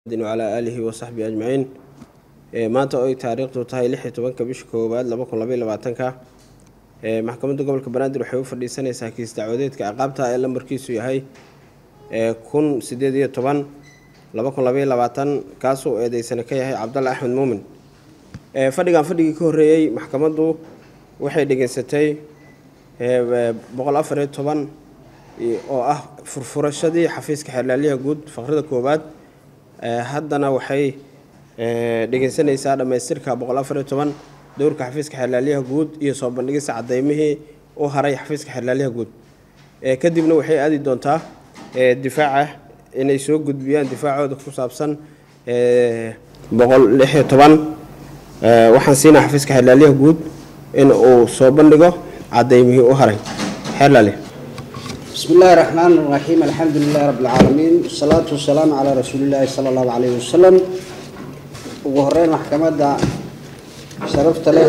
wacalaa aalihi wasaxbii ajmaciin maanta oo ay taariikhdu tahay lix iyo tobanka bisha koowaad laba kun labaiy labaatanka maxkamadda gobolka banaadir waxay u fadhiisanaysaa kiis dacwadeedka ciqaabta ee lambarkiisu yahay kun sideed iyo toban laba kun labaiy labaatan kaasuu eedeysana ka yahay cabdalla axmed muumin fadhigan fadhigii ka horreeyey maxkamaddu waxay dhegeysatay boqol afar iyo toban oo ah furfurashadii xafiiska xeerlaaliyaha guud faqrada koowaad haddana waxay dhegeysanaysaa dhammaystirka boqol afar iyo toban dowrka xafiiska xeerlaaliyaha guud iyo soo bandhigista cadeymihii u haray xafiiska xeerlaaliyaha guud kadibna waxay aadi doontaa difaaca inay soo gudbiyaan difaacooda ku saabsan boqol lix iyo toban waxaan siinaa xafiiska xeerlaaliyaha guud in uu soo bandhigo cadeymihii u haray xeerlaali بسم الله الرحمن الرحيم الحمد لله رب العالمين والصلاة والسلام على رسول الله صلى الله عليه وسلم ugu horeyn maxkamadda sharafta leh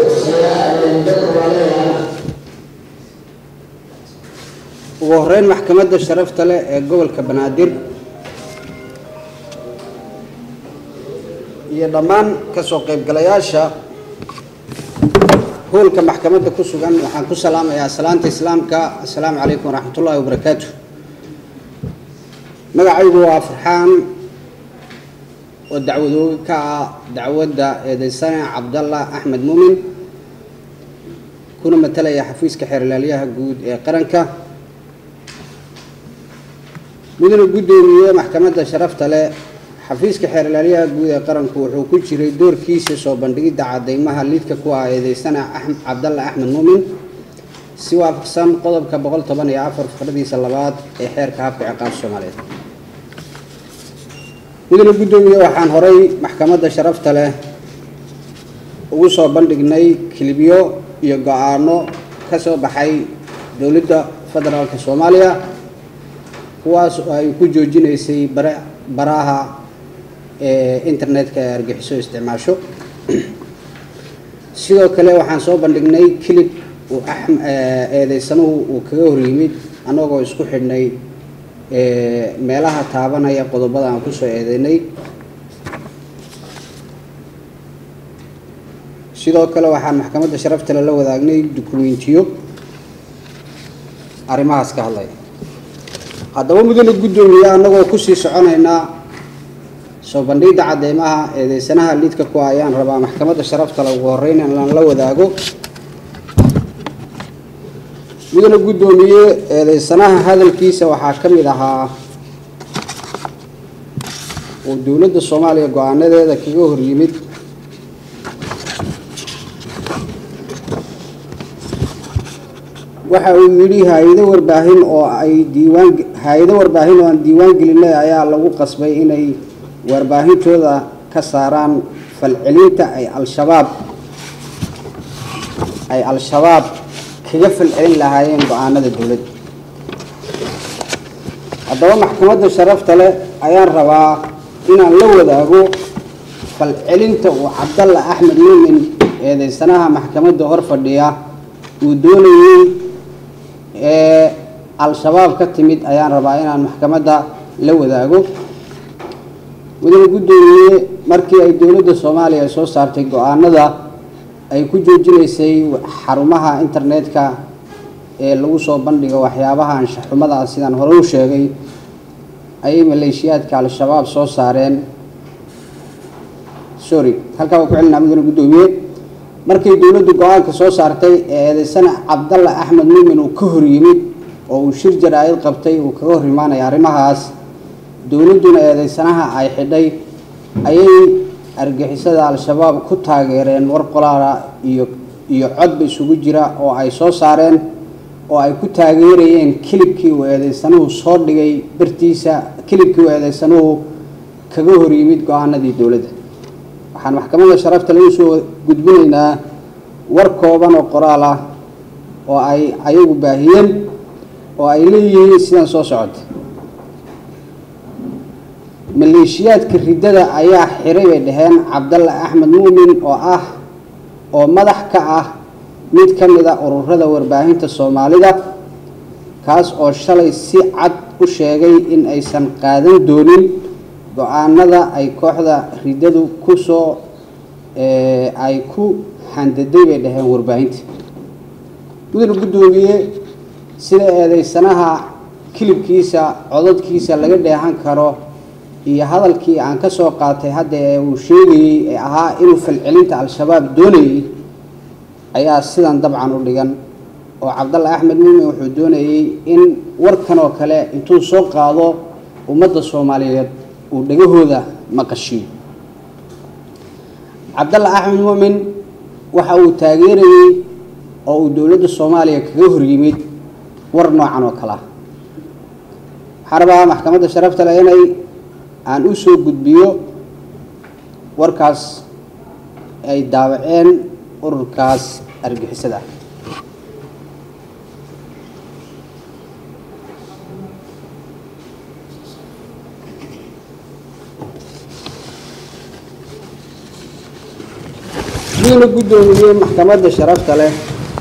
ugu horeyn maxkamadda sharafta leh ee gobolka banaadir iyo dhammaan kasoo qaybgalayaasha hoolka maxkamadda ku sugan waxaan ku salaamayaa salaanta islaamka assalaamu calaykum waraxmat ullahi wabarakaatu magacaygu waa farxaan oo dacwadoogi ka ah dacwadda eedeysane cabdalla axmed muumin kuna matalaya xafiiska xeerlaaliyaha guud ee qaranka mudana guddoomiye maxkamadda sharafta leh xafiiska xeerlaaliyaha guud ee qaranku wuxuu ku jiray doorkiisa soo bandhigidda cadeymaha liidka ku ah eedeysana cabdalla axmed muumin si waafaqsan qodobka boqol toban iyo afar fikradiisa labaad ee xeerka habka ciqaab soomaaliyeed mudana guddoomiye waxaan horay maxkamadda sharafta leh ugu soo bandhignay kilibyo iyo go-aano ka soo baxay dowladda federaalka soomaaliya kuwaas oo ay ku joojinaysay bare baraha internetka ee argixiso isticmaasho sidoo kale waxaan soo bandhignay kilib uu eedeysanuhu uu kaga horyimid annagoo isku xidhnay meelaha taabanaya qodobada aan kusoo eedeynay sidoo kale waxaan maxkamadda sharaftale la wadaagnay dukumentiyo arrimahaas ka hadlaya haddaba mudane guddoomiye annagoo kusii soconaynaa soo bandhigda cadeymaha eedeysanaha liidka ku ayaan rabaa maxkamadda sharaftale ugu horeyn inaan la wadaago mudane guddoomiye eedeysanaha hadalkiisa waxaa ka mid ahaa uu dowladda soomaaliya go-aanadeeda kaga horyimid waxa uu yidhi hay-ado warbaahin oo ay diiwaan hay-ado warbaahin oo aan diiwaan gelinay ayaa lagu qasbay inay warbaahintooda ka saaraan falcelinta ay al-shabaab ay al-shabaab kaga falcelin lahaayeen go-aanada dowladda haddaba maxkamadda sharafta leh ayaan rabaa inaan la wadaago falcelinta uu cabdalla axmed muumin eedeysanaha maxkamadda hor fadhiya uu doonayey ee al-shabaab ka timid ayaan rabaa inaan maxkamadda la wadaago mudane guddoomiye markii ay dowladda soomaaliya soo saartay go-aanada ay ku joojinaysay xarumaha internetka ee lagu soo bandhigo waxyaabaha anshaxumada sidaan hore u sheegay ayay maleeshiyaadka al-shabaab soo saareen sorry halkaa waa ku celinaa mudane guddoomiye markii dowladdu go-aanka soo saartay ee eedeysana cabdalla axmed muumin uu ka hor yimid oo uu shir jaraa'id qabtay uu kaga hor imaanaya arrimahaas dowladduna eedeysanaha ay xidhay ayay argixisada al-shabaab ku taageereen war qolaala iyo iyo codba isugu jira oo ay soo saareen oo ay ku taageerayeen kilibkii uu eedeysanuhu soo dhigay bartiisa kilibkii uu eedeysanuhu kaga hor yimid go-aanadii dowladda waxaan maxkamadda sharafta lagu soo gudbinaynaa war kooban oo qoraal ah oo ay ayagu baahiyeen oo ay leeyihiin sidan soo socota maleeshiyaadka riddada ayaa xiray bay dhaheen cabdalla axmed muumin oo ah oo madax ka ah mid ka mid a ururada warbaahinta soomaalida kaas oo shalay si cad u sheegay in aysan qaadan doonin go-aanada ay kooxda riddadu ku soo ay ku handaday bay dhaheen warbaahinta mudane guddoomiye sida eedeysanaha kilibkiisa codadkiisa laga dheehan karo iyo hadalkii aan ka soo qaatay hadda ee uu sheegayey ee ahaa inuu falcelinta al-shabaab doonayey ayaa sidan dabcan u dhigan oo cabdalla axmed muumin wuxuu doonayey in warkan oo kale intuu soo qaado ummadda soomaaliyeed uu dhagahooda maqashiyo cabdalla axmed muumin waxa uu taageerayey oo uu dowladda soomaaliya kaga horyimid war noocan oo kale ah waxaan rabaa maxkamadda sharafta leh inay aan u soo gudbiyo warkaas ay daawaceen ururkaas argixisada ah mudana guddoomiyey maxkamadda sharafta leh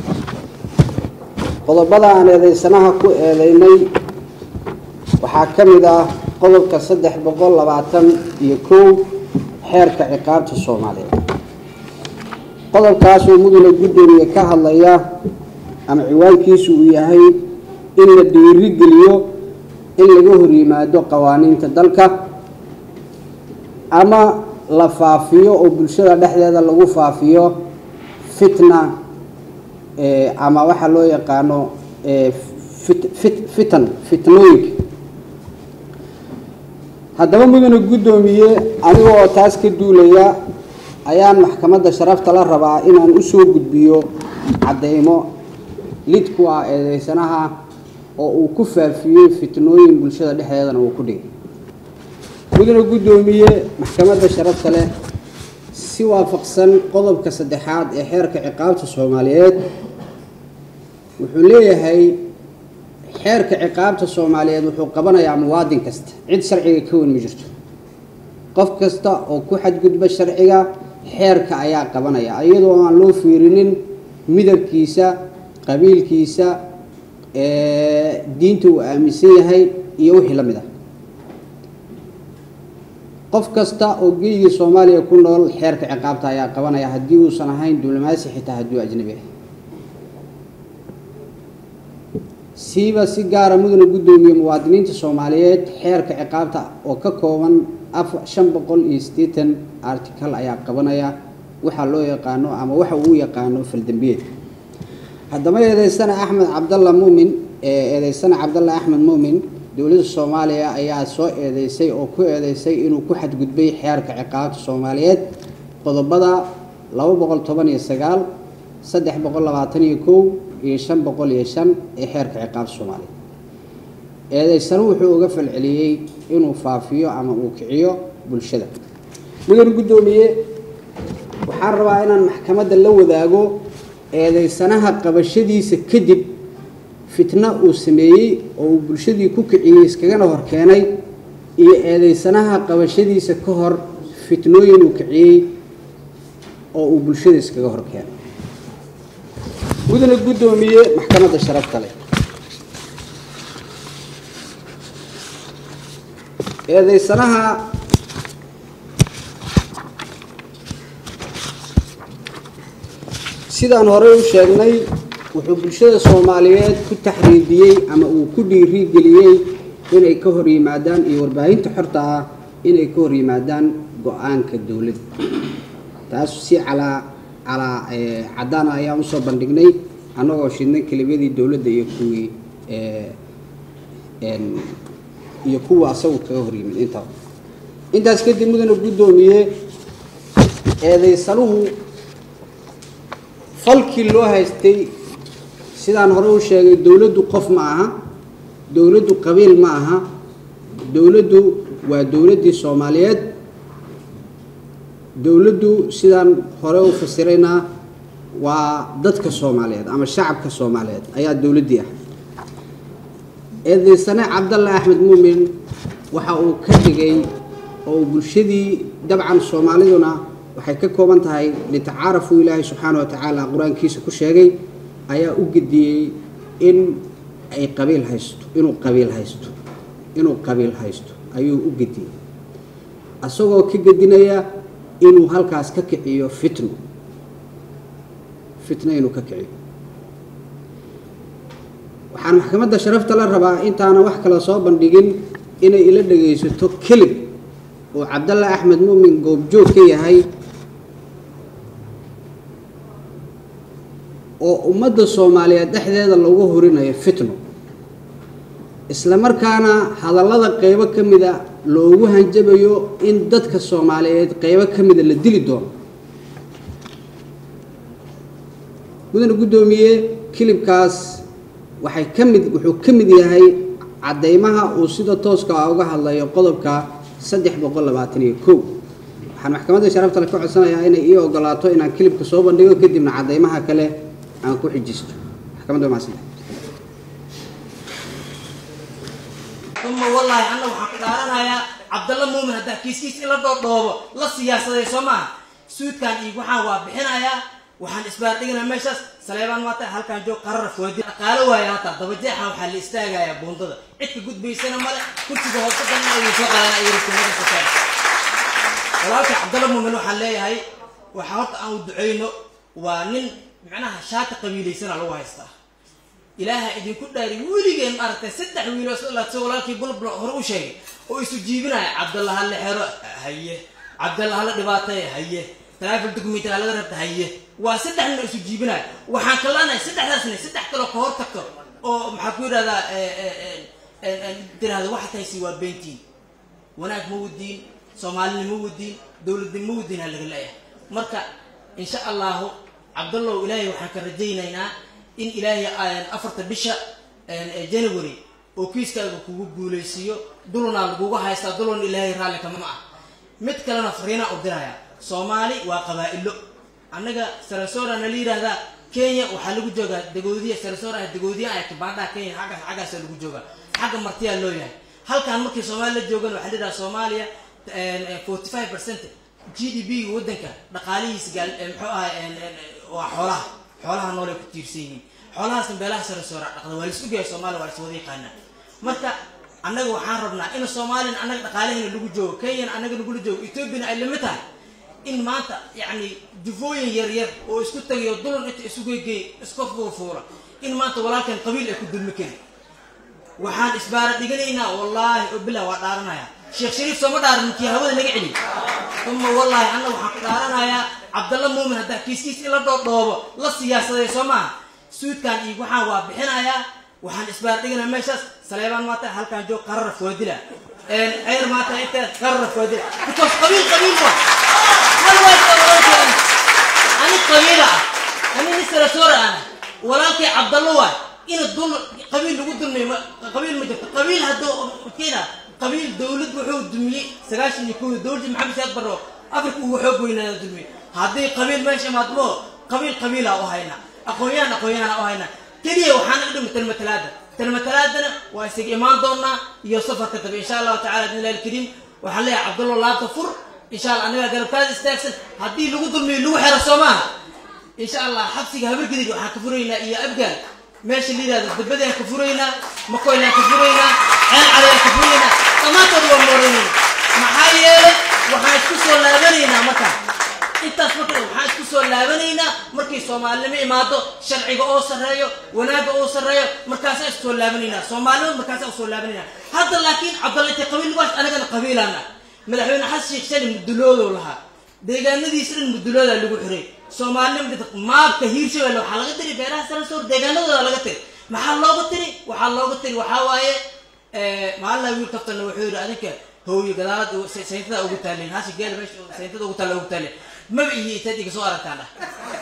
qodobada aan eedeysanaha ku eedeynay waxaa ka mid ah qodobka saddex boqol labaatan iyo kow xeerka ciqaabta soomaaliyeed qodobkaasoo mudane guddoomiye ka hadlaya ama ciwaankiisu uu yahay in la dhiirigeliyo in laga hor yimaado qawaaniinta dalka ama la faafiyo oo bulshada dhexdeeda lagu faafiyo fitna ama waxaa loo yaqaano fitan fitnooyinka haddaba mudane guddoomiye aniga oo taas ka duulaya ayaan maxkamadda sharafta la rabaa inaan usoo gudbiyo caddeymo lid ku ah eedeysanaha oo uu ku faafiyey fitnooyin bulshada dhexdeedana uu ku dhigay mudane guddoomiye maxkamadda sharafta leh si waafaqsan qodobka saddexaad ee xeerka ciqaabta soomaaliyeed wuxuu leeyahay xeerka ciqaabta soomaaliyeed wuxuu qabanayaa muwaadin kasta cid sharciga ka wen ma jirto qof kasta oo ku xadgudba sharciga xeerka ayaa qabanaya iyadoo aan loo fiirinin midabkiisa qabiilkiisa diinta uu aaminsan yahay iyo wixii la mid ah qof kasta oo geyiga soomaaliya ku nool xeerka ciqaabta ayaa qabanaya haddii uusan ahayn diblomaasi xitaa hadduu ajnabi ah siiba si gaara mudane guddoomiye muwaadiniinta soomaaliyeed xeerka ciqaabta oo ka kooban shan boqol iyo siddeetan article ayaa qabanaya waxaa loo yaqaano ama waxa uu yaqaano faldambiyeed haddaba eedeysana axmed cabdalla muumin eedeysana cabdalla axmed muumin dowladda soomaaliya ayaa soo eedeysay oo ku eedeysay inuu ku xadgudbay xeerka ciqaabta soomaaliyeed qodobada laba boqol toban iyo sagaal saddex boqol labaatan iyo kow iyo shan boqol iyo shan ee xeerka ciqaabta soomaaliyeed eedeysana wuxuu uga falceliyey inuu faafiyo ama uu kiciyo bulshada mudane guddoomiye waxaan rabaa inaan maxkamadda la wadaago eedeysanaha qabashadiisa kadib fitno uu sameeyey oo uu bulshadii ku kiciyey iskagana hor keenay iyo eedeysanaha qabashadiisa ka hor fitnooyin uu kiciyey oo uu bulshada iskaga hor keenay mudane guddoomiye maxkamadda sharafta leh eedeysanaha sidaan horey u sheegnay wuxuu bulshada soomaaliyeed ku taxriidiyey ama uu ku dhiirigeliyey inay ka hor yimaadaan iyo warbaahinta xorta ah inay ka hor yimaadaan go-aanka dowladda taas si calaa calaa caddaana ayaan usoo bandhignay annagoo shidnay kelibadii dowladda iyo kuwii iyo kuwa asagu kaga hor yimid intaba intaas kadib mudane guddoomiye eedeysanuhu falkii loo haystay sidaan hore u sheegay dowladdu qof ma aha dowladdu qabiil ma aha dowladdu waa dowladdii soomaaliyeed dowladdu sidaan hore u fasirayna waa dadka soomaaliyeed ama shacabka soomaaliyeed ayaa dowladdii ah eedeysane cabdalle axmed muumin waxa uu ka dhigay oo uu bulshadii dabcan soomaaliduna waxay ka kooban tahay litacaarafuu ilaahay subxaana wa tacaala qur-aankiisa ku sheegay ayaa u gediyey in ay qabiil haysto inuu qabiil haysto inuu qabiil haysto ayuu u gediyey isagoo ka gedinaya inuu halkaas ka kiciyo fitno fitno inuu ka kiciyo waxaan maxkamadda sharafta la rabaa intaana wax kale soo bandhigin inay ila dhagaysato kelib oo cabdalla axmed muumin goobjoog ka yahay oo ummadda soomaaliyeed dhexdeeda lagu horinayo fitno isla markaana hadallada qeybo ka mida loogu hanjabayo in dadka soomaaliyeed qeybo ka mida la dili doono mudane guddoomiye kilibkaas waxay ka mid wuxuu ka mid yahay caddeymaha uu sida tooska ah uga hadlayo qodobka saddex boqol labaatan iyo kow waxaan maxkamadda sharaftale ka codsanayaa inay ii ogolaato inaan kilibka soo bandhigo kadibna caddeymaha kale aan ku xijisto maxkamadda waa mahadsanta uma wallaahi anna waxaan ku dhaaranayaa cabdalla muumin haddaa kiiskiis in la dhoodhoobo la siyaasaday soo maaha suudkan iyo waxaan waa bixinayaa waxaan isbaardhiganaa meeshaas saleebaan maata halkaan joog qarara foodi dhaqaalo waaya hataa dabajeexa waxaa la istaagayaa buundada cidka gudbaysana male kursiga hoosadan ayuu soo qaadana ay rasiimada sateen walaalka cabdalla muumin waxaan leeyahay waxaa horta aan u duceyno waa nin macnaha shaati qabiilaysana lagu haystaa ilaaha idinku dhaari weligeen maaragtay saddex wiiloo soo walaalkii bulbul hore u sheegay oo isu jiibinaya cabdalla hala xero haye cabdalla hala dhibaatay haye taraafil document laga rabta haye waa saddex nin oo isu jiibinaya waxaan kalanahay saddexdaas nin saddex kaloo ka hor tagto oo maxaa ku yidhahdaa tirahda waxaad haysi waa beentiin wanaag ma wadiin soomaalina ma wadiin dowladnimo ma wadiin ha laga leeyahay marka insha allahu cabdallow ilaahay waxaan ka rajaynaynaa in ilaahay afarta bisha january oo kiiskaaga kugu guulaysiiyo dulunaa laguga haystaa dulun ilaahay raalli kama ah mid kalena fariinaa u diraya soomaali waa qabaa'ilo annaga sarasora na la yidhaahdaa kenya waxaa lagu joogaa dagoodiya sarasora ah dagoodiya ah kibaandhaha kenya xaggaas xaggaasa lagu joogaa xagga martiyaa loo yahay halkaan markii soomaali la joogan waxaa la yidhaha soomaaliya forty five percent g d b ga waddanka dhaqaalihiisa gaal muxuu ahay waa xoolaha xoolaha noolay ku tiirsan yihiin xoolahaasna beelaha sarasora dhaqda waa lis ogyahay soomaaliya waa lis wada yaqaanaa marka annaga waxaan rabnaa in soomaaliyan annaga dhaqaalahayna lagu joogo kenyana annaga lagula joogo ethoobiana ay lamid tahay in maanta yacni jufooyin yaryar oo isku tagayo dulan inta isugeygey iska fuurfuura in maanta walaalkan qabiil ay ku dulmi karin waxaan isbaara dhiganaynaa wallaahi oo bilah waa dhaaranaya sheekh shariif sooma dhaaran ninkii hawada naga celiy uma wallaahi anna waxaan ku dhaaranayaa cabdalla muumin haddaa kiiskiis in la dhoodhoobo la siyaasaday soo maaha suudkan iyo waxaan waa bixinayaa waxaan isbaara dhiganaa meeshaas saleebaan maata halkaan joog qarara foodila ceer maata inta qarara foodila because qabiil qabiil waa hal waa ani qabiila ah ani nin sarasora ah walaalkay cabdallo waay ina dul qabiil lagu dulmiyo qabiil ma jirto qabiil hadduu kena qabiil dawlad wuxuu dumiyey sagaashan iyo kow dawladda maxamed saad barro afrika ugu xoog weynaada dulmiyey haddii qabiil meesha imaadmo qabiil qabiila u hayna aqoon-yahan aqoon-yahana u hayna keliya waxaan naga dhimi talmatalaada talmatalaadana waa isaga imaan doonaa iyo safarka dambe insha allahu tacala bidn illahi alkariim waxaan leeyahay cabdallo laabta fur insha allah anagaa garabkaada istaagsan haddii lagu dulmiyo lagu xero soo maaha insha allah xabsiga habargidid waxaan ka furaynaa iyo abgaal meesha la yidhahdo dabadaan ka furaynaa makoylaan ka furaynaa ceel calayaan ka furaynaa dhammaantood waa mooreynayna maxaa yeelay waxaan isku soo laabanaynaa markaa intaas marka waxaan isku soo laabanaynaa markay soomaalinimo imaado sharciga oo sarreeyo wanaagga oo sarreeyo markaasaan isku soo laabanaynaa soomaalinimad markaasaan usoo laabanaynaa hadda laakiin cabdalla intay qabiil waas anagana qabiilaana madaxweyne xasan sheekh shali muduloodow lahaa deegaanadiisa dhan muduloodaa lagu xiray soomaalinimada maabka hiirshabelle waxaa laga tiri beeraha sarasoor deegaanadooda laga tiri maxaa looga tiri waxaa looga tiri waxaa waaye maalina wiil kaftana wuxuu yidhi adinka hooyo gadaalad sayntada ugu taaleen hasi geel meesha sayntada ugu taalla ugu taaleen maba iyo itaad iga soo aragtaan dhah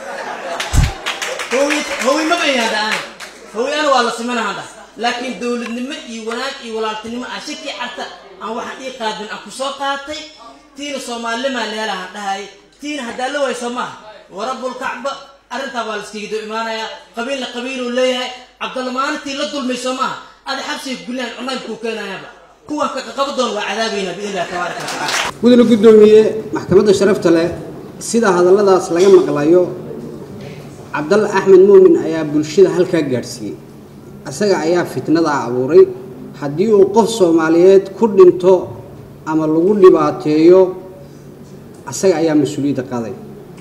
hooy hooy maba iyaanda ana hooy ana waa la simanahan dhah laakiin dowladnimo iyo wanaag iyo walaaltinimo aan shaki carta aan waxaan ii qaadin aan kusoo qaatay tiina soomaalinimaa leelahan dhahay tiina haddaa la wayso maaha warabulkacba arrintaa waa la iskaga doo imaanayaa qabiilna qabiiluu leeyahay cabdalla maalintii la dulmayso maaha ada xabsiga gullaan cunaybkuu keenayaaba kuwan kaqaba doon waa cadaabaynaa biidn illahi tabaaraka watacala mudane guddoomiye maxkamadda sharafta leh sida hadalladaas laga maqlayo cabdalla axmed muumin ayaa bulshada halkaa gaadhsiiyey isaga ayaa fitnadaa abuuray haddii uu qof soomaaliyeed ku dhinto ama lagu dhibaateeyo asaga ayaa mas-uuliyadda qaadaya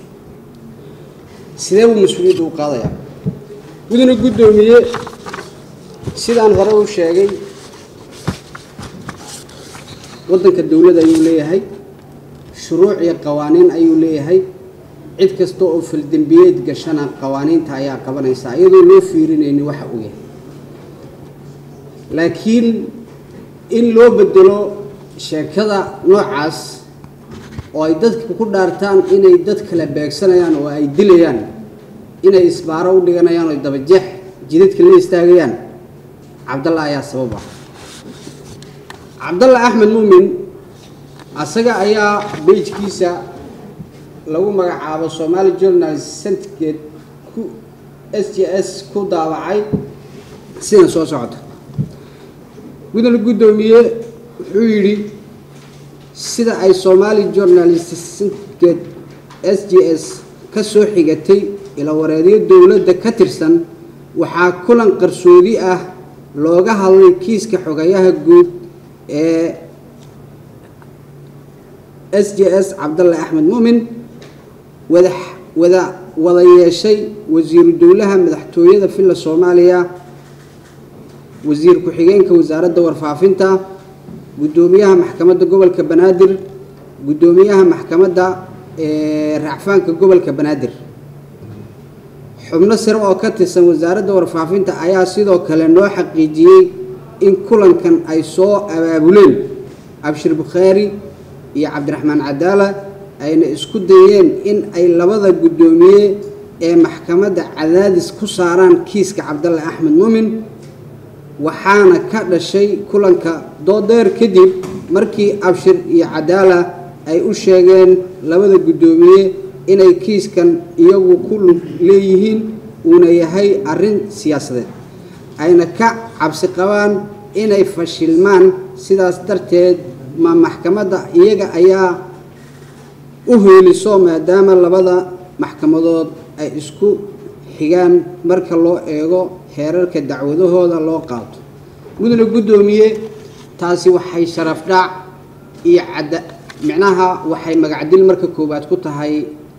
sidee buu mas-uuliyadda u qaadayaa mudane guddoomiye sidaan hore u sheegay waddanka dowladda ayuu leeyahay shuruuc iyo qawaaniin ayuu leeyahay cid kasta oo faldembiyeed gashana qawaaniinta ayaa qabanaysa iyadoo loo fiirinayni waxa uu yahay laakiin in loo bedelo sheekada noocaas oo ay dadka ku dhaartaan inay dad kala beegsanayaan oo ay dilayaan inay isbaaro u dhiganayaan oo dabajeex jidadka la istaagayaan cabdalla ayaa sabab ah cabdalla axmed muumin asaga ayaa beijkiisa lagu magacaabo somaali journal centgate ku s j s ku daawacay sidan soo socota gudana guddoomiye wuxuu yidhi sida ay somaali journalist centgate s j s ka soo xigatay ila wareedyo dowladda ka tirsan waxaa kulan qarsoodi ah looga hadlay kiiska xogayaha guud ee s j s cabdalle axmed muumin wada wada wada yeeshay wasiiru dowlaha madaxtooyada villa soomaaliya wasiir ku-xigeenka wasaaradda warfaafinta guddoomiyaha maxkamadda gobolka banaadir guddoomiyaha maxkamadda raacfaanka gobolka banaadir xubno sare oo ka tirsan wasaaradda warfaafinta ayaa sidoo kale noo xaqiijiyey in kulankan ay soo abaabuleen abshir bukhaari iyo cabdiraxmaan cadaala ayna isku dayeen in ay labada guddoomiye ee maxkamadda cadaadis ku saaraan kiiska cabdalle axmed muumin waxaana ka dhashay kulanka doodeer kadib markii abshir iyo cadaala ay u sheegeen labada guddoomiye inay kiiskan iyagu ku lug leeyihiin uuna yahay arrin siyaasadeed ayna ka cabsi qabaan inay fashilmaan sidaas darteed ma maxkamadda iyaga ayaa u hooliso maadaama labada maxkamadood ay isku xigaan marka loo eego heerarka dacwadahooda loo qaato mudane guddoomiye taasi waxay sharaf dhaac iyo cadda micnaha waxay magacdil marka koowaad ku tahay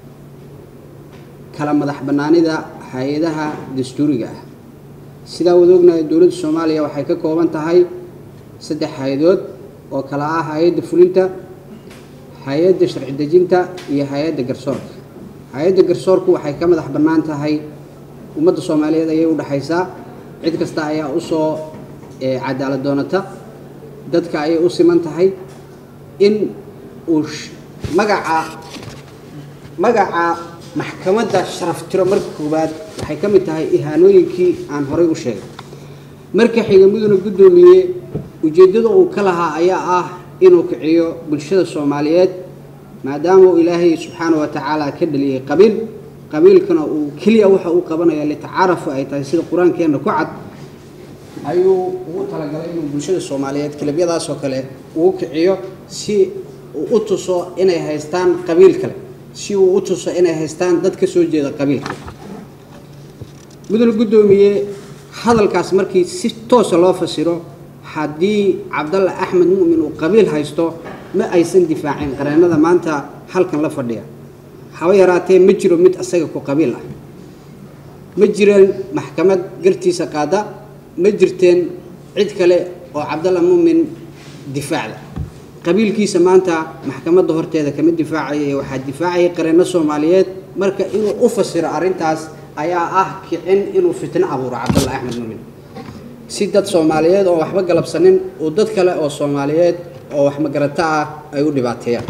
kala madax bannaanida hay-adaha dastuuriga ah sidaa wada ognahay dowladda soomaaliya waxay ka kooban tahay saddex hay-adood oo kala ah hay-adda fulinta hay-adda sharci dejinta iyo hay-adda garsoorka hay-adda garsoorku waxay ka madax bannaan tahay ummadda soomaaliyeed ayay u dhexaysaa cid kasta ayaa usoo cadaalad doonata dadka ayay u siman tahay in uu magaca magaca maxkamadda sharaf tiro marka koowaad waxay ka mid tahay ihaanooyinkii aan horay u sheegay marka xiga mudane guddoomiye ujeeddada uu ka lahaa ayaa ah inuu kiciyo bulshada soomaaliyeed maadaama uu ilaahay subxaana wa tacaala ka dhaliyey qabiil qabiilkana uu keliya waxa uu qabanaya litacaarafu ay tahay sida qur-aankeenna ku cad ayuu ugu talagalay inuu bulshada soomaaliyeed kalabyadaasoo kale uu kiciyo si uu u tuso inay haystaan qabiil kale si uu u tuso inay haystaan dad ka soo jeeda qabiilka mudane guddoomiye hadalkaas markii si toosa loo fasiro haddii cabdalle axmed mu'min uu qabiil haysto ma aysan difaacin qareennada maanta halkan la fadhiya haba yaraatee ma jiro mid asaga ku qabiil ah ma jireen maxkamad gartiisa qaada ma jirteen cid kale oo cabdalla mu'min difaacda qabiilkiisa maanta maxkamadda horteeda kama difaacaya waxaa difaacaya qareenno soomaaliyeed marka inuu u fasiro arrintaas ayaa ah kicin inuu fitno abuuro cabdalla axmed mu'min si dad soomaaliyeed oo waxba galabsanin uu dad kale oo soomaaliyeed oo wax magarato ah ay u dhibaateeyaan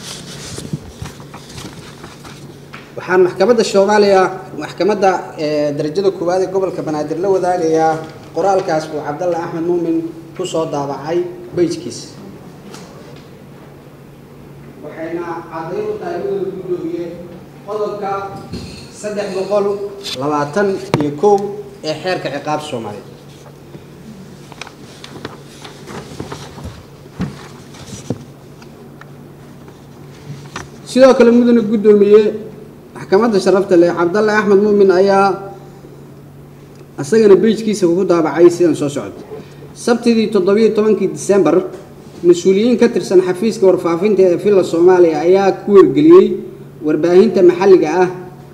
waxaan maxkamadda soomaaliya maxkamadda darajada koowaad ee gobolka banaadir la wadaagayaa qoraalkaas uu cabdalla axmed muumin ku soo daabacay beyjkiisa waxayna caddayn u tahay mudada guddoomiye qodobka saddex boqol labaatan iyo kow ee xeerka ciqaabta soomaaliyeed sidoo kale mudane guddoomiye maxkamadda sharafta leh cabdalle axmed muumin ayaa isagana beijkiisa ku daabacay sidan soo socda sabtidii toddobiyo tobankii disembar mas-uuliyiin ka tirsan xafiiska warfaafinta ee villa soomaaliya ayaa ku wargeliyey warbaahinta maxalliga ah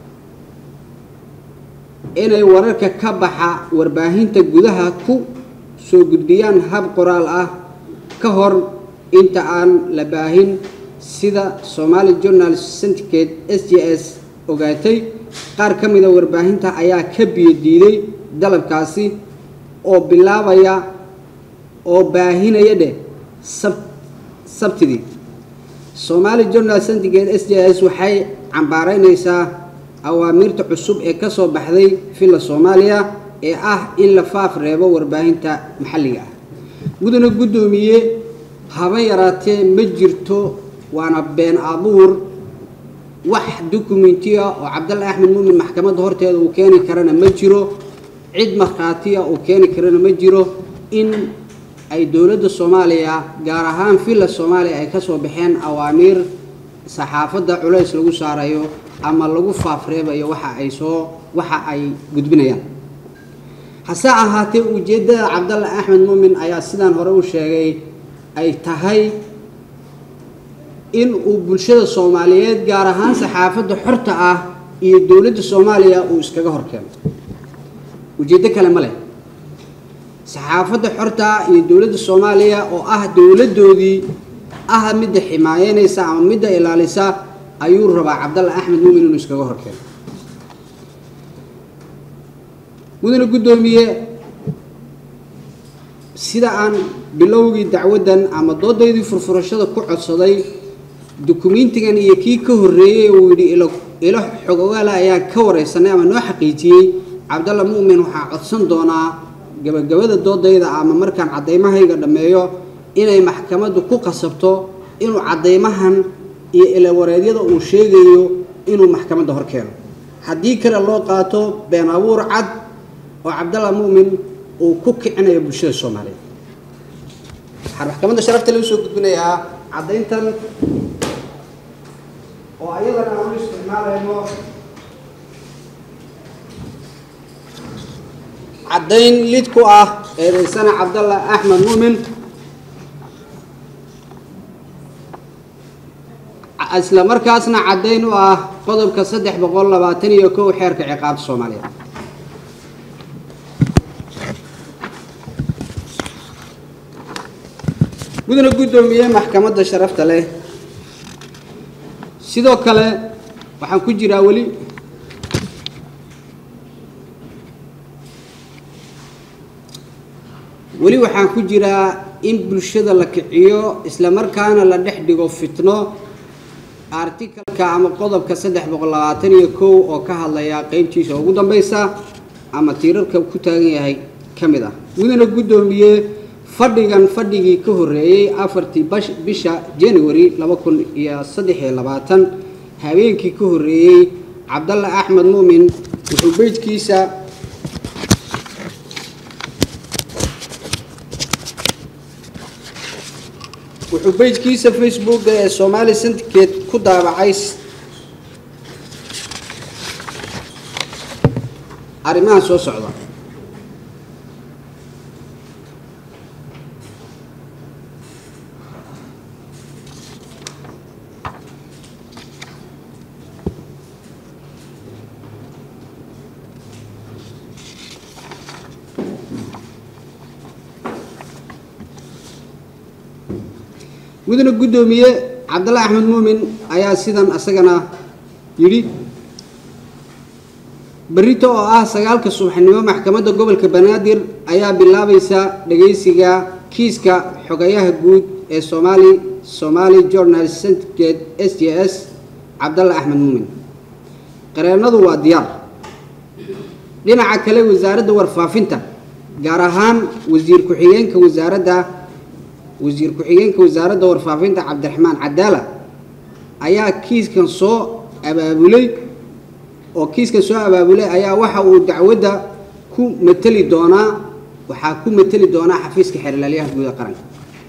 inay wararka ka baxa warbaahinta gudaha ku soo gudbiyaan hab qoraal ah ka hor inta aan la baahin sida somaali journal syndicate s j s ogaatay qaar ka mida warbaahinta ayaa ka biyo diiday dalabkaasi oo bilaabaya oo baahinaya dheh sab sabtidii somaali journal syndicate s j s waxay cambaaraynaysaa awaamiirta cusub ee ka soo baxday villa soomaaliya ee ah in la faaf reebo warbaahinta maxalliga ah mudana guddoomiye haba yaraatee ma jirto waana been abuur wax dokumentiya oo cabdalle axmed muumin maxkamadda horteeda uu keeni karana ma jiro cid markhaatiya uu keeni karana ma jiro in ay dowladda soomaaliya gaar ahaan villa soomaaliya ay ka soo baxeen awaamiir saxaafadda culays lagu saarayo ama lagu faafreebayo waxa ay soo waxa ay gudbinayaan hase ahaatee ujeeddada cabdalle axmed muumin ayaa sidaan hore u sheegay ay tahay in uu bulshada soomaaliyeed gaar ahaan saxaafadda xorta ah iyo dowladda soomaaliya uu iskaga horkeeno ujeeddo kale ma leh saxaafadda xorta ah iyo dowladda soomaaliya oo ah dowladdoodii ah midda ximaayeynaysa ama midda ilaalisa ayuu rabaa cabdalle axmed muumin inuu iskaga horkeeno mudane guddoomiye sida aan bilowgii dacwaddan ama doodaydii furfurashada ku codsaday dukumentigan iyo kii ka horreeyey uu yidhi ilo ilo xogogaala ayaa ka wareysanay ama noo xaqiijiyey cabdalla mu'min waxaa codsan doonaa gabagabada doodayda ama markaan caddaymahayga dhammeeyo inay maxkamaddu ku qasabto inuu caddaymahan iyo ilawareedyada uu sheegayo inuu maxkamadda hor keeno haddii kale loo qaato been abuur cad oo cabdalla mu'min uu ku kicinayo bulshada soomaaliyeed waxaan maxkamadda sharafta lagu soo gudbinayaa caddayntan oo ayadana aan u isticmaalayno caddayn lid ku ah eedaysana cabdalla axmed muumin isla markaasna caddayn u ah qodobka saddex boqol labaatan iyo kow xeerka ciqaabta soomaaliya mudana guddoomiye maxkamadda sharafta leh sidoo kale waxaan ku jiraa weli weli waxaan ku jiraa in bulshada la kiciyo isla markaana la dhex dhigo fitno artikalka ama qodobka saddex boqol labaatan iyo kow oo ka hadlaya qeybtiisa ugu dambeysa ama tiirarka ku taagan yahay ka mid ah mudana guddoomiye fadhigan fadhigii ka horreeyey afartii bisha january laba kun iyo saddex iyo labaatan habeenkii ka horreeyey cabdalle axmed muumin wuxuu beyjkiisa wuxuu beyjkiisa facebooka ee somaali syndicate ku daabacay arrimaha soo socda mudane guddoomiye cabdalle axmed muumin ayaa sidan asagana yidhi berrito oo ah sagaalka subaxnimo maxkamadda gobolka banaadir ayaa bilaabaysa dhagaysiga kiiska xogayaha guud ee somaali somaali journal syndicate s j s cabdalle axmed muumin qareennadu waa diyaar dhinaca kale wasaaradda warfaafinta gaar ahaan wasiir ku-xigeenka wasaaradda wasiir ku-xigeenka wasaaradda warfaafinta cabdiraxmaan cadaala ayaa kiiskan soo abaabulay oo kiiskan soo abaabulay ayaa waxa uu dacwadda ku mateli doonaa waxaa ku mateli doonaa xafiiska xeerlaalyaha guud ee qaranka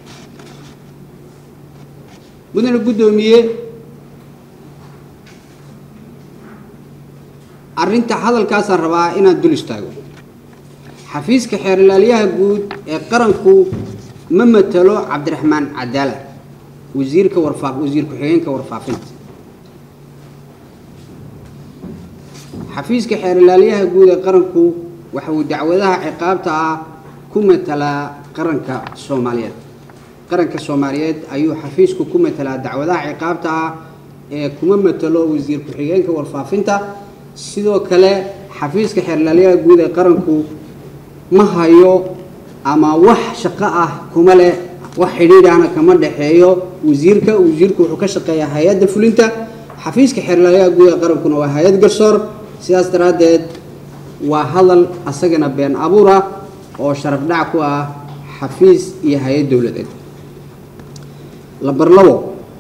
mudane guddoomiye arrinta hadalkaasaan rabaa inaan dul istaago xafiiska xeerlaalyaha guud ee qaranku ma matalo cabdiraxmaan cadaala wasiirka warfaa wasiir ku-xigeenka warfaafinta xafiiska xeer ilaaliyaha guud ee qaranku waxa uu dacwadaha ciqaabta ah ku matalaa qaranka soomaaliyeed qaranka soomaaliyeed ayuu xafiisku ku matalaa dacwadaha ciqaabta ah ee kuma matalo wasiir ku-xigeenka warfaafinta sidoo kale xafiiska xeer ilaaliyaha guud ee qaranku ma hayo ama wax shaqo ah kuma leh wax xidhiidhana kama dhexeeyo wasiirka wasiirku wuxuu ka shaqeeyaa hay-adda fulinta xafiiska xeer ilaaliyaha guud ee qarankuna waa hay-ad garsoor sidaas daraaddeed waa hadal asagana been abuur ah oo sharaf dhac ku ah xafiis iyo hay-ad dowladeed lambar labo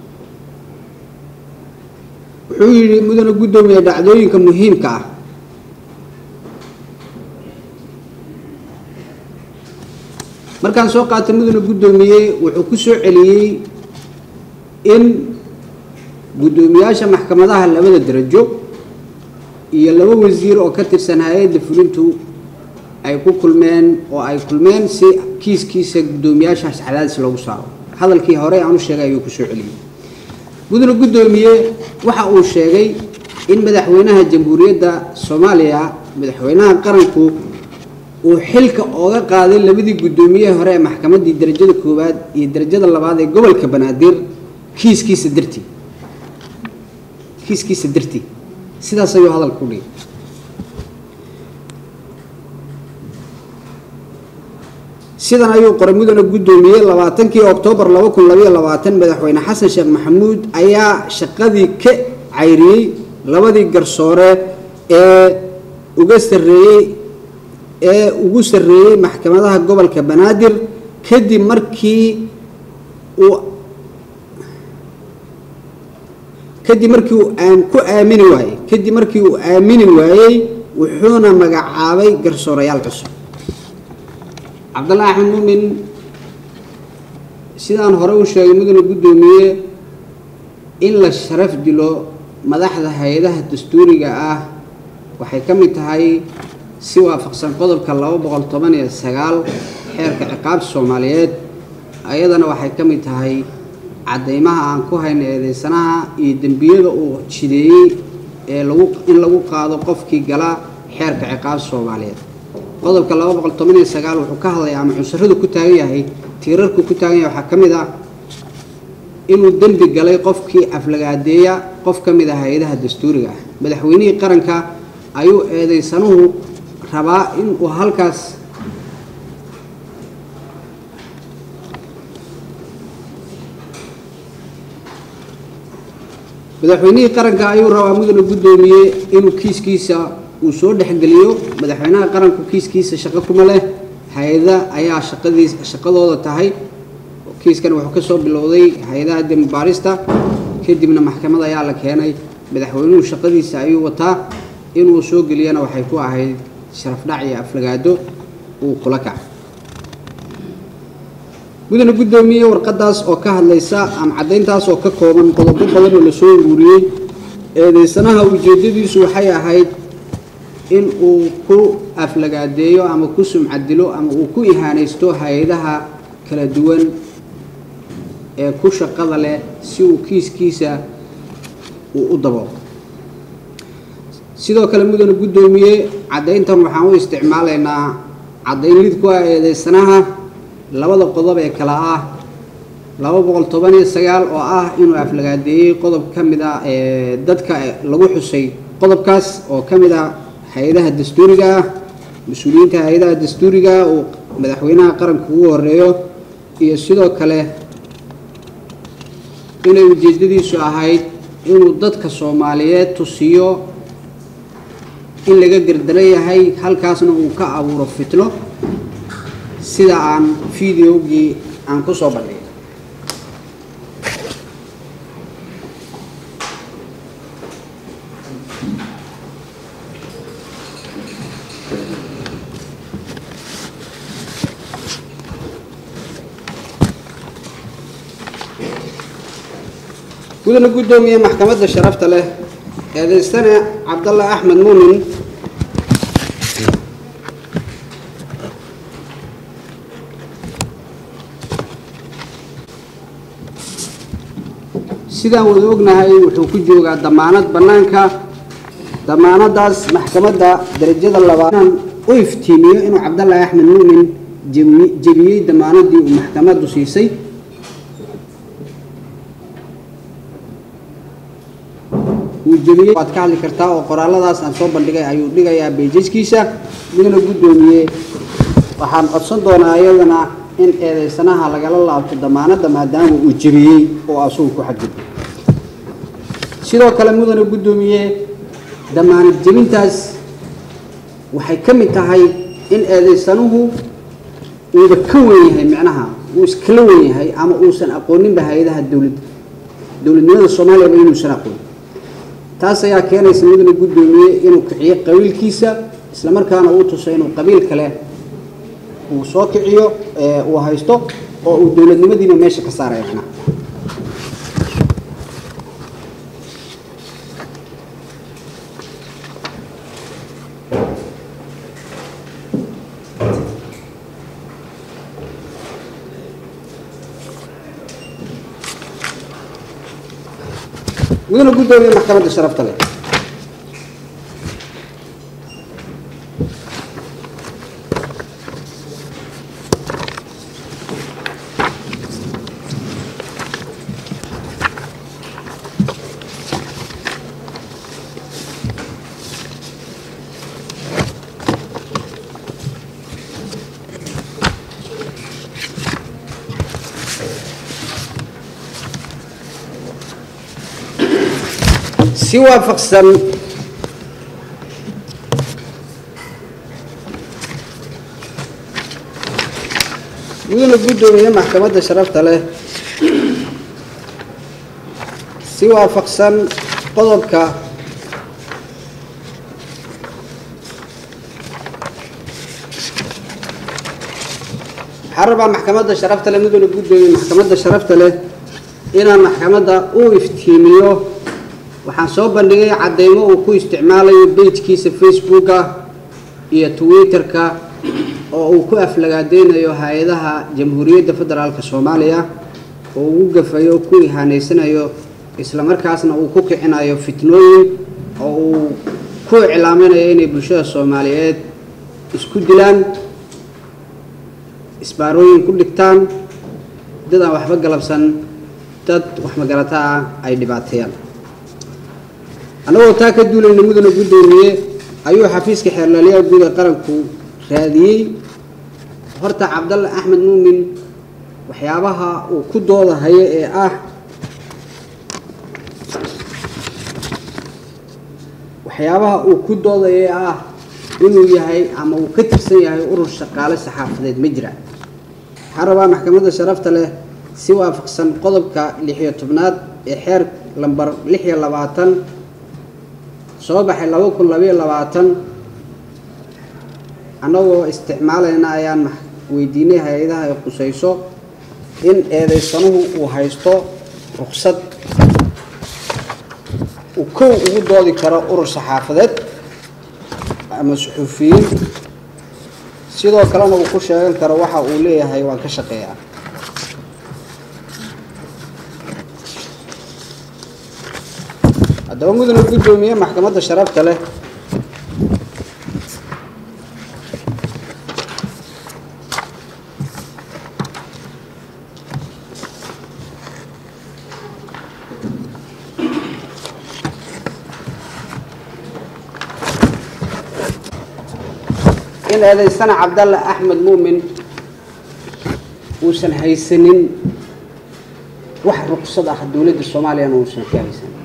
wuxuu yidhi mudane guddoomiye dhacdooyinka muhiimka ah markaan soo qaatay mudane guddoomiye wuxuu ku soo celiyey in guddoomiyaasha maxkamadaha labada darajo iyo laba wasiir oo ka tirsan hay-adda fulintu ay ku kulmeen oo ay kulmeen si kiiskiisa guddoomiyaashaas cadaadis loogu saaro hadalkii hore aan u sheegay ayuu ku soo celiyey mudane guddoomiye waxa uu sheegay in madaxweynaha jamhuuriyadda soomaaliya madaxweynaha qaranku uu xilka ooga qaaday labadii guddoomiyaha hore ee maxkamaddii darajada koowaad iyo darajada labaad ee gobolka banaadir kiiskiisa dartii kiiskiisa dartii sidaas ayuu hadalka ku dhigay sidan ayuu qoray mudane guddoomiye labaatankii oktoobar laba kun labayo labaatan madaxweyne xasan sheekh maxamuud ayaa shaqadii ka cayriyey labadii garsoore ee uga sarreeyey ee ugu sarreeyey maxkamadaha gobolka banaadir kadib markii uu kadib markii uu aan ku aamini waayey kadib markii uu aamini waayey wuxuuna magacaabay garsoorayaal cusub cabdalla axmed muumin sidaan hore u sheegay mudane guddoomiye in la sharaf dilo madaxda hay-adaha dastuuriga ah waxay ka mid tahay si waafaqsan qodobka laba boqol toban iyo sagaal xeerka ciqaabta soomaaliyeed ayadana waxay ka mid tahay caddeymaha aan ku hayna eedeysanaha iyo dembiyada uu jideeyey ee lagu in lagu qaado qofkii gala xeerka ciqaabta soomaaliyeed qodobka laba boqol toban iyo sagaal wuxuu ka hadlayaa ama cunsuradu ku taagan yahay tiirarku ku taagan yahay waxaa ka mid ah inuu dembi galay qofkii aflagaadeeya qof ka mid ah hay-adaha dastuuriga ah madaxweynihii qaranka ayuu eedeysanuhu rabaa in uu halkaas madaxweynihii qaranka ayuu rabaa mudane guddoomiye inuu kiiskiisa uu soo dhexgeliyo madaxweynaha qaranku kiiskiisa shaqo kuma leh hay-ada ayaa shaqadiis shaqadooda tahay kiiskan wuxuu ka soo bilowday hay-adaha dembaarista kadibna maxkamad ayaa la keenay madaxweynuhu shaqadiisa ayuu wataa inuu soo geliyana waxay ku ahayd sharafdhac iyo aflagaado uu kula kacay mudane guddoomiye warqadaas oo ka hadlaysa ama caddayntaas oo ka kooban qodobo badan oo lasoo uruuriyey eedeysanaha ujeeddadiisu waxay ahayd in uu ku aflagaadeeyo ama ku sumcadilo ama uu ku ihaanaysto hay-adaha kala duwan ee ku shaqada leh si uu kiiskiisa uu u daboolo sidoo kale mudane guddoomiye caddayntan waxaan u isticmaalaynaa caddayn lid ku ah eedeysanaha labada qodob ee kale ah laba boqol toban iyo sagaal oo ah inuu aflagaadeeyey qodob ka mid ah ee dadka lagu xusay qodobkaas oo ka mid ah hay-adaha dastuuriga ah mas-uuliyiinta hay-adaha dastuuriga uu madaxweynaha qaranka ugu horeeyo iyo sidoo kale inay ujeeddadiisu ahayd inuu dadka soomaaliyeed tusiyo in laga gardaran yahay halkaasna uu ka abuuro fitno sida aan videogii aan ku soo bandhigay gudana guddoomiye maxkamadda sharafta leh eedeystane cabdalla axmed muumin sidaan wada ognahay wuxuu ku joogaa damaanad bannaanka damaanadaas maxkamadda darajada labaad u iftiimiyo inuu cabdallaahi axmed muumin jebi- jebiyey damaanadii uu maxkamaddu siisay uu jebiyey waad ka hadli kartaa oo qoraalladaas aan soo bandhigay ayuu dhigayaa beejaskiisa midna guddoomiye waxaan codsan doonaa iyadana in eedeysanaha lagala laabto damaanadda maadaama uu jebiyey oo asugu ku xadgudbay sidoo kale mudane guddoomiye damaanad jebintaas waxay ka mid tahay in eedeysanuhu uuba ka wen yahay micnaha uu iskala wen yahay ama uusan aqooninba hay-adaha dowladda dowladnimada soomaaliyaba inuusan aqoonin taas ayaa keenaysa mudane guddoomiye inuu kiciyo qabiilkiisa islamarkaana uu tuso inuu qabiil kale uu soo kiciyo ee uu haysto oo uu dowladnimadiina meesha ka saaraya macnaha mudane guddoomiye maxkamadda sharafta leh si waafaqsan mudane guddoomiye maxkamadda sharafta leh si waafaqsan qodobka waxaan rabaa maxkamadda sharafta leh mudane guddoomiye maxkamadda sharafta leh inaan maxkamadda u iftiimiyo waxaan soo bandhigay caddeymo uu ku isticmaalayo bejkiisa facebooka iyo twitter-ka oo uu ku aflagaadeynayo hay-adaha jamhuuriyadda federaalk soomaaliya oo ugu gafayo ku ihaanaysanayo islamarkaasna uu ku kicinayo fitnooyin oo uu ku iclaaminayo inay bulshada soomaaliyeed isku dilaan isbaarooyin ku dhigtaan dad aan waxba galabsan dad wax magarata ah ay dhibaateeyaan annagoo taa ka duulayna mudane guddoomiye ayuu xafiiska xeerlaaliyaha guud ee qaranku raadiyey horta cabdalle axmed muumin waxyaabaha uu ku doodahayo ee ah waxyaabaha uu ku doodayo ee ah inuu yahay ama uu ka tirsan yahay urur shaqaale saxaafadeed ma jira waxaan rabaa maxkamadda sharafta leh si waafaqsan qodobka lixiyo tobnaad ee xeer lambar lix iyo labaatan soo baxay laba kun labayo labaatan annagoo isticmaalayna ayaan weydiinay hay-adaha ay qusayso in eedeysanuhu uu haysto ruqsad uu kow ugu doodi karo urur saxaafadeed ama suxuufiyiin sidoo kalena uu ku sheegan karo waxa uu leeyahay waan ka shaqeeyaa haddaba mudane guddoomiye maxkamadda sharafta leh in eedeysana cabdalle axmed muumin uusan haysanin wax ruqsad ah dowladda soomaaliyana uusan ka haysanin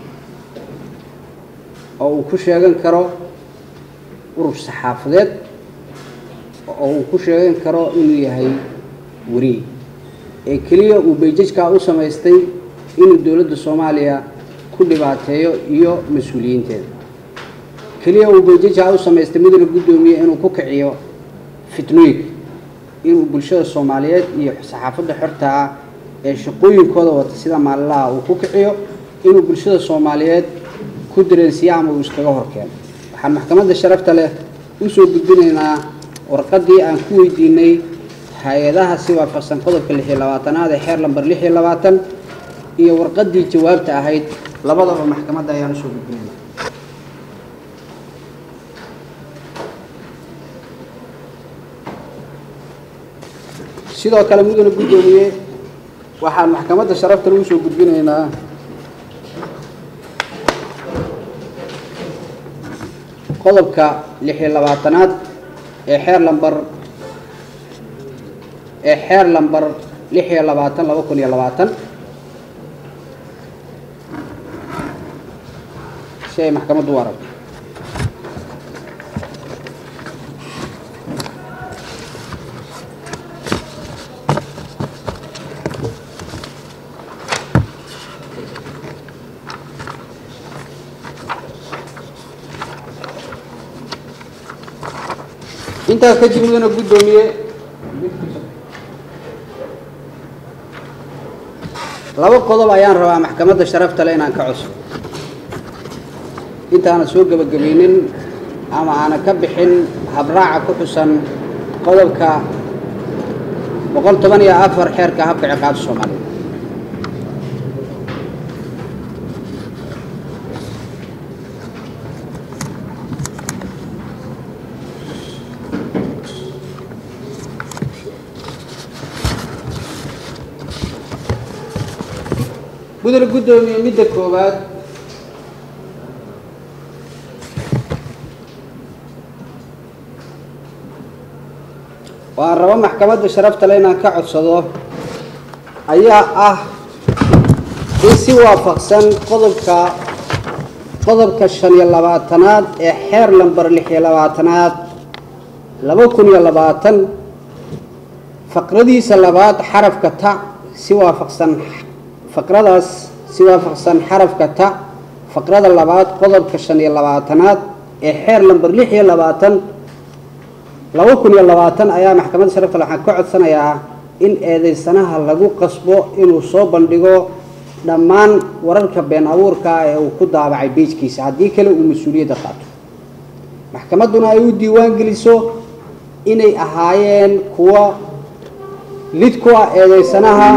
oo uu ku sheegan karo urur saxaafadeed oo uu ku sheegan karo inuu yahay weriye ee keliya uu beejajkaa u samaystay inuu dowladda soomaaliya ku dhibaateeyo iyo mas-uuliyiinteeda keliya uu beejajkaa u samaystay mudane guddoomiye inuu ku kiciyo fitnooyinka inuu bulshada soomaaliyeed iyo saxaafadda xorta ah ee shaqooyinkooda wata sida maalinlaha uu ku kiciyo inuu bulshada soomaaliyeed ku dareensiiyo ama uu iskaga horkeeno waxaan maxkamadda sharafta leh usoo gudbinaynaa warqaddii aan ku weydiinay hay-adaha si waafaqsan qodobka lix iyo labaatanaad ee xeer lamber lix iyo labaatan iyo warqaddii jawaabta ahayd labadaba maxkamadda ayaan usoo gudbinayna sidoo kale mudane guddoomiye waxaan maxkamadda sharafta lagu soo gudbinaynaa qodobka lix iyo labaatanaad ee xeer lambar ee xeer lambar lix iyo labaatan laba kun iyo labaatan si ay maxkamaddu u aragto intaas kadib mudana guddoomiye laba qodob ayaan rabaa maxkamadda sharafta le inaan ka cusub intaana soo gebagabaynin ama aana ka bixin habraaca ku xusan qodobka boqol toban iyo afar xeerka habka ciqaabta soomaaliya mudane guddoomiye midda koowaad waan rabo maxkamadda sharafta le inaan ka codsado ayaa ah in si waafaqsan qodobka qodobka shan iyo labaatanaad ee xeer lambar lix iyo labaatanaad laba kun iyo labaatan faqradiisa labaad xarafka ta si waafaqsan faqradaas si waafaqsan xarafka ta faqrada labaad qodobka shan iyo labaatanaad ee xeer lamber lix iyo labaatan laba kun iyo labaatan ayaa maxkamadda sharafta waxaan ka codsanayaa in eedeysanaha lagu qasbo inuu soo bandhigo dhammaan wararka been abuurka ee uu ku daabacay beejkiisa haddii kale uu mas-uuliyadda qaato maxkamadduna ay u diiwaan geliso inay ahaayeen kuwo lid ku ah eedeysanaha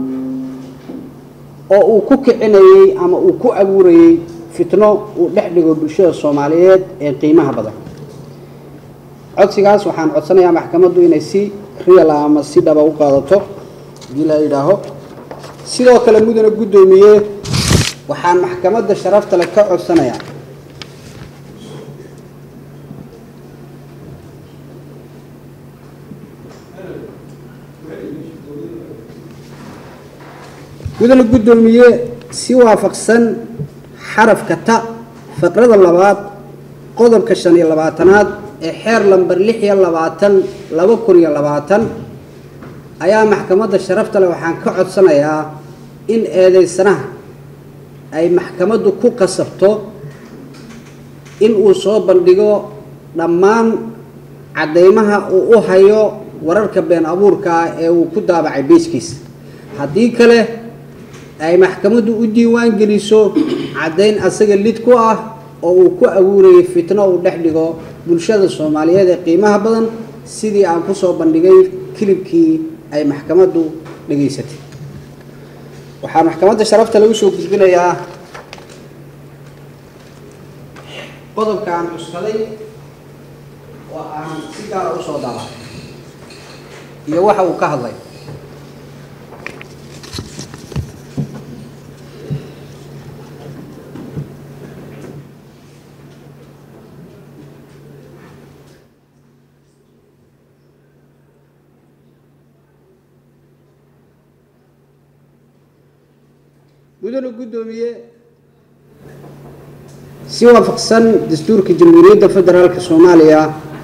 oo uu ku kicinayey ama uu ku abuurayey fitno uu dhex dhigo bulshada soomaaliyeed ee qiimaha badan codsigaas waxaan codsanayaa maxkamaddu inay si real ah ama si dhaba u qaadato hadii la yidhaaho sidoo kale mudane guddoomiye waxaan maxkamadda sharafta le ka codsanayaa mudane guddoomiye si waafaqsan xarafka ta faqrada labaad qodobka shan iyo labaatanaad ee xeer lamber lix iyo labaatan laba kun iyo labaatan ayaa maxkamadda sharafta leh waxaan ka codsanayaa in eedeysanaha ay maxkamaddu ku qasabto in uu soo bandhigo dhammaan caddeymaha uu u hayo wararka been abuurka ah ee uu ku daabacay beejkiisa haddii kale ay maxkamaddu u diiwaan geliso caddayn asaga lid ku ah oo uu ku abuurayay fitno uu dhex dhigo bulshada soomaaliyeed ee qiimaha badan sidii aan kusoo bandhigay kilibkii ay maxkamaddu dhegaysatay waxaa maxkamadda sharafta lagu soo gudbinayaa qodobka aan cuskaday oo aan si gaara usoo daabacay iyo waxa uu ka hadlay mudane guddoomiye si waafaqsan dastuurka jamhuuriyadda federaalka soomaaliya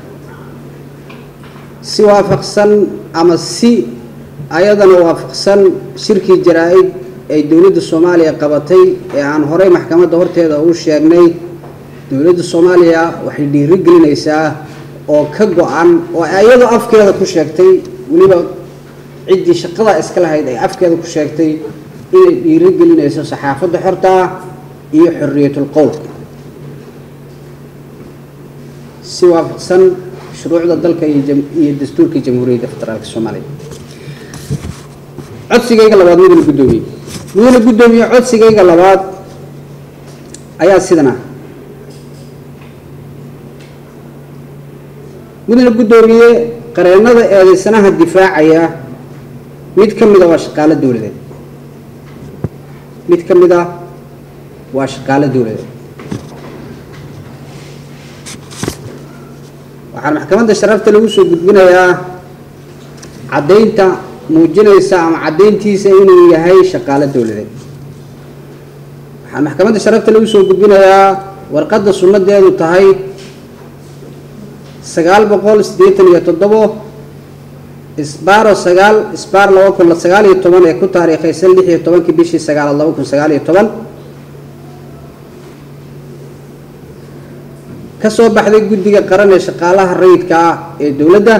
si waafaqsan ama si ayadana waafaqsan shirkii jaraa-id ay dowladda soomaaliya qabatay ee aan horey maxkamadda horteeda u sheegnay dowladda soomaaliya waxay dhiiri gelinaysaa oo ka go-an oo iyadoo afkeeda ku sheegtay weliba ciddii shaqada iska lahayd ay afkeeda ku sheegtay inay dhiiri gelinayso saxaafadda xorta ah iyo xorriyatul qowlka si waafaqsan shuruucda dalka iyo dastuurka jamhuuriyadda federaalka soomaaliya codsigayga labaad mudane guddoomiye mudane guddoomiye codsigayga labaad ayaa sidan ah mudane guddoomiye qareennada eedeysanaha difaacaya mid ka mid a waa shaqaalo dowladeed mid ka mid ah waa shaqaalo dowladeed waxaan maxkamadda sharafta lagu soo gudbinayaa caddaynta muujinaysa ama caddayntiisa inuu yahay shaqaalo dowladeed waxaan maxkamadda sharafta lagu soo gudbinayaa warqadda sunnadeedu tahay sagaal boqol siddeetan iyo toddobo isbaaro sagaal isbaar laba kun sagaal iyo toban ee ku taariikhaysan lix iyo tobankii bishii sagaalaad laba kun sagaal iyo toban ka soo baxday guddiga qaran ee shaqaalaha rayidka ah ee dowladda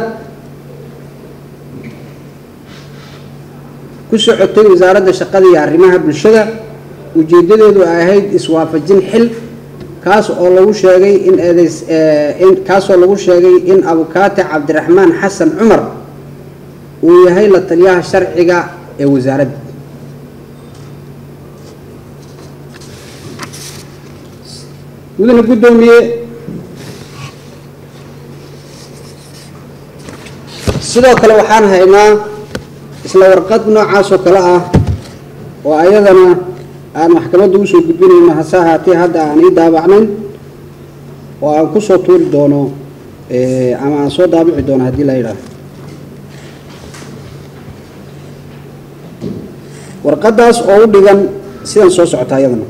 ku socotay wasaaradda shaqada iyo arrimaha bulshada ujeeddadeedu ay ahayd iswaafajin xil kaas oo lagu sheegay in eedeys in kaasoo lagu sheegay in abukaate cabdiraxmaan xasan cumar uu yahay la taliyaha sharciga ee wasaaradda mudane guddoomiye sidoo kale waxaan haynaa isla warqad noocaas oo kale ah oo ayadana aan maxkamadda usoo gudbinayno hase ahaatee hadda aan ii daabacnayn oo aan kusoo tuuri doono ama aan soo daabici doono haddii la yidhaaho warqaddaas oo u dhigan sidan soo socota ayadana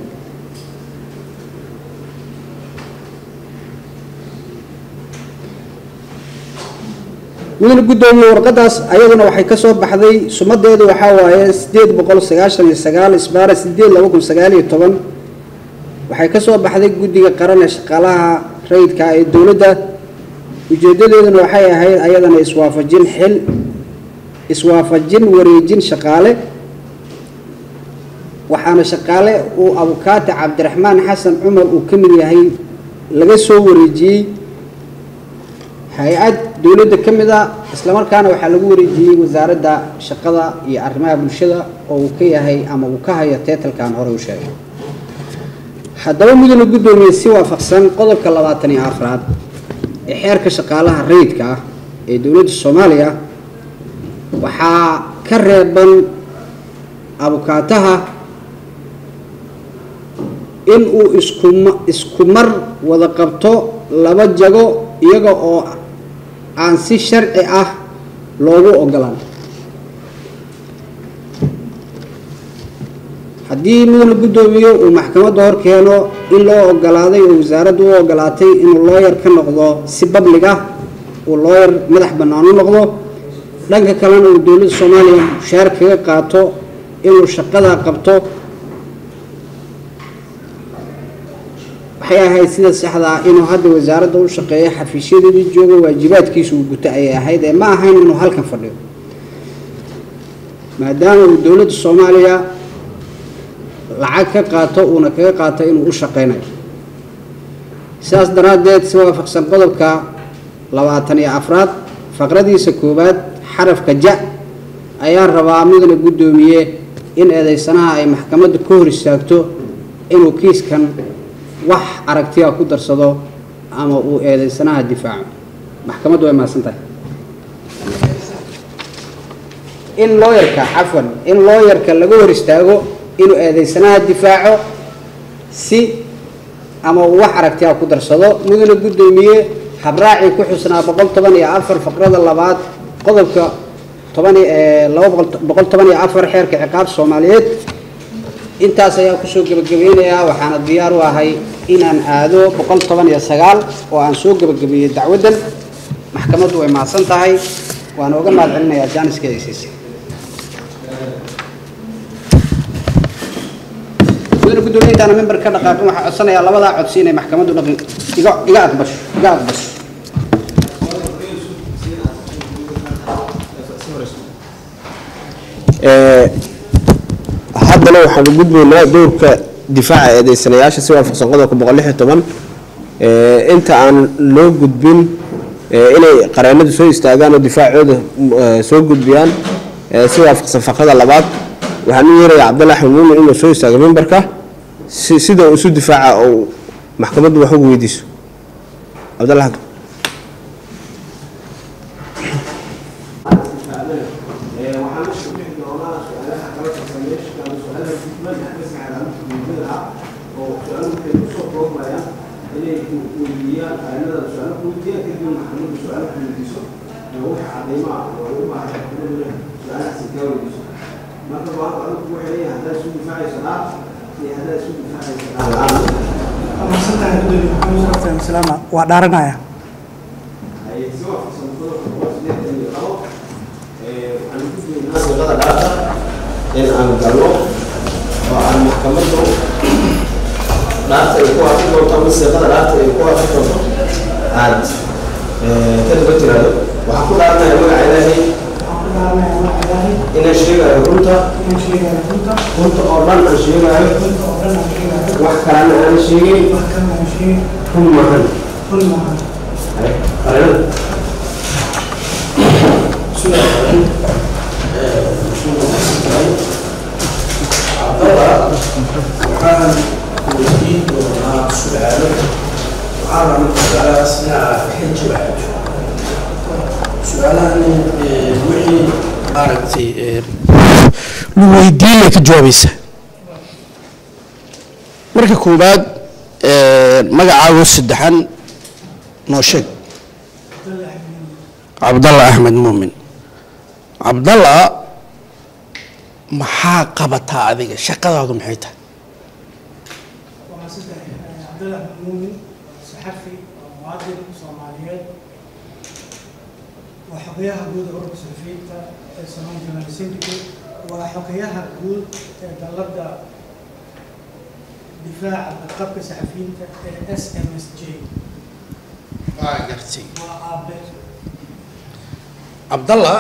mudane guddoomiye warqaddaas ayaduna waxay ka soo baxday sumadeedu waxaa waaye siddeed boqol sagaashan iyo sagaal isbaara sideed laba kun sagaal iyo toban waxay ka soo baxday guddiga qaran ee shaqaalaha rayidka ee dowladda ujeeddadeeduna waxay ahayd ayadana iswaafajin xil iswaafajin wareejin shaqaale waxaana shaqaale uu abukaate cabdiraxmaan xasan cumar uu ka mid yahay laga soo wareejiyey hay-ad dowladda ka mid a islamarkaana waxaa lagu wareejiyey wasaaradda shaqada iyo arrimaha bulshada oo uu ka yahay ama uu ka hayo teetalkan hore u sheegay haddaba mudane guddoomiye si waafaqsan qodobka labaatan iyo afraad ee xeerka shaqaalaha rayidka ah ee dowladda soomaaliya waxaa ka reeban abukaataha in uu iskuma isku mar wada qabto laba jago iyaga oo aan si sharci ah loogu ogolaan haddii mudane guddoomiye uu maxkamadda hor keeno in loo ogolaaday oo wasaaraddu u ogolaatay inuu looyar ka noqdo si bablig ah uu looyar madax bannaan u noqdo dhanka kalena uu dowladda soomaaliya mushaar kaga qaato inuu shaqada qabto waxay ahayd sida saxda ah inuu hadda wasaaradda u shaqeeyo xafiisyadeedii joogo waajibaadkiisa uu guto ayay ahayd ee ma ahayn inuu halkan fadhiyo maadaama uu dowladda soomaaliya lacag ka qaato uuna kaga qaato inuu u shaqeynayo sidaas daraaddeed si waafaqsan qodobka labaatan iyo afraad faqradiisa koowaad xarafka ja ayaan rabaa mudane guddoomiye in eedeysanaha ay maxkamadda ka hor istaagto inuu kiiskan wax aragtiya ku darsado ama uu eedeysanaha difaaco maxkamaddu way mahadsan tahay in looyarka cafwan in looyarka laga hor istaago inuu eedeysanaha difaaco si ama uu wax aragtiya ku darsado mudane guddoomiye habraacii ku xusnaa boqol toban iyo afar faqrada labaad qodobka toban laba boqol toban iyo afar xeerka ciqaab soomaaliyeed intaas ayaa kusoo gebagabeynayaa waxaana diyaar u ahay inaan aado boqol toban iyo sagaal oo aan soo gebagabeeyey dacwaddan maxkamaddu way mahadsan tahay waana uga mahad celinayaa jaaniska aysiisa mudane guddoomiye intaana member ka dhaqaaqin waxaa codsanayaa labadaa codsi inay maxkamaddu dhaqin iga iga aqbasho iga aqbasho haddana waxaan u gudbaynaa dowrka difaaca eedeysanayaasha si waafaqsan qodobka boqol lix iyo toban inta aan loo gudbin inay qareenadu soo istaagaan oo difaacooda soo gudbiyaan ee si waafaqsan faqrada labaad waxaan u yeerayaa cabdalla axmed muumin inuu soo istaago mimbarka si sida uu isu difaaca oo maxkamaddu wax ugu weydiiso cabdalla xag waa dhaaranaya in aan galno oo aan maxkamaddu dhaarta ay ku hafi doonto ama siiqada dhaarta ay ku hafi doonto aad ka daba tiraado waxaan ku dhaaranaya magaca ilaahay inaan sheegayo runta runta oo dhan aan sheegayo wax kalena aan sheegin run mahan qarinada waxaan weydiin doonaa su-aalo waxaana markaas inaad ka jawaabto su-aalahan wixii maaragtay lu weydiinay ka jawaabaysaa marka koowaad magacaago saddexan noo sheeg cabdalla axmed muumin cabdalla maxaa qabataa adiga shaqadaadu maxay tahay waa saddex cabdalla muumin saxafi oo muwaadin soomaaliyeed waa xogayaha guud ee ururka saxafiyiinta ee samaan journal syndicate waa xogayaha guud ee dalladda difaaca badqabka saxafiyiinta ee s m s j waa gartay waa aabe cabdalla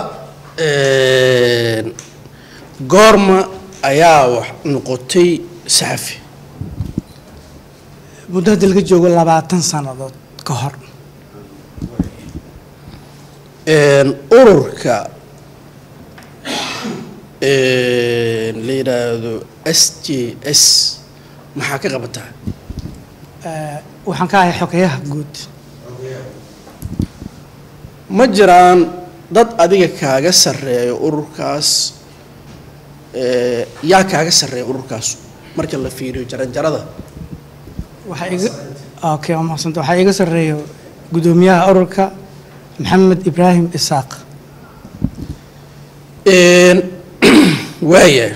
goorma ayaa wax noqotay saxafi muddo hadda laga joogo labaatan sannadood ka hor ururka la yidhaahdo s j s maxaa ka qabataa Eh, waxaan ka ahay xogayaha guud ma jiraan dad adiga kaaga sarreeyo ururkaas yaa kaaga sarreeya ururkaas marka la fiiriyo jaranjarada waxaa iga okay waa mahadsantahay waxaa iga sarreeyo guddoomiyaha ururka maxamed ibraahim isaaq waaya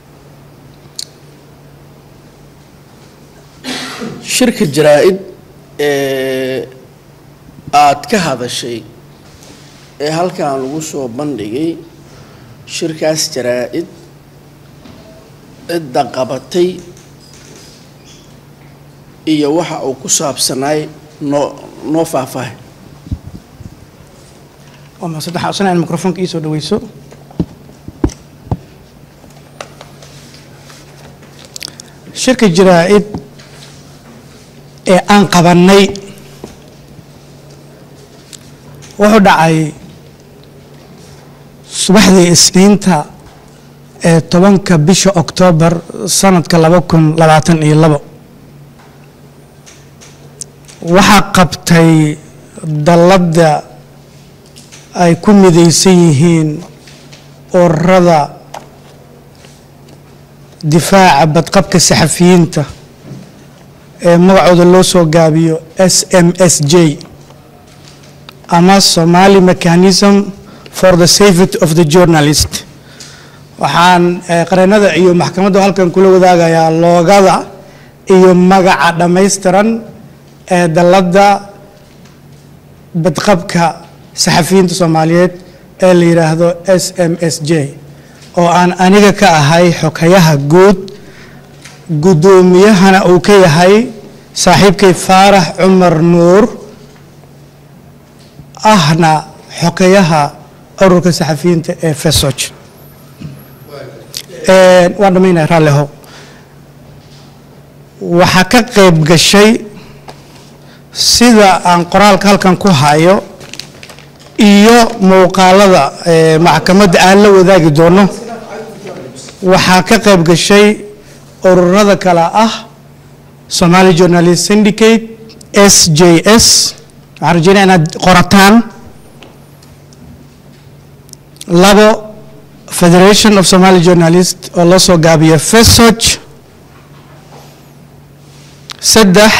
shirka jaraa-id ee aad ka hadashay ee halkan lagu soo bandhigay shirkaas jaraa-id cidda qabatay iyo waxa uu ku saabsanaay noo noo faahfaahay waa mahadsantahay waxaan codsanaya in mikrofoonka ii soo dhaweyso shirka jaraa-id ee aan qabannay wuxuu dhacay subaxdii isniinta ee tobanka bisha oktoobar sanadka laba kun labaatan iyo labo waxaa qabtay dalladda ay ku midaysan yihiin ururada difaaca badqabka saxafiyiinta ee magacooda loo soo gaabiyo s m s j ama somali mechanism for the safety of the journalist waxaan eh, qareennada iyo maxkamadda halkan kula wadaagayaa loogada iyo magaca dhammaystiran ee dalladda badqabka saxafiyiinta soomaaliyeed ee la yidhaahdo s m s j oo aan aniga ka ahay xogayaha guud guddoomiyahana uu ka yahay saaxiibkay faarax cumar nuur ahna xogayaha ururka saxafiyiinta ee fesoj waan dhamaynaya raallihow waxaa ka qayb gashay sida aan qoraalka halkan ku hayo iyo muuqaalada ee, maxkamadda aan la wadaagi doono waxaa ka qayb gashay ururada kale ah Somali Journalist Syndicate SJS waxaan rajeynaya inaad qorataan labo Federation of Somali Journalists oo loo soo gaabiyo FESOJ saddex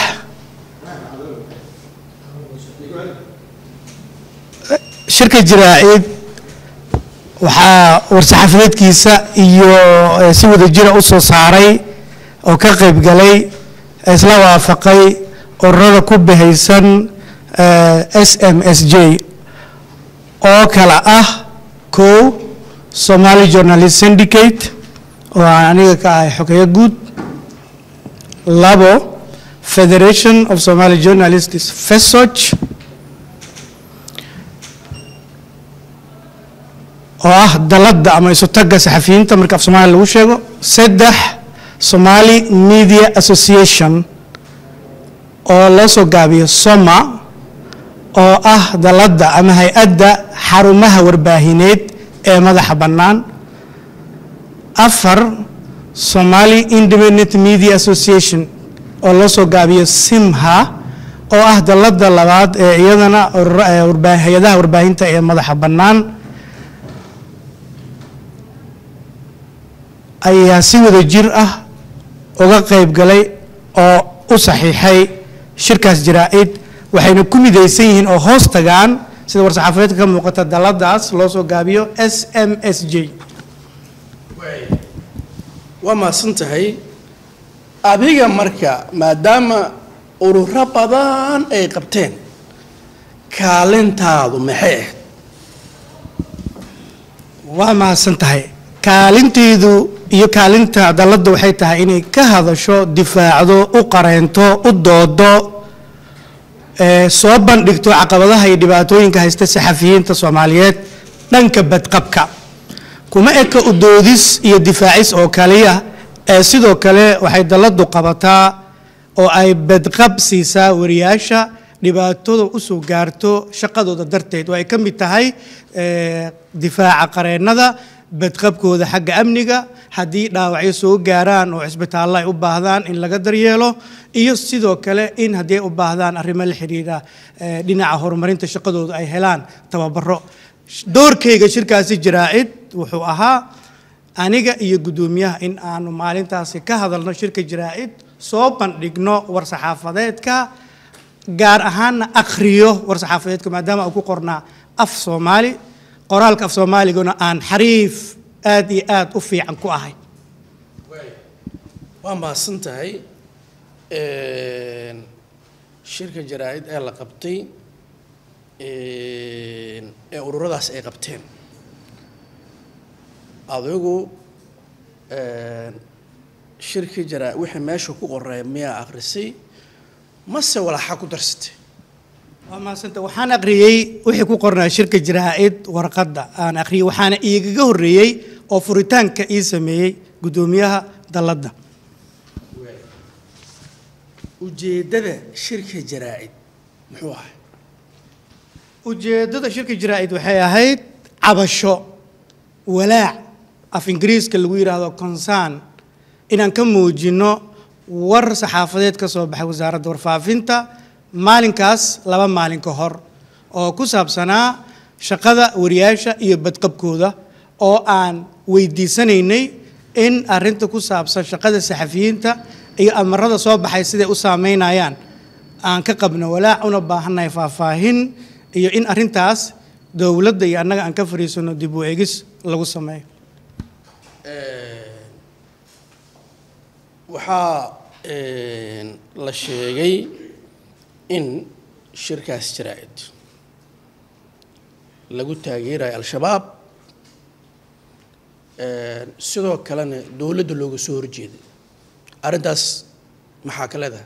shirka jiraacid waxaa war-saxaafadeedkiisa iyo eh, si wada jira u soo saaray oo ka qayb galay isla waafaqay ururada ku bahaysan eh, SMSJ oo kala ah kow Somali Journalist Syndicate oo aan aniga ka ahay xogeyo guud labo Federation of Somali Journalists FESOJ oo ah dalada ama isu tagga saxafiyiinta marka af soomaaliya lagu sheego saddex Somali Media Association oo loo soo gaabiyo SOMA oo ah dalada ama hay-adda xarumaha warbaahineed ee madaxa bannaan afar Somali Independent Media Association oo loo soo gaabiyo SIMHA oo ah dalada labaad ee iyadana urur- ee warbaa- hay-adaha warbaahinta ee madaxa bannaan ayaa si wada jir ah uga qayb galay oo u saxiixay shirkaas jaraa'id waxayna ku midaysan yihiin oo hoos tagaan sida war-saxaafadeedka ka muuqata daladaas loo soo gaabiyo s m s j waa mahadsan tahay adiga marka maadaama ururo badan ay qabteen kaalintaadu maxay ahayd waa mahadsan tahay kaalinteedu iyo kaalinta dalladda waxay tahay inay ka hadasho difaacdo u qareento u doodo ee soo bandhigto caqabadaha iyo dhibaatooyinka haysta saxafiyiinta soomaaliyeed dhanka badqabka kuma eka u doodis iyo difaacis oo kaliya ee sidoo kale waxay dalladdu qabataa oo ay badqab siisaa wariyaasha dhibaatada u soo gaarto shaqadooda darteed oo ay ka mid tahay ee, difaaca qareennada badqabkooda xagga amniga haddii dhaawacyo soo gaaraan oo cisbitaallo ay u baahdaan in laga daryeelo iyo sidoo kale in haddii ay u baahdaan arrimo la xiriira ee, dhinaca horumarinta shaqadooda ay helaan tababaro doorkayga shirkaasi jaraa'id wuxuu ahaa aniga iyo guddoomiyaha in aanu maalintaasi ka hadalno shirka jaraa'id soo bandhigno war-saxaafadeedka gaar ahaanna akhriyo war-saxaafadeedka maadaama uu ku qornaa af soomaali qoraalka af soomaaliguna aan xariif aad iyo aad u fiican ku ahay waa mahadsan tahay shirka jaraa-id ee la qabtay ee ururadaas ay qabteen adigu shirkii jaraa wixii meesha ku qoray miyaa akhrisay mase walaaxa ku darsatay waa mahadsanta waxaan akhriyey wixii ku qornaa shirka jaraa'id warqadda aan akhriyey waxaana iigaga horreeyey oo furitaanka ii sameeyey guddoomiyaha dalladda ujeeddada shirka jaraa-id muxuu ahay ujeeddada shirka jaraa'id waxay ahayd cabasho walaac af ingiriiska lagu yidhaahdo concern inaan ka muujinno war saxaafadeed ka soo baxay wasaaradda warfaafinta maalinkaas laba maalin ka hor oo ku saabsanaa shaqada wariyaasha iyo badqabkooda oo aan weydiisanaynay in arrinta ku saabsan shaqada saxafiyiinta iyo amarada soo baxay siday u saameynayaan aan ka qabno walaac una baahannahay faahfaahin iyo in arrintaas dowladda iyo annaga aan ka fadhiisano dib u eegis lagu sameeyo waxaa la sheegay in shirkaas jaraa-id lagu taageerayo al-shabaab sidoo kalena dowladda looga soo horjeeday arrintaas maxaa ka leedahay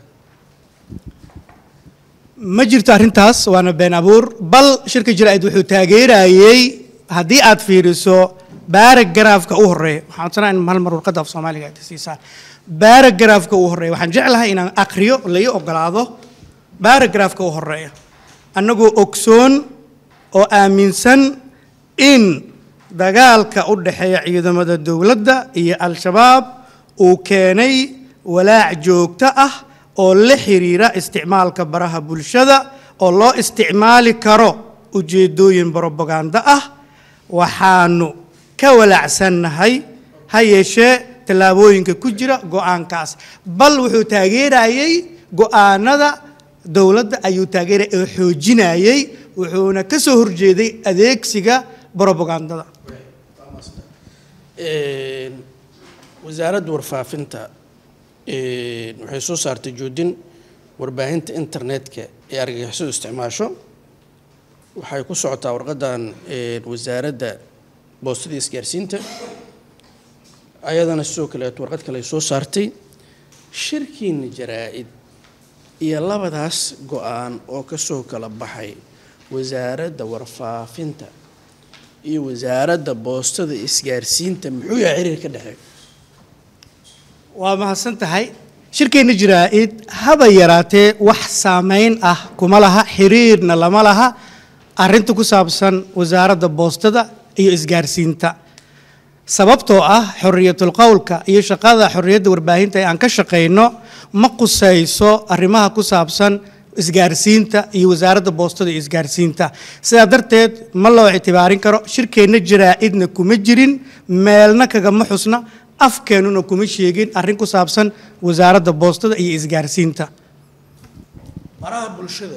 ma jirto arrintaas waana been abuur bal shirka jaraa'id wuxuu taageerayey haddii aad fiiriso baaragaraafka u horeeya waxaan codsanaa in hal mar warqadda af soomaaliga aad siisaan baaragaraafka u horeeya waxaan jeclahay inaan akhriyo lai ogolaado baaragaraafka u horeeya annagoo ogsoon oo aaminsan in dagaalka u dhexeeya ciidamada dowladda iyo al-shabaab uu keenay walaac joogto ah oo la xiriira isticmaalka baraha bulshada oo loo isticmaali karo ujeeddooyin brobaganda ah waxaanu ka walaacsannahay ha yeeshee tallaabooyinka ku jira go-aankaas bal wuxuu taageerayey go-aanada dowladda ayuu taageerayay oo xoojinayey wuxuuna ka soo horjeeday adeegsiga brobagandada wasaaradda warfaafinta waxay soo saartay joodin warbaahinta internetka ee argagixisadu isticmaasho waxay ku socotaa warqadan wasaaradda boostada isgaarsiinta ayadana sidoo kaleeto warqad kale ay soo saartay shirkiina jaraa-id iyo labadaas go-aan oo kasoo kala baxay wasaaradda warfaafinta iyo wasaaradda boostada isgaarsiinta muxuu yahay xiriir ka dhexeeya waa mahadsan tahay shirkeenna jiraa-id haba yaraatee wax saameyn ah kuma laha xiriirna lama laha arrinta ku saabsan wasaaradda boostada iyo isgaarsiinta sababtoo ah xorriyatul qowlka iyo shaqada xorriyadda warbaahinta ee aan ka shaqayno ma qusayso arrimaha ku saabsan isgaarsiinta iyo wasaaradda boostada iyo isgaarsiinta sidaa darteed ma loo ictibaarin karo shirkeenna jaraa-idna kuma jirin meelna kagama xusna afkeennuna kuma sheegin arrin ku saabsan wasaaradda boostada iyo isgaarsiinta baraha bulshada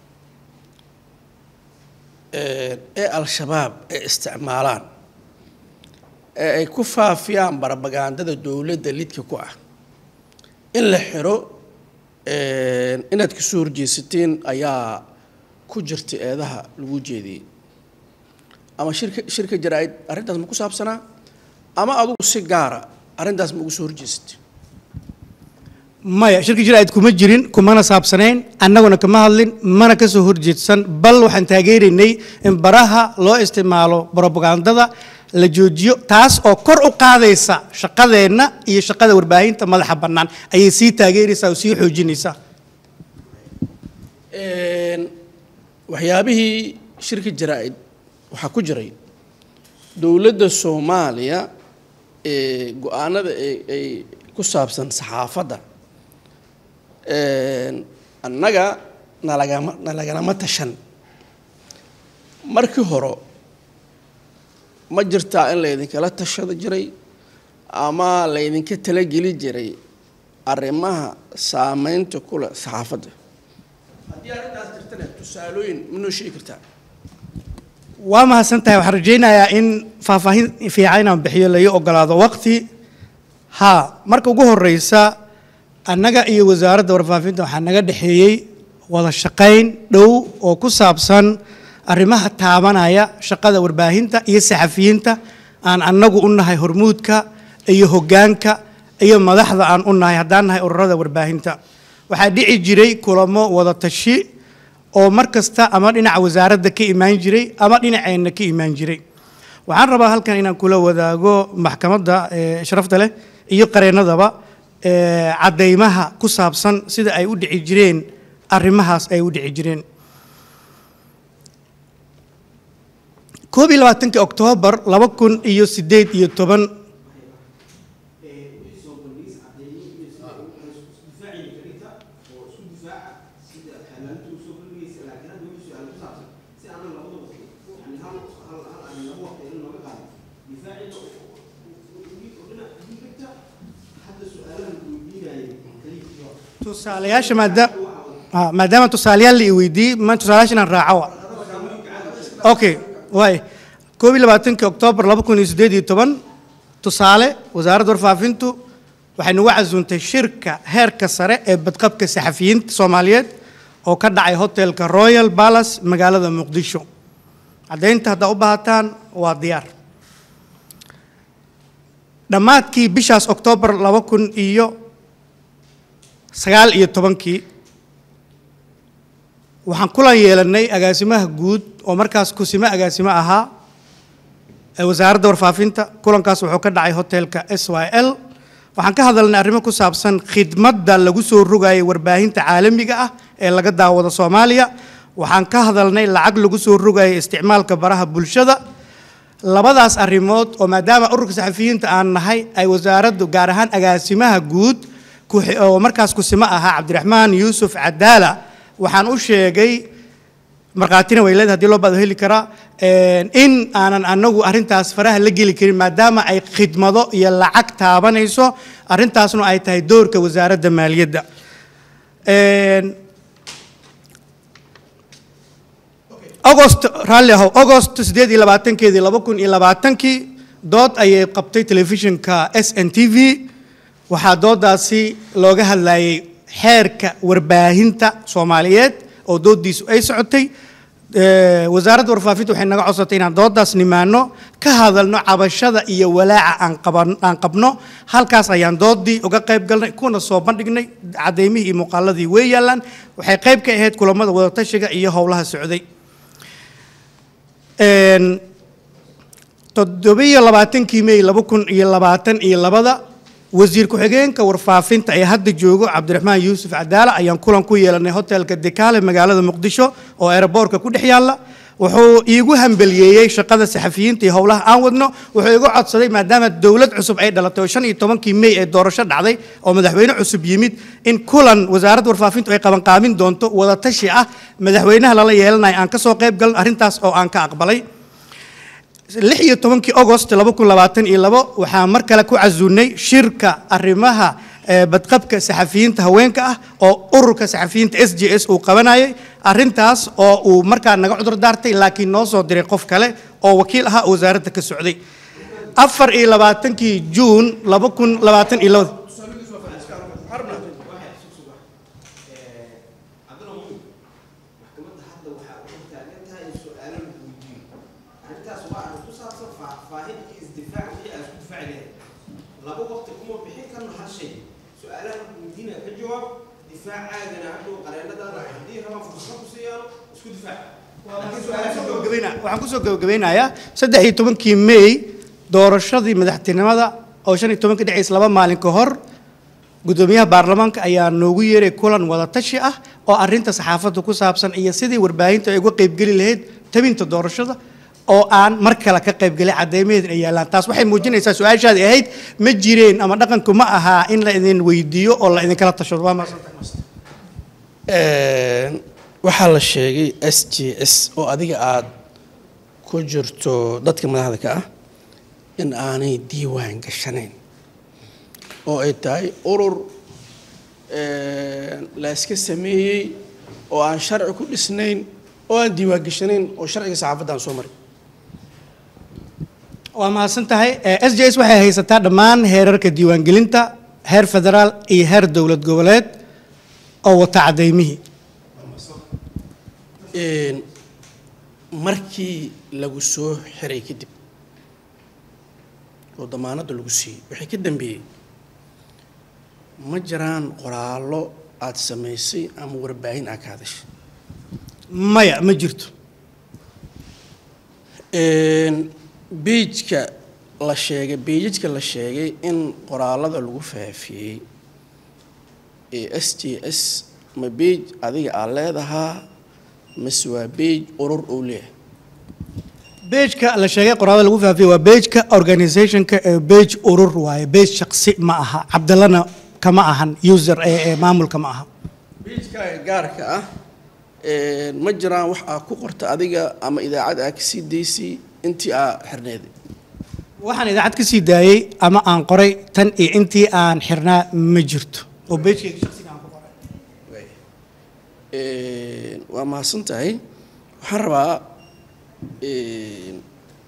ee al-shabaab ay isticmaalaan ee ay ku faafiyaan barabagandada dowladda lidka ku ah in la xiro inaad kasoo horjeesateen ayaa ku jirta eedaha lagu jeediyey ama shirka shirka jaraa-id arrintaas ma ku saabsanaa ama adugu si gaara arrintaas ma ugu soo horjeesatay maya shirka jiraa'id kuma jirin kumana saabsanayn annaguna kama hadlin mana ka soo horjeedsan bal waxaan taageeraynay in baraha loo isticmaalo brobagandada la joojiyo taas oo kor u qaadaysa shaqadeenna iyo shaqada warbaahinta madaxa bannaan ayay sii taageeraysaa oo sii xoojinaysaa waxyaabihii shirka jaraa-id waxaa ku jiray dowladda soomaaliya ee go-aanada ay ku saabsan saxaafadda annaga nalagama nalagalama tashan markii hore ma jirtaa in laydinkala tashada jiray ama laydinka talageli jiray arrimaha saameynta kule saxaafadda haddii arrintaas jirtana tusaalooyin ma noo sheegi kartaa waa mahadsan tahay waxaan rajaynayaa in faahfaahin fiican inaan bixiyo laii ogolaado waqti haa marka ugu horeysa annaga iyo wasaaradda warfaafinta waxaa naga dhexeeyey wada shaqayn dhow oo ku saabsan arrimaha taabanaya shaqada warbaahinta iyo saxafiyiinta aan annagu u nahay hormuudka iyo hoggaanka iyo madaxda aan u nahay haddaan nahay ururada warbaahinta waxaa dhici jiray kulamo wada tashi oo mar kasta ama dhinaca wasaaradda ka imaan jiray ama dhinaceenna ka imaan jiray waxaan rabaa halkan inaan kula wadaago maxkamadda sharafta leh iyo qareennadaba caddaymaha ku saabsan sida ay u dhici jireen arrimahaas ay u dhici jireen koob iyo labaatankii oktoobar laba kun iyo siddeed iyo toban tusaalayaasha maadaam maadaama tusaalayaal la i weydiiyey ma tusaalayaasha inaan raaco okay waay koob iyo labaatankii oktoobar laba kun iyo siddeed iyo toban tusaale wasaaradda warfaafintu waxay nagu casuuntay shirka heerka sare ee badqabka saxafiyiinta soomaaliyeed oo ka dhacay hotelka royal palace magaalada muqdisho caddaynta haddaa u baahataan waa diyaar dhammaadkii bishaas oktoobar laba kun iyo sagaal iyo tobankii waxaan kulan yeelanay agaasimaha guud oo markaas kusimo agaasimo ahaa ee wasaaradda warfaafinta kulankaas wuxuu ka dhacay hotelka s y l waxaan ka hadalnay arrimo ku saabsan khidmadda lagu soo rogayay warbaahinta caalamiga ah ee laga daawado soomaaliya waxaan ka hadalnay lacag lagu soo rogayo isticmaalka baraha bulshada labadaas arrimood oo maadaama ururka saxafiyiinta aan nahay ay wasaaraddu gaar ahaan agaasimaha guud ku- oo markaas kusimo ahaa cabdiraxmaan yuusuf cadaala waxaan u sheegay markhaatina way leedahay haddii loo baado heli karaa een, in aanan anagu arrintaas faraha la geli karin maadaama ay khidmado iyo lacag taabanayso arrintaasna ay tahay doorka wasaaradda maaliyadda Een, agost raalli ahow agost sideed iyo labaatankeedii laba kun iyo labaatankii dood ayay qabtay telefishinka s n t v waxaa doodaasi looga hadlayay xeerka warbaahinta soomaaliyeed oo doodiisu ay socotay Eh, wasaaradda warfaafinta waxay naga codsatay inaan doodaas nimaano ka hadalno cabashada iyo walaaca aan qaban- aan qabno halkaas ayaan doodii uga qayb galnay kuna soo bandhignay cadeymihii iyo muuqaaladii way yaallaan waxay qayb ka ahayd kulamada wadatashiga iyo howlaha socday Een, toddobiyo labaatankii mey laba kun iyo labaatan iyo labada wasiir ku-xigeenka warfaafinta ee hadda joogo cabdiraxmaan yuusuf cadaala ayaan kulan ku yeelanay hotelka dekaale magaalada muqdisho oo aeroboortka ku dhex yaalla wuxuu iigu hambeliyeeyey shaqada saxafiyiinta iyo howlaha aan wadno wuxuu igu codsaday maadaama dowlad cusub ay dhalatay oo shan iyo tobankii mey ee doorasho dhacday oo madaxweyne cusub yimid in kulan wasaaradda warfaafintu ay qabanqaabin doonto wadatashi ah madaxweynaha lala yeelanayo aan ka soo qayb galno arrintaas oo aan ka aqbalay lix iyo tobankii agost laba kun labaatan iyo labo waxaa mar kale ku casuunay shirka arrimaha eh, badqabka saxafiyiinta haweenka ah oo ururka saxafiyiinta s j s uu qabanayay arrintaas oo uu markaa naga cudur daartay laakiin noo soo diray qof kale oo wakiil ahaa oo wasaaradda ka socday afar iyo labaatankii juun laba kun labaatan iyo labada maxkamadda hadda waxaa u taagan tahay in su-aalo la weydiiyo arrintaas waa arrin ku saabsan faahfaahin iyo isdifaac wixii aad isku difaaci lahayd laba waqti kuma bixin karno hal shay su-aalaha la weydiinaya ka jawaab difaacaagana hadhow qareenadaada haddii rabaan fursad ku siiyaano isku difaac laakiin su-aalaha ka jawaab gabagabeyna- waxaan kusoo gabagabeynayaa saddex iyo tobankii mey doorashadii madaxtinimada oo shan iyo tobanka dhexays laba maalin ka hor gudoomiyaha baarlamaanka ayaa noogu yeeray kulan wadatashi ah oo arrinta saxaafadda ku saabsan iyo sidii warbaahinta ay uga qaybgeli lahayd tabinta doorashada oo aan mar kale ka qaybgelay cadeymaheedin ay yaallaan taas waxay muujinaysaa su-aashaadi ahayd ma jireen ama dhaqanku ma ahaa in la idin weydiiyo oo la idinkala tashado waa mahadsantahay Een, waxaa la sheegay s j s oo adiga aad ku jirto dadka madaxda ka ah in aanay diiwaan gashanayn oo ay tahay urur een, la iska sameeyey oo aan sharci ku dhisnayn oo aan diiwaan gashanayn oo sharciga saxaafadda aan soo marin waa mahadsan tahay s j s waxay haysataa dhammaan heerarka diiwaangelinta heer federaal iyo heer dowlad goboleed oo wata cadeymihii Een, markii lagu soo xiray kadib oo damaanadda lagu siiyey wixii ka dambeeyey ma jiraan qoraallo aad samaysay ama warbaahin aad ka hadashay maya ma jirto Een, beijka la sheegay beijajka la sheegay in qoraalada lagu faafiyey ee s t s ma beij adiga aad leedahaa mase waa beij urur uu leeyahay beejka la sheegay qoraada lagu faafiyey waa beejka organizationka ee beej urur waaye beej shaqsi ma aha cabdallana kama ahan user ee ee maamulka ma aha beijkaaga gaarka ah een, ma jiraan wax aad ku qorta adiga ama idaacad aad kasii daysay intii aa xirneeday waxaan idaacad ka sii daayey ama aan qoray tan iyo intii aan xirnaa ma jirto oo beejkayga shaqsiga aan ku qoray Een, waa mahadsan tahay waxaan rabaa een,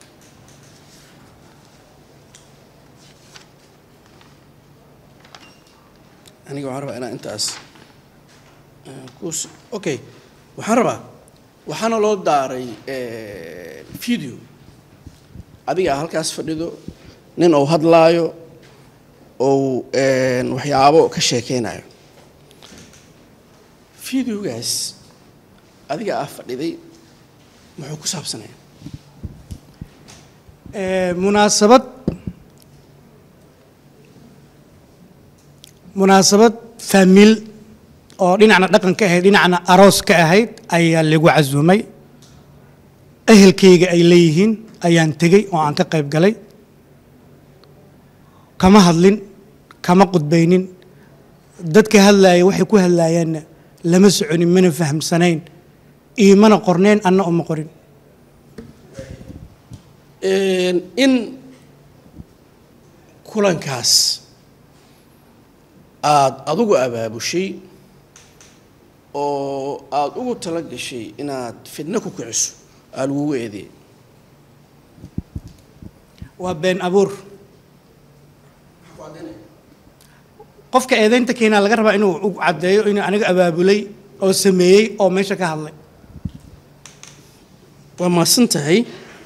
aniga waxaan rabaa inaan intaas eh, kus okay waxaan rabaa waxaana loo daaray eh, video adiga aa halkaas fadhido nin uu hadlaayo ou een, waxyaabo ka sheekeynayo videogaas adiga aa fadhiday muxuu ku saabsanaya Ee, munaasabad munaasabad faamil oo dhinacna dhaqan ka ahayd dhinacna aroos ka ahayd ayaa lagu casuumay ehelkayga ay leeyihiin ayaan tegey oo aan ka qayb galay kama hadlin kama qudbaynin dadka hadlaaya waxay ku hadlaayaanna lama soconin mana fahamsanayn iimana qorneen anna uma qorin in kulankaas aada adigu abaabushay oo aada ugu tala gashay inaad fidno ku kiciso aa lagugu eedeeyay waa been abuur qofka eedaynta keenaa laga rabaa inuu u caddeeyo inuu aniga abaabulay oo sameeyey oo meesha ka hadlay waa mahadsan tahay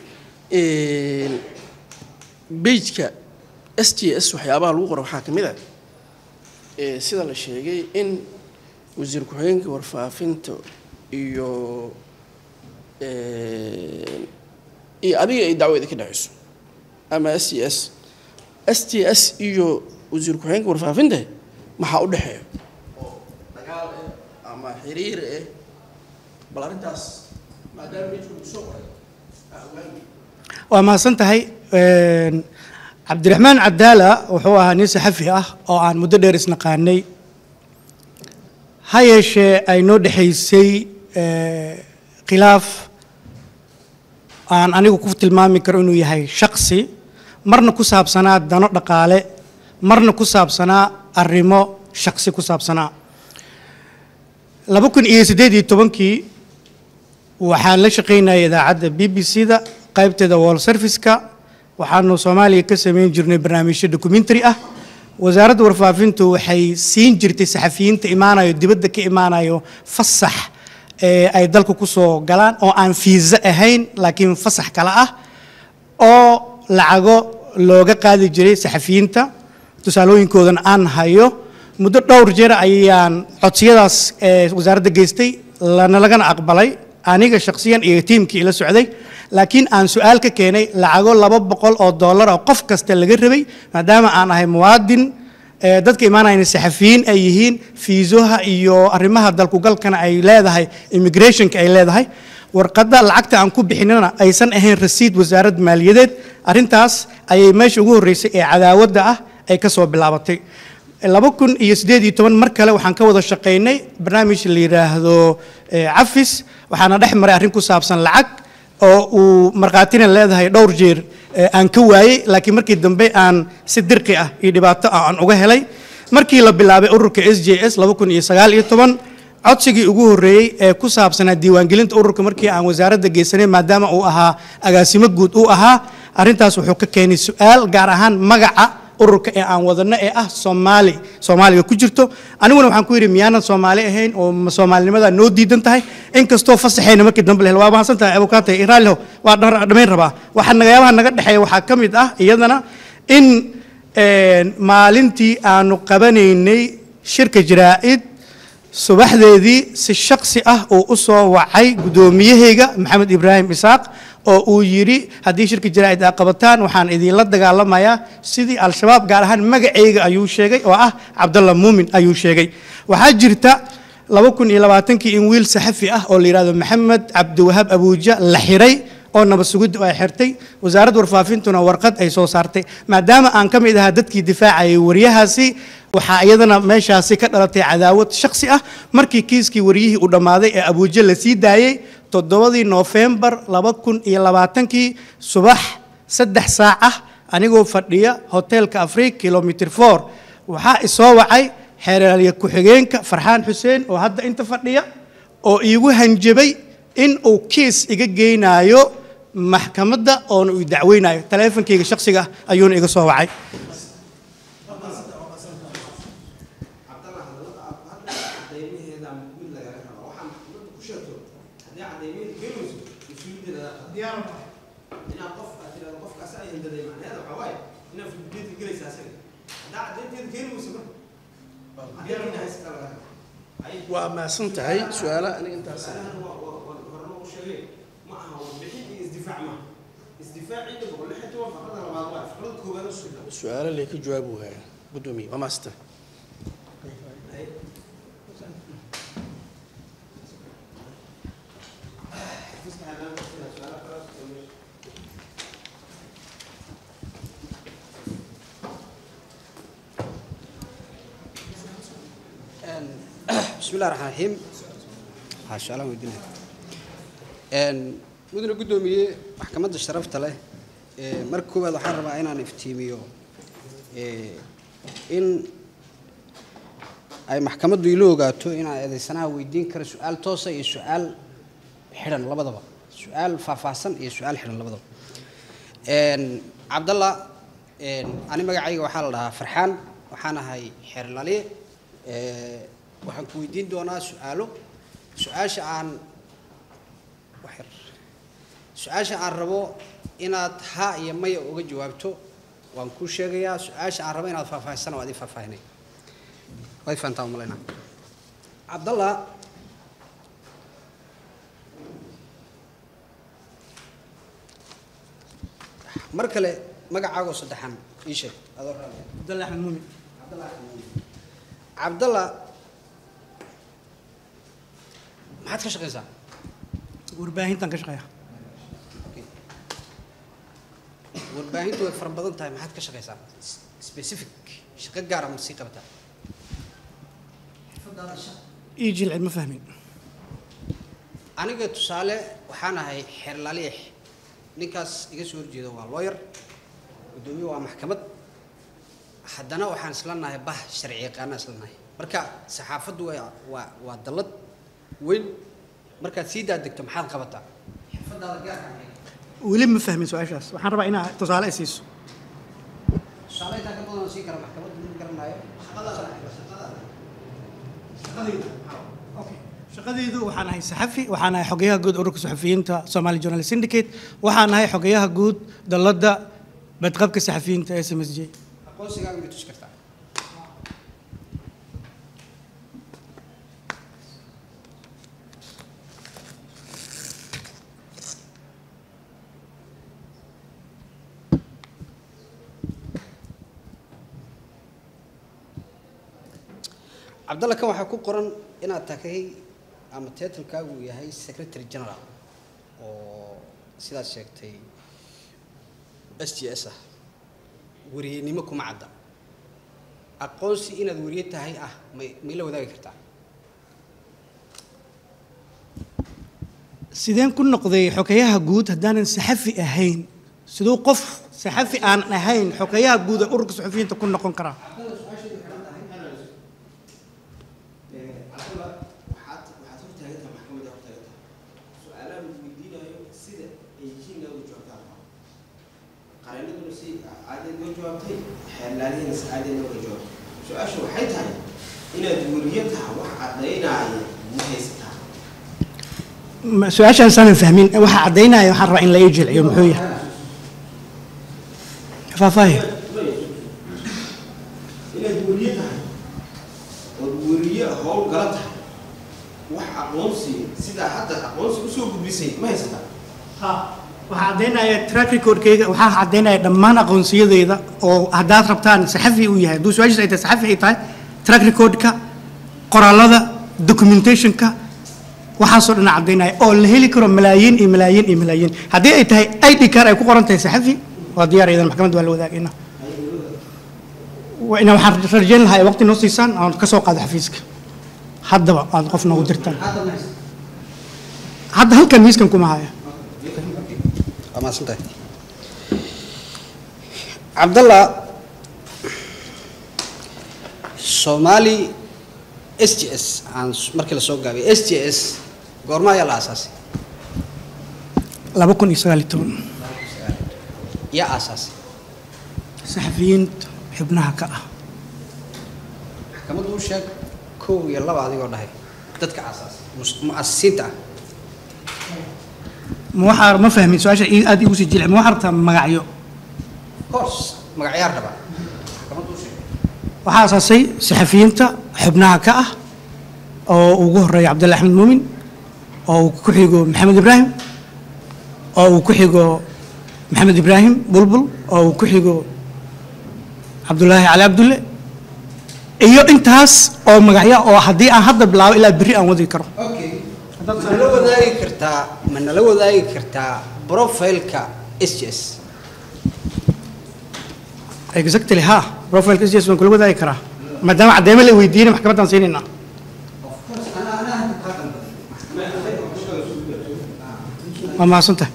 beijka s t s waxyaabaha lagu qoro waxaa ka mid a sida la sheegay in wasiir ku-xigeenka warfaafinta iyo iyo adiga ay dacwo idinka dhexayso ama s t s s t s iyo wasiir ku-xigeenka warfaafinta maxaa u dhexeeya oo dagaal ah ama xiriir ah bal arrintaas maadaama beijku lagu soo qoray aa ogaanay waa mahadsan tahay cabdiraxmaan cadaala wuxuu ahaa nin saxafi ah oo aan muddo dheer isnaqaanay ha yeeshee ay noo dhexaysay khilaaf aan anigu ku tilmaami karo inuu yahay shaksi marna ku saabsanaa dano dhaqaale marna ku saabsanaa arrimo shaksi ku saabsanaa laba kun iyo siddeed iyo tobankii waxaan la shaqaynayay idaacadda b b c da qaybteeda wall serviceka waxaanu soomaaliya ka samayn jirnay barnaamijyo documentary ah wasaaradda warfaafintu waxay siin jirtay saxafiyiinta imaanayo dibadda ka imaanayo fasax ee ay dalka ku soo galaan oo aan fiisa ahayn laakiin fasax kale ah oo lacago looga qaadi jiray saxafiyiinta tusaalooyinkoodana aan hayo muddo dhowr jeer ayaan codsiyadaas ee wasaaradda geystay lana lagana aqbalay aniga shakhsiyan iyo tiimkii ila socday laakiin aan su-aal ka keenay lacago laba boqol oo dollar oo qof kasta laga rabay maadaama aan ahay muwaadin dadka imaanayna saxafiyiin ay yihiin fiisoha iyo arrimaha dalkugalkana ay leedahay immigrationka ay leedahay warqadda lacagta aan ku bixinana aysan ahayn rasiid wasaarad maaliyadeed arrintaas ayay meesha ugu horreysay ee cadaawadda ah ay ka soo bilaabatay laba kun iyo siddeed iyo toban mar kale waxaan ka wada shaqaynay barnaamij la yidhaahdo cafis waxaana dhex maray arrin ku saabsan lacag oo uu markhaatina leedahay dhowr jeer aan ka waayey laakiin markii dambe aan si dirqi ah iyo dhibaato ah aan uga helay markii la bilaabay ururka s j s laba kun iyo sagaal iyo toban codsigii ugu horreeyey ee ku saabsanaa diiwaangelinta ururka markii aan wasaaradda geysanay maadaama uu ahaa agaasimo guud uu ahaa arrintaas wuxuu ka keenay su-aal gaar ahaan magaca ururka ee aan wadano ee ah soomaali soomaaliga ku jirto aniguna waxaan ku yidhi miyaanan soomaali ahayn oo soomaalinimada noo diidan tahay inkastoo fasaxayna markii dambe lehel waa mahadsan tahay abukaatay iraalho waa dhamayn rabaa waxa nagayaabaha naga dhexeeya waxaa ka mid ah iyadana in maalintii aanu qabanaynay shirka jaraa'id subaxdeedii si shaksi ah uu u soo wacay guddoomiyahayga maxamed ibraahim isaaq oo uu yidhi haddii shirka jaraa'id aa qabataan waxaan idinla dagaalamayaa sidii al-shabaab gaar ahaan magacayga ayuu sheegay oo ah cabdalla muumin ayuu sheegay waxaa jirta laba kun iyo labaatankii in wiil saxafi ah oo la yidhahdo maxamed cabdiwahaab abuuja la xiray oo nabad sugiddu ay xirtay wasaaradda warfaafintuna warqad ay soo saartay maadaama aan ka mid ahaa dadkii difaacayay waryahaasi waxaa iyadana meeshaasi ka dhalatay cadaawad shaksi ah markii kiiskii waryihii uu dhammaaday ee abuuja la sii daayey toddobadii noofembar laba kun iyo labaatankii subax saddex saac ah anigoo fadhiya hoteelka afriik kilomitr for waxaa isoo wacay xeeraalya ku-xigeenka farxaan xuseen oo hadda inta fadhiya oo iigu hanjabay in uu kiis iga geynaayo maxkamadda oona uu dacweynayo taleefonkayga shaksiga ah ayuuna iga soo wacay waa mahadsan tahay su-aala aniga intaas su-aalo lee ka jawaabu waaya guddoomiye waa mahadsan tahay bismi illahi raxmaan raxiim waxaa su-aalaan weydiinaya Een, mudane guddoomiye maxkamadda sharafta leh ee, marka koowaad waxaan rabaa inaan iftiimiyo ee, in ay maxkamaddu ilo ogaato inaan eedeysanaha weydiin karo su-aal toosa iyo su-aal xidhan labadaba su-aal faahfaahsan iyo su-aal xidhan labadaba Een, cabdalla een, ani magacayga waxaa la dhahaa farxaan waxaan ahay xeerlaliye ee, waxaan ku weydiin doonaa su-aalo su-aasha aan waxyar su-aasha aan rabo inaad ha iyo maya uga jawaabto waan kuu sheegayaa su-aasha aan rabo inaad faahfaahisana waad ii faahfaahinay waad fahantaa umalaynaa cabdalla mar kale magacaagoo saddexan ii sheeg adoo raaliya cabdalle axmed muumin cabdalla maxaad ka shaqaysaa warbaahintan ka shaqeeya warbaahintu way fara badan tahay maxaad ka shaqaysaa specific shaqo gaara ma sii qabataa ii jilci ma fahmin aniga tusaale waxaan ahay xeerlaliix ninkaas iga soo horjeeda waa lawyer guddoomiye waa maxkamad haddana waxaan isla nahay bah sharci yaqaana isla nahay marka saxaafaddu waa waa waa dallad weyn markaad sii daadegto maxaad qabataa xirfadaada gaarka maxay weli ma fahmin su-aashaas waxaan rabaa inaa tusaale i siiso tusaale intaa ka badan oo siin kara maxkamaddu ma garanayo shaqadaydu waxaan ahay saxafi waxaan ahay xogeyaha guud ururka saxafiyiinta somali journalist syndicate waxaan ahay xogeyaha guud dalladda badqabka saxafiyiinta s m s j aqoonsigaaga ma tusi kartaa cabdalla kan waxaa ku qoran inaad tahay ama titlekaagu uu yahay secretary general oo sidaad sheegtay s g s ah wariyenimo kuma cadda aqoonsi inaad wariye tahay ah may may la wadaagi kartaa sideen ku noqday xogeyaha guud haddaanan saxafi ahayn siduu qof saxafi aan ahayn xogeyaha guud ee ururka saxafiyiinta ku noqon karaa su-aasha waxay tahay inaad weriye tahay wax caddaynaya ma haysataa Ma- su-aashaan saanan fahmin waxa caddaynaya waxaan rabaa in la ii jilciyo muxuu yahay faahfaahi inaad weriye tahay ood weriye howlgala tahay wax aqoonsi sidaa hadda aqoonsi usoo gudbisay ma haysataa waxaa caddaynaya track recordkayga waxaa caddaynaya dhammaan aqoonsiyadeyda oo haddaad rabtaan saxafi uu yahay hadduu su-aashiis ay tahay saxafi ay tahay track recordka qoraalada documentationka waxaasoo dhan caddaynaya oo la heli karo malaayiin iyo malaayiin iyo malaayiin haddii ay tahay id card ay ku qoran tahay saxafi waa diyaar idan maxkamadda waa la wadaagayna waa ina waxaan rajayn lahaa ay waqti noo siisaan aan ka soo qaado xafiiska haddaba aad qof noogu dirtaan hadda ma haysataa hadda halkan miiskan kuma haya waa mahadsantahay cabdalla soomaali s g s aan s- markii la soo gaabay s g s goorma ayaa la aasaasay laba kun iyo sagaal iyo toban yaa aasaasay saxafiyiinta xubnaha ka ah maxkamaddu u sheeg kow iyo laba adigoo dhahay dadka aasaasay mus- mu'asisiinta ah ma waxaa ma fahmin su-aasha ii- aad igu sii jilci ma waxaa rabtaa magacyo course magacyaar raba maxkamaddu u sheeg waxaa asaasay saxafiyiinta xubnaha ka ah oo ugu horeeya cabdulla axmed muumin oo uu ku xigo maxamed ibraahim oo uu ku xigo maxamed ibraahim bulbul oo uu ku xigo cabdulaahi cali cabdulle iyo intaas oo magacyo oo haddii aan hadda bilaabo ilaa berri aan wadi karo okay manala wadaagi kartaa ma nala wadaagi kartaa profileka s j s exactly ha profileka s waan kula wadaagi karaa maadaama caddeemo la weydiinay maxkamaddaan siinaynaa waa mahadsantahay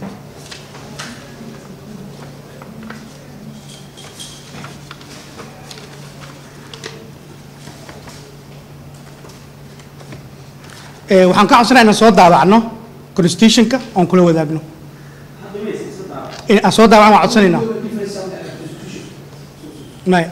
Eh, waxaan ka codsanaa inaan soo daawacno constitutionka oon kula wadaagno in aan soo daawacno waan codsanaynaa maya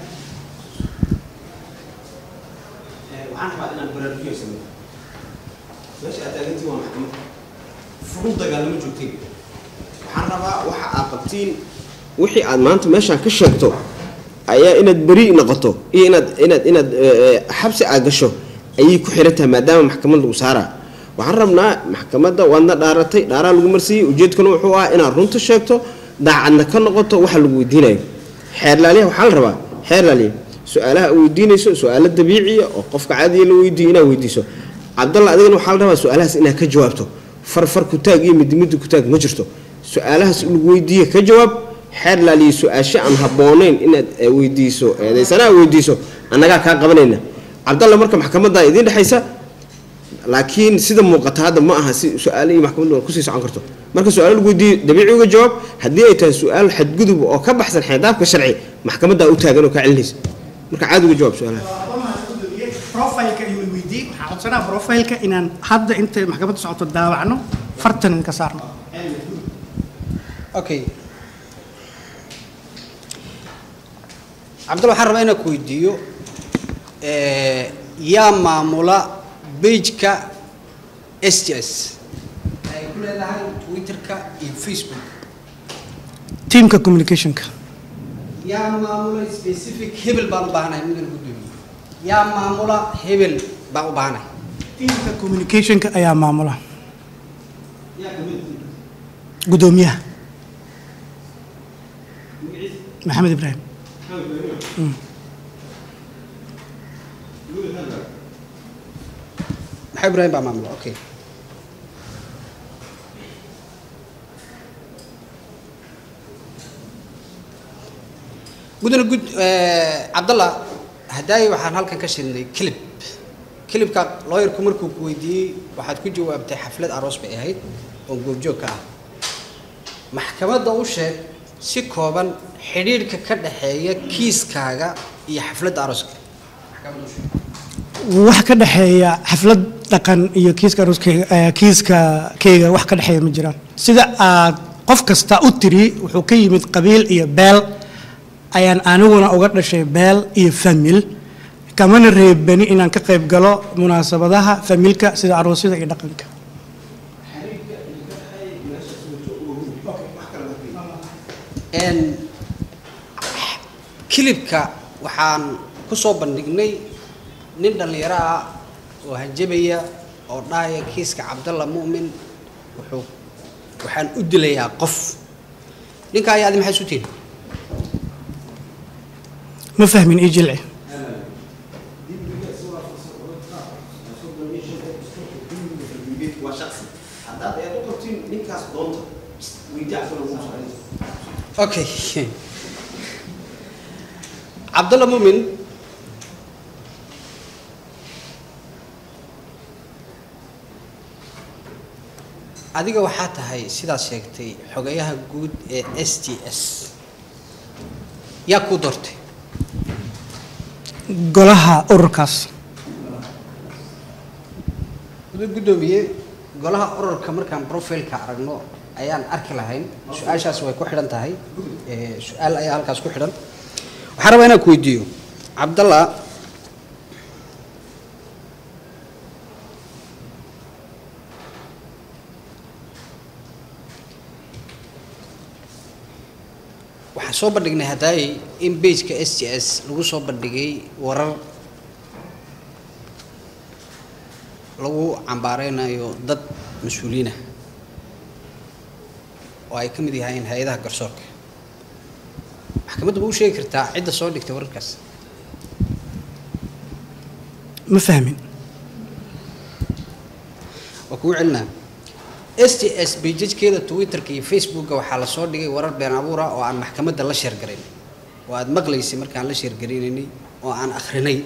waxaan rabaa inaan baraarujiyo sameeyo meesha aad taagantiin waa maxkamad furun dagaalamo joogteen waxaan rabaa waxa aad qabtiin wixii aad maanta meeshaan ka sheegto ayaa inaad beri noqoto iyo inaad inaad inaad eh, eh, xabsi aad gasho ayay ku xiran tahay maadaama maxkamad lagu saaraa waxaan rabnaa maxkamadda waadna dhaaratay dhaaraa lagu marsiiyey ujeedkuna wuxuu ahaa inaad runta sheegto daacadna ka noqoto waxa lagu weydiinayo xeerlaaliyaha waxaa la rabaa xeerlaaliya su-aalaha aad weydiinayso su-aalo dabiiciya oo qofka caadiya la weydiiyo inaad weydiiso cabdalla adigana waxaa la rabaa su-aalahaas inaad ka jawaabto farfar ku taag iyo midimidi ku taag ma jirto su-aalahaas lagu weydiiye ka jawaab xeerlaaliya su-aasho aan habboonayn inaad eh, weydiiso eedaysana aad weydiiso annagaa kaa qabanayna cabdalla marka maxkamadda idiin dhexaysa laakiin sida muuqata hadda ma aha si su-aalihii maxkamaddu kusii socon karto marka su-aalo lagu weydiiyo dabiici uga jawaab haddii ay tahay su-aal xadgudub oo ka baxsan xeedaabka sharci maxkamaddaa u taagan oo kaa celinaysa marka caadi uga jawaab su-aalaha profileka ayuu weydiiyey waxaan codsanaa profileka inaan hadda inta maxkamadda socoto daawacno fartan ka saarno okay cabdalla waxaan rabaa inaan ku weydiiyo eh, yaa maamula pageka s j s ay ku leedahay twitterka iyo facebook teamka communicationka yaa maamula specific hebel baan u baahanahay midana gudoomiye yaa maamula hebel baan u baahanahay teamka communicationka ayaa maamula gudoomiyaha maxamed ibraahim maxaa ibraahim baa maamula okay gudana gud eh, cabdalla hadaayi waxaan halkan ka shidnay clip clipka lawyerku markuu ku weydiiyey waxaad ku jawaabtay xaflad aroos bay ahayd oo goobjoog ka ah maxkamadda u sheeg si kooban xidhiidhka ka dhexeeya kiiskaaga iyo xafladda arooska maxkamadda u sheeg wax ka dhexeeya xaflad dhaqan iyo kiiska aroskeyga eh, kiiska keyga wax ka dhexeeya ma jiraan sida aad qof kasta u tiri wuxuu ka yimid qabiil iyo beel ayaan aniguna uga dhashay beel iyo famil kamana reebani inaan ka qayb galo munaasabadaha familka sida aroosyada iyo dhaqanka n kilibka waxaan ku soo bandhignay nin dhallinyaro ah oo hanjabaya oo dhahaya kiiska cabdalla mu'min wuxuu waxaan u dilayaa qof ninka ayaa adi maxay isu tihin ma fahmin ii jilci waa shaqsi haddaad ayaad u qabtiin ninkaas doonta weydii cabdalla ugu socday okay cabdalla mu'min adiga waxaa tahay sidaad sheegtay xogayaha guud ee s t s yaa kuu doortay golaha ururkaas gudo guddoomiye golaha ururka markaan profileka aragno ayaan arki lahayn su-aashaas way ku xidhan tahay Eh, su-aal ayaa halkaas ku xidhan waxaan rabaa inaan ku weydiiyo cabdalla waxaan soo bandhignay haddaayay in bageka s t s lagu soo bandhigay warar lagu cambaareynayo dad mas-uuliyiin ah oo ay ka mid yahaayeen hay-adaha garsoorka maxkamadda ma u sheegi kartaa cidda soo dhigtay wararkaas ma fahmin waa kugu celinaa s t s bejajkeeda twitterka iyo facebooka waxaa lasoo dhigay warar been abuur ah oo aan maxkamadda la sheergarayn oo aada maqlaysay markaan la sheergaraynaynay oo aan akhrinay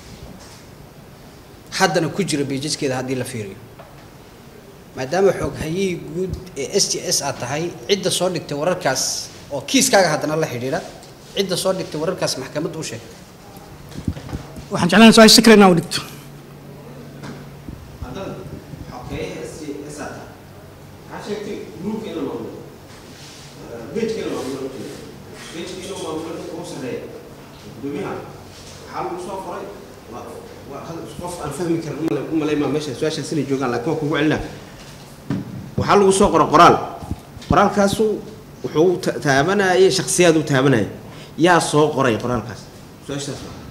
haddana ku jira bejajkeeda haddii la fiiriyo maadaama xooghayihii guud ee s t s aad tahay cidda soo dhigtay wararkaas oo kiiskaaga haddana la xidhiidha cidda soo dhigtay wararkaas maxkamadda u sheeg waxaan jeclaan su-aasha si kale inaan u dhigto haddana xogeeyaha s s aad tahay waxaa sheegtay gruupka in la maamulo bejka in la maamulo bejka in la maamulo dadka ugu sarreeya gudoomiyaha waxaa lagu soo qoray waa waa hal qof aan fahmi karin umale- umaleymaa meesha su-aashaas inay joogaan laakiin waa kugu celinaa waxaa lagu soo qoray qoraal qoraalkaasu wuxuu ta- taabanayay shaksiyaad uu taabanayay yaa soo qoray qoraalkaas su-aashaas waa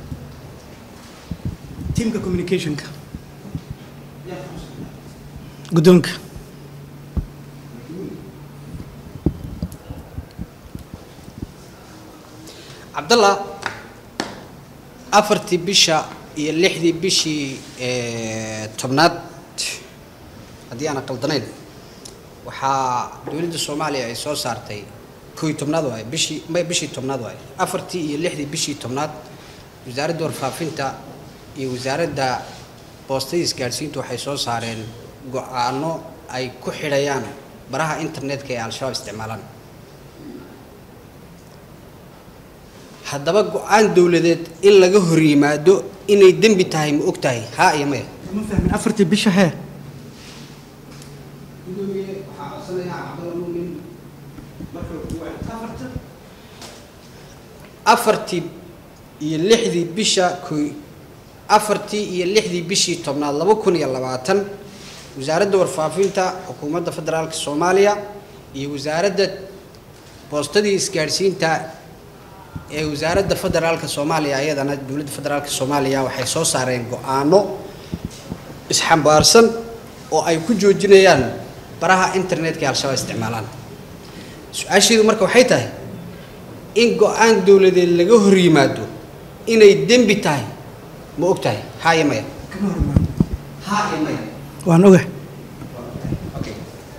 tiamka communicationka guddoonka cabdallah afartii bisha iyo lixdii bishii eh, tobnaad haddii aanan qaldanayn waxaa dowladda soomaaliya ay soo saartay kooiy tobnaad waaye bishii may bishii tobnaad waaye afartii iyo lixdii bishii tobnaad wasaaradda warfaafinta iyo wasaaradda boostada isgaadhsiintu waxay soo saareen go-aano ay ku xidhayaan baraha internetka ee al-shabaab isticmaalaan haddaba go-aan dowladeed in laga hor yimaado inay dembi tahay ma og tahay haa iyo maya ma fahmin afartii bisha hee afartii iyo lixdii bisha koy afartii iyo lixdii bishii tobnaad laba kun iyo labaatan wasaaradda warfaafinta xukuumadda federaalka soomaaliya iyo wasaaradda boostadii isgaadhsiinta ee wasaaradda federaalka soomaaliya ayadana dowladda federaalka soomaaliya waxay soo saareen go-aano isxambaarsan oo ay ku joojinayaan baraha internetka ee al-shabaab isticmaalaan su-aasheedu marka waxay tahay in go-aan dowladeed laga hor yimaado inay dembi tahay ma og tahay haa iyo maya haa iyo maya waan ogahay okay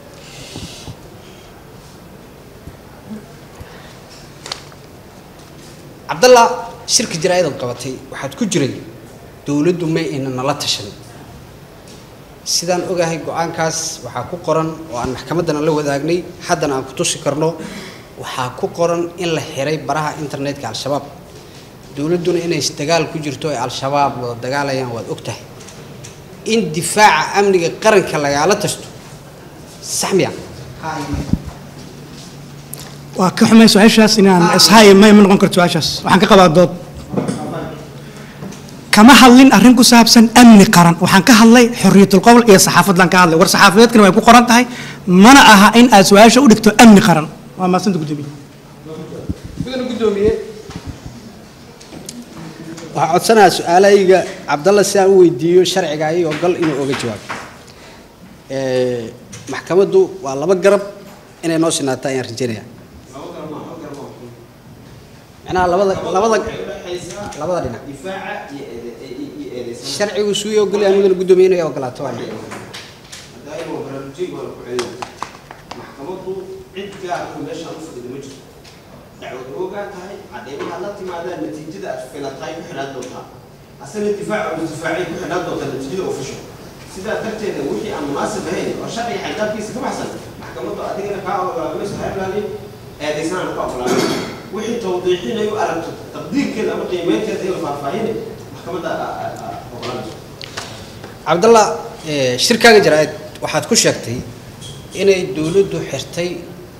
cabdallah shirka jaraa'idad qabatay waxaad ku jiray dowladdu may ayna nala tashan sidaan ogahay go-aankaas waxaa ku qoran oo aan maxkamaddana la wadaagnay haddana aan ku tusi karno waxaa ku qoran in la xiray baraha internetka al-shabaab dowladduna inay dagaal ku jirto ay al-shabaab wada dagaalayaan waad og tahay in difaaca amniga qaranka lagaala tasto sax miya waa ka xumay su-aashaas inaan ishaaya may ma noqon karto su-aashaas waxaan ka qabaa dood kama hadlin arrin ku saabsan amni qaran waxaan ka hadlay xorriyatul qowl iyo saxaafadlan ka hadlay war saxaafadeedkana way ku qoran tahay mana aha in aad su-aasha u dhigto amni qaran waa maasanta gudoomiye mudana guddoomiye waxaa codsanayaa su-aalahayga cabdalla si aan u weydiiyo sharciga ayagoo gal inuu oga jawaabo maxkamaddu waa laba garab inay noo sinaato ayaan rajeynaya macnaha labada labada labada dhinac difaaca iyo eede- iyo eedeysan sharcigu suu ogolyahay mudana guddoomiye inay ogolaato waa hadaaima baraarujin baa ku celina maxkamaddu cid gaarku meeshaan u fadhida ma jirto dacwad oogaa tahay cadeymaha la timaadaan natiijada aad filatahay ku xidhaan doontaa asana difaaca uu difaacay ku xidhaan doontaa natiijada official sidaa darteeda wixii aan munaasib ahayn oo sharciga xaydaabkiisa ka baxsan maxkamaddu adigana kaa ogolaamayso ha ilaalin eedeysanaana ka ogolaamin wixii tawdiixinayu aragto taqdiirkeeda ama qiimeynteeda in la faahfaahinay maxkamadda ogolaanayso cabdalla eh, shirkaaga jaraa'id waxaad ku sheegtay inay dowladdu xirtay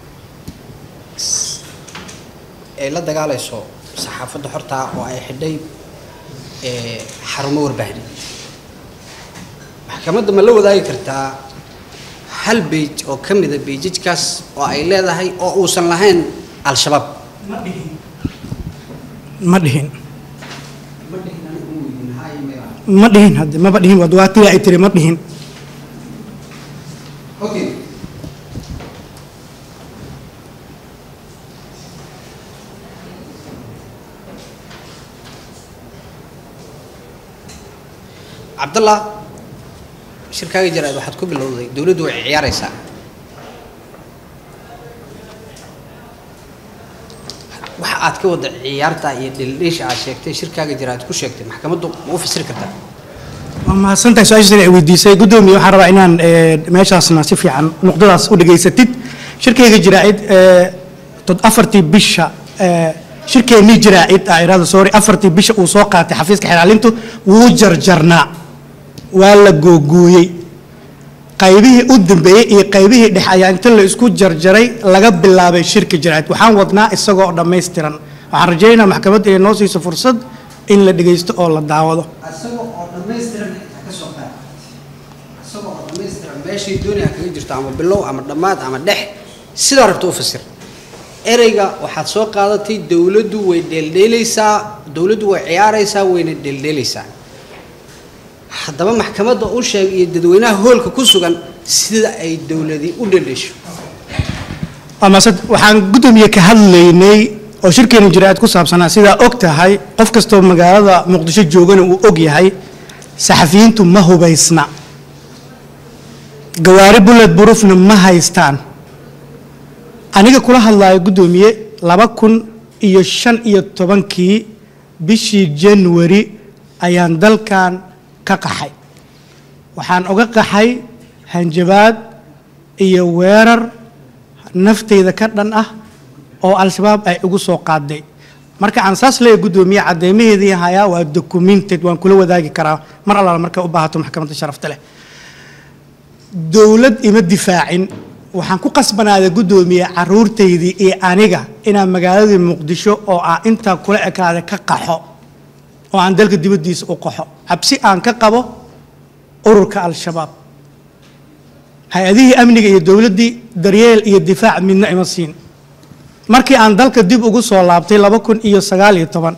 s- ay la dagaalayso saxaafadda xortaa oo ay xidhay eh, xarumo warbaahin maxkamadda ma la wadaagi kartaa hal beij oo ka mida beijajkaas oo ay leedahay oo uusan lahayn al-shabaab ma dhihin ma dhihin hadde maba dhihin waa duwaatiga ay tiri ma dhihin Okay. cabdallah shirkaaga jaraad waxaad ku bilowday dowladdu way ciyaaraysaa waxa aad ka wada ciyaarta iyo dhildhiisha aad sheegtay shirkaaga jaraad ku sheegtay maxkamaddu ma u fasiri kartaa waa mahadsantahay su-aashaas ay weydiisay guddoomiye waxaan rabaa inaan eh, meeshaasna si fiican nuqdadaas u dhegaysatid shirkayga jiraa'id eh, tod afartii bisha eh, shirkeennii jiraa'id ah irada sorry afartii bisha uu soo qaatay xafiiska xilaalintu wuu jarjarnaa waa la googooyey qaybihii u dambeeyey iyo qaybihii dhex ayaa inta la isku jarjaray laga bilaabay shirka jiraa'id waxaan wadnaa isagoo dhammaystiran waxaan rajaynayaa maxkamadda inay noo siiso fursad in la dhegaysto oo la daawado isagoo oo dhammaystiran xitaa ka soo qaad isagoo oo dhammaystiran meeshii dooni ha kaga jirto ama bilow ama dhammaad ama dhex sidaa rabta u fasir ereyga waxaad soo qaadatay dowladdu way dheeldheelaysaa dowladdu way ciyaaraysaa wayna dheeldheelaysaa haddaba maxkamadda u sheeg iyo dadweynaha hoolka ku sugan sida ay dowladi u dheeldheesho amasad waxaan guddoomiye ka hadlaynay oo shirkeena jiraa'id ku saabsanaa sidaa og tahay qof kastoo magaalada muqdisho joogana uu og yahay saxafiyiintu ma hubaysna gawaari bullet burufna ma haystaan aniga kula hadlaayo guddoomiye laba kun iyo shan iyo tobankii bishii january ayaan dalkan ka qaxay waxaan uga qaxay hanjabaad iyo weerar nafteyda ka dhan ah oo al-shabaab ay igu soo qaaday marka aan saas leeyahay guddoomiye cadeymaheedii hayaa waa documented waan kula wadaagi karaa mar allaala markay u baahato maxkamadda sharafta leh dowlad ima difaacin waxaan ku qasbanaaday guddoomiye caruurtaydii iyo aniga inaan magaaladii muqdisho oo aan intaa kula ekaaday ka qaxo oo aan dalka dibaddiisa u qaxo cabsi aan ka qabo ururka al-shabaab hay-adihii amniga iyo dowladdii daryeel iyo difaac midna ima siin markii aan dalka dib ugu soo laabtay laba kun iyo sagaal iyo toban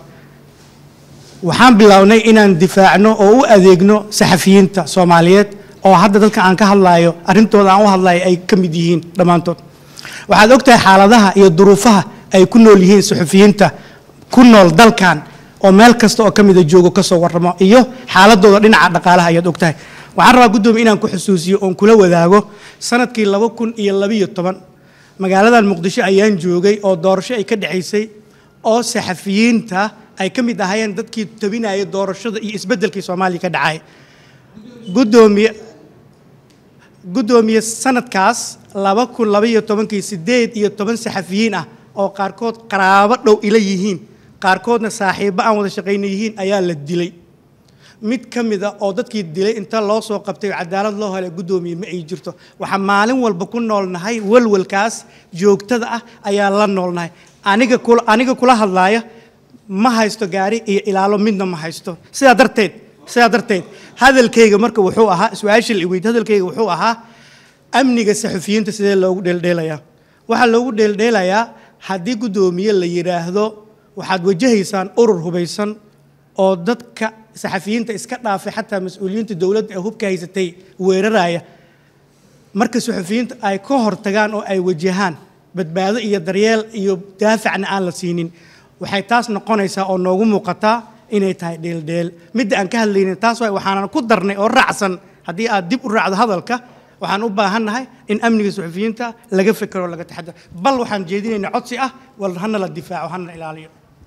waxaan bilownay inaan difaacno oo u adeegno saxafiyiinta soomaaliyeed oo hadda dadka aan ka hadlaayo arrintooda aan u hadlayo ay ka mid yihiin dhammaantood waxaad ogtahay xaaladaha iyo duruufaha ay ku nool yihiin saxufiyiinta ku nool dalkan oo meel kasta oo ka mida joogo ka soo warramo iyo xaaladooda dhinaca dhaqaalaha ayaad ogtahay waxaan rabaa guddoomiye inaan ku xusuusiyo oon kula wadaago sanadkii laba kun iyo labiyo toban magaaladan muqdisho ayaan joogay oo doorasho ay ka dhexaysay oo saxafiyiinta ay ka mid ahaayeen dadkii tabinaya doorashada iyo isbeddelkii soomaaliya ka dhacay guddoomiye guddoomiye sanadkaas laba kun labaiyo tobankii siddeed iyo toban saxafiyiin ah oo qaarkood qaraabo dhow ila yihiin qaarkoodna saaxiibbo aan wada shaqayna yihiin ayaa la dilay mid ka mid a oo dadkii dilay inta loo soo qabtay oo cadaalad loo helay guddoomiye ma ay jirto waxaan maalin walba ku noolnahay walwalkaas joogtada ah ayaa la noolnahay aniga kula aniga kula hadlaaya ma haysto gaari iyo ilaalo midna ma haysto sidaa darteed sidaa darteed hadalkayga marka wuxuu ahaa su-aasha la weyd hadalkayga wuxuu ahaa amniga saxufiyiinta sidee loogu dheeldheelayaa waxaa loogu dheeldheelayaa haddii guddoomiye la yidhaahdo waxaad wajahaysaan urur hubaysan oo dadka saxafiyiinta iska dhaafay xataa mas-uuliyiinta dowladda ee hubka haysatay weeraraya marka saxufiyiinta ay ka hortagaan oo ay wajahaan badbaado iyo daryeel iyo daafacna aan la siinin waxay taas noqonaysaa oo noogu muuqataa inay tahay dheeldheel midda aan ka hadlaynin taas waay waxaanan ku darnay oo raacsan haddii aad dib u raacdo hadalka waxaan u baahannahay in amniga suxufiyiinta laga fekero laga taxadar bal waxaan jeedinaynaa codsi ah wal hana la difaaco hana la ilaaliyo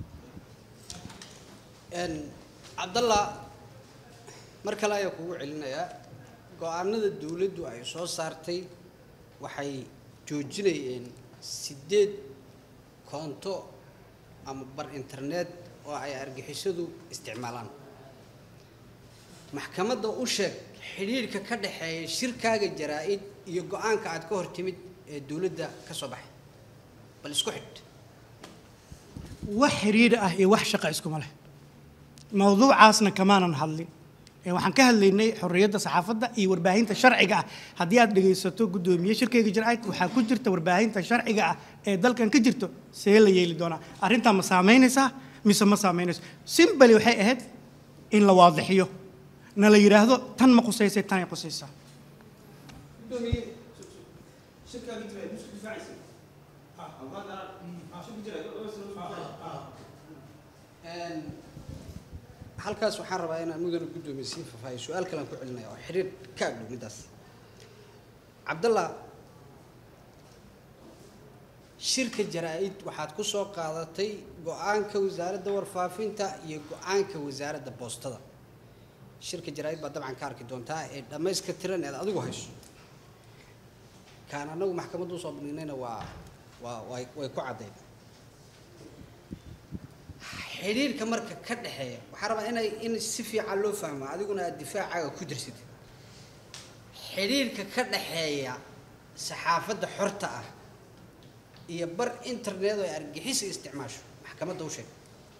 cabdalla mar kale ayaa kugu celinayaa go-aanada dowladdu ay soo saartay waxay joojinayeen siddeed koonto ama bar internet oo ay argixisadu isticmaalaan maxkamadda u sheeg xidhiidhka ka dhexeeya shirkaaga jaraa-id iyo go-aanka aad ka hor timid ee dowladda ka soo baxay bal isku xidh wax xiriir ah iyo wax shaqa iskuma leh mawduucaasna kamaanan hadlin ee waxaan ka hadlaynay xorriyadda saxaafadda iyo warbaahinta sharciga ah haddii aad dhegaysato guddoomiye shirkayga jaraa'id waxaa ku jirta warbaahinta sharciga ah ee dalkan ka jirto see la yeeli doonaa arrintaa ma saamaynaysaa mise ma saamaynayso simbali waxay ahayd in la waadixiyo na la yidhaahdo tan ma qusaysay tanay qusaysaa halkaas waxaan rabaa inaan mudane guddoomiye sii fafaahiyo su-aal kalean ku celinaya oo xiriir ka agdhow middaas cabdallah shirka jaraa-id waxaad ku soo qaadatay go-aanka wasaaradda warfaafinta iyo go-aanka wasaaradda boostada shirka jaraa-id baad dabcan ka arki doontaa ee dhammayska tiran eed adigu hayso kaan anagu maxkamadda usoo bandhignayna waa waa way way ku caddayn xidhiirka marka ka dhexeeya waxaa rabaa inay in si fiican loo fahmo adiguna aad difaacaaga ku jirsid xidhiirka ka dhexeeya saxaafadda xorta ah iyo bar internet oo ay argixisa isticmaasho maxkamadda u sheeg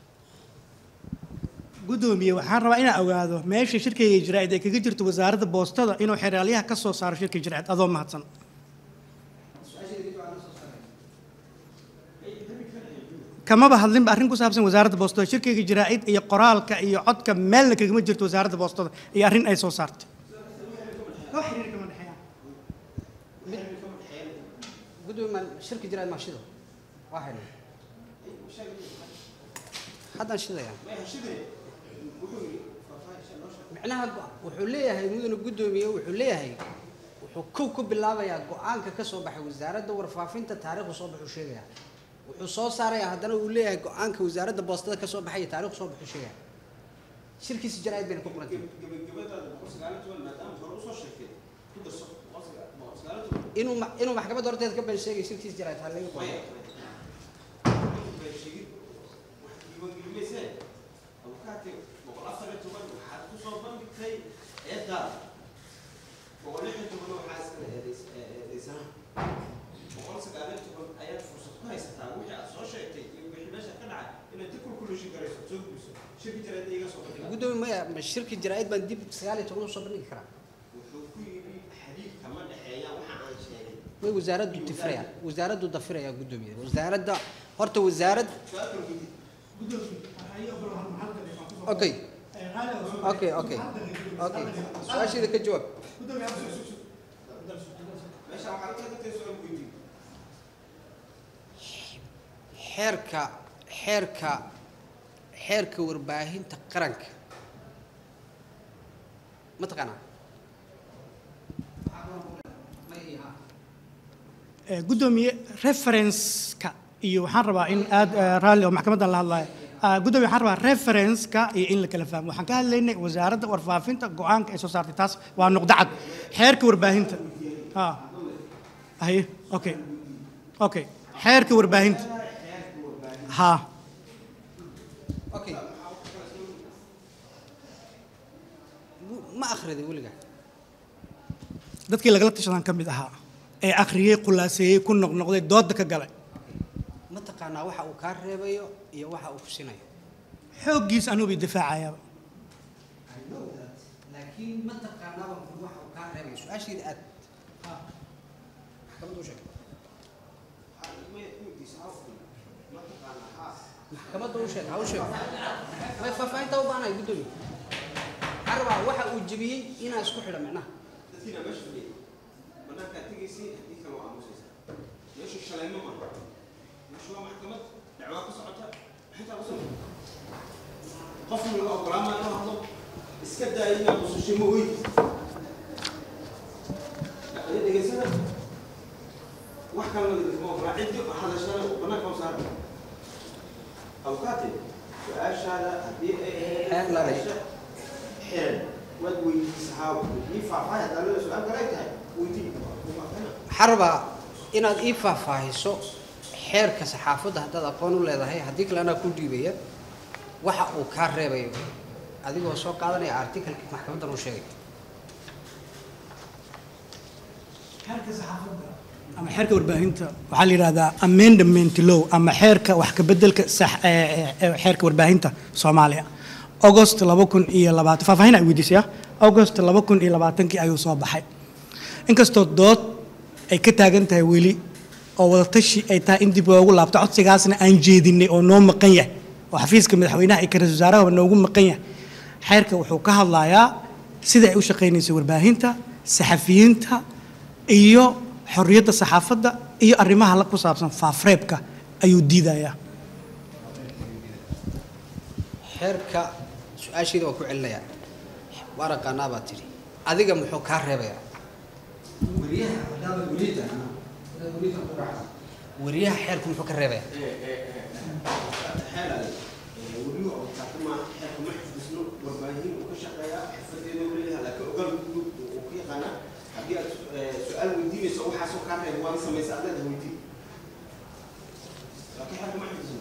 gudoomiye waxaan rabaa inaan ogaado meesha shirkayga jiraa'id ay kaga jirto wasaaradda boostada inuu xeraalyaha ka soo saaro shirka jiraa'id adoo mahadsan kamaba hadlinba arrin ku saabsan wasaaradda boostada shirkayga jiraa'id iyo qoraalka iyo codka meelna kagama jirto wasaaradda boostada iyo arrin ay soo saartay gudoomiye maan shirka jiraad maa shido waa xidhan haddaan shidaya micnaha go- wuxuu leeyahay mudane guddoomiye wuxuu leeyahay wuxuu kow ku bilaabayaa go-aanka ka soo baxay wasaaradda warfaafinta taariikhdu soo baxuu sheegaya wuxuu soo saarayaa haddana uu leeyahay go-aanka wasaaradda boostada ka soo baxay iyo taariikhdu soo baxuu sheegaya shirkiisa jaraa'id bayna ku qorantay inuu ma- inuu maxkamadda horteeda ka been sheegay shirkiisa jaraa'id ha laga qoray gudoomiye maya ma shirki jaraa'id baan dib sagaal iyo toban usoo bandhigi karaa way wasaaraddu difraya wasaaraddu dafiraya guddoomiye wasaaradda horta wasaarad okay okay okay okay su-aasheeda ka jawaab xeerka xeerka xeerka warbaahinta qaranka ma taqaanaa Eh, guddoomiye reference-ka iyo waxaan rabaa in aad eh, raalli oo maxkamaddan la hadlayo Ah, guddoomiye waxaan rabaa reference-ka iyo in la kala fahmo waxaan ka hadlaynay wasaaradda warfaafinta go-aanka ay soo saartay taas waa nuqdo cad xeerka warbaahinta ah aye okay okay xeerka warbaahinta ha okay Mu- ma akhriday weligaa dadkii lagala tashadan ka mid ahaa ee akhriyey khulaaseeyey ku noqnoqday dooda ka galay ma taqaanaa waxa uu kaa reebayo iyo waxa uu ku sinayo xooggiis anuu bay difaacayaaba laakiin ma taqaanaaba waxa uu kaa reebayo su-aasheeda aad maxkamadda u sheeg maxkamadda u sheeg ha u sheeg may faahfaahinta u baanahay guddoomiye waxaan rabaa waxa uu jebiyey inaa isku xidha micnaha qofna la ogolaama inuu hadlo iska daaya inaad qusasho ma oyd dhegeysana wax kalena ma ogolaa ciddi hadashana banaanka u saara abukaate su-aashaada haddii ay Xeer la leh. xiran waad weydiisa haa ii faahfaahay haddaa leeda su-aal kale ay tahay weydii waxaan rabaa inaad ii faahfaahiso xeerka saxaafadda haddaad aqoon u leedahay haddii kale anaa ku dhiibaya waxa uu kaa reebayo adigoo soo qaadanaya articalka maxkamaddan uu sheegay ama xeerka warbaahinta waxaa la yidhahdaa amendment law ama xeerka wax ka bedelka sax ee, ee, ee, xeerka warbaahinta soomaaliya august laba kun iyo labaatan faahfaahin ay weydiisaya august laba kun iyo labaatankii ayuu soo baxay inkastoo dood ay ka taagan tahay weli oo wadatashi ay tahay in dib loogu laabto codsigaasna aan jeedinay oo noo maqan yahay oo xafiiska madaxweynaha iyo ka-ra'iisul wasaarahaba noogu maqan yahay xeerka wuxuu ka hadlayaa sida ay u shaqaynayso warbaahinta saxafiyiinta iyo xorriyadda saxaafadda iyo arrimaha la ku saabsan faafreebka ayuu diidayaa xeerka su-aasheeda waa ku celinayaa waa raqaanaa baa tidhi adiga muxuu kaa reebayaa wariyaha xeerku muxuu ka reebayaa su-aal weydiinayso waxaasoo kaa reeba waana samaysa adeeda weydii laakiin xagga ma xifdisno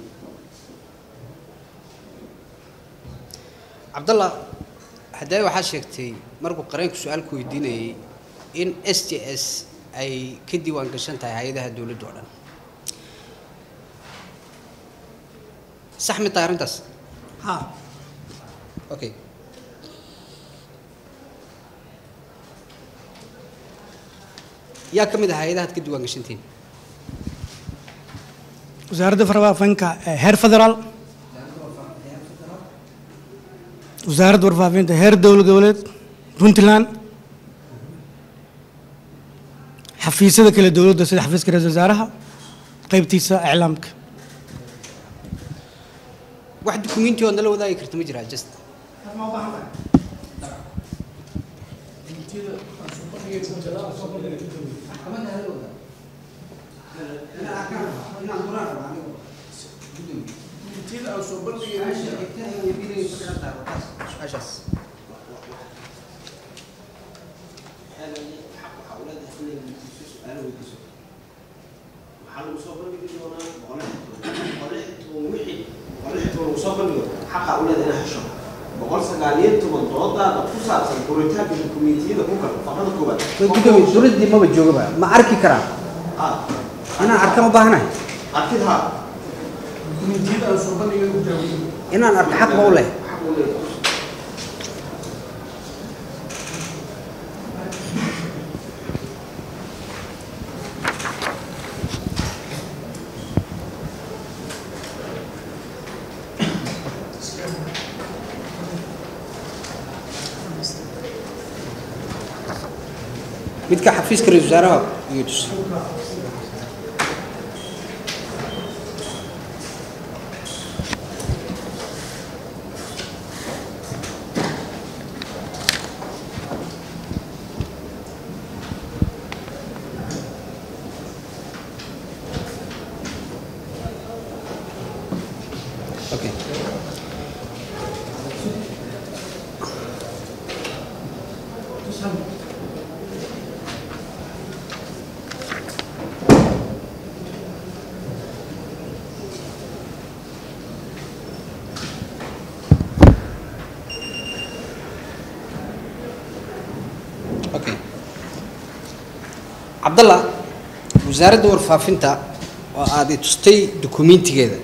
cabdallah haddee waxaa sheegtay markuu qareenku su-aal ku weydiinayay in s t s ay ka diiwaan gashan tahay hay-adaha dowladda oo dhan sax mi tahay arrintaas ha okay yaa ka mid ah hay-adahaad ka diiwaan gashantiin wasaaradda warfaafinka ee heer federaal wasaaradda warfaafinta heer dowlad goboleed puntland xafiisyada kale dowladda sida xafiiska ra-iisul wasaaraha qaybtiisa iclaamka wax dukumenti ood nala wadaagi karta ma jiraa just waxaa lagu soo bandhigi doonaa boqol wixii boqol lagu soo bandhigo xaqa u leeda inaa hesho boqol sagaal iyo toban doodaada ku saabsan furitaanka dukumentiyada ku kala faqrada koowaad gudoomiye dowladdii maba joogaba ma arki karaa ah inaan arkaan u baahanahay arkid haa inaan arko xaq ba u leh xaq u leedahay midka xafiiska ra-iisul wasaaraha iyo tus Okay. Okay. cabdallah wasaaradda warfaafinta oo aad i tustay dukumentigeeda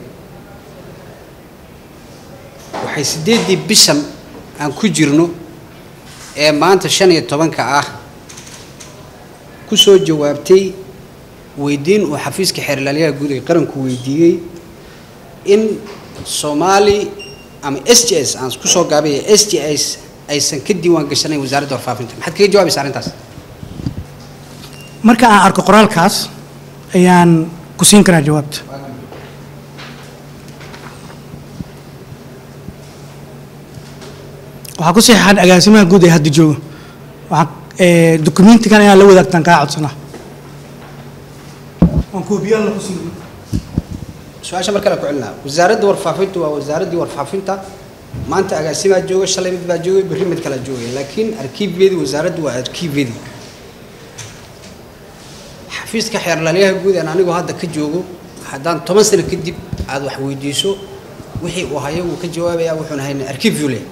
waxay siddeeddii bishan aan ku jirno ee maanta shan iyo tobanka ah ku soo jawaabtay weydiin uu xafiiska xeerlaaliyaha guud ee qaranku weydiiyey in soomaali ama s t s aan ku soo gaabaya s t s aysan ka diiwaan gashanayn wasaaradda warfaafinta maxaad kaga jawaabaysa arrintaas marka aan arko qoraalkaas ayaan ku siin karaa jawaabta waxaa ku saxeexan agaasimaha guud ee hadda jooga waxaa ee, dukumentigan inaan la wadaagtaan kaa codsanaa waan koobiyaalna ku siin su-aasha mar kale ku celinaa wasaaradda warfaafintu waa wasaaraddii warfaafinta maanta agaasimaa jooga shalay mid baa joogay berri mid kalaa joogay laakiin arkiibyadii wasaaraddu waa arkiibyadii xafiiska xeerlaaliyaha guud aan anigoo hadda ka joogo haddaan toban sano kadib aad wax weydiiso wixii uu hayo wuu ka jawaabayaa wuxuuna hayna arkiibyu leh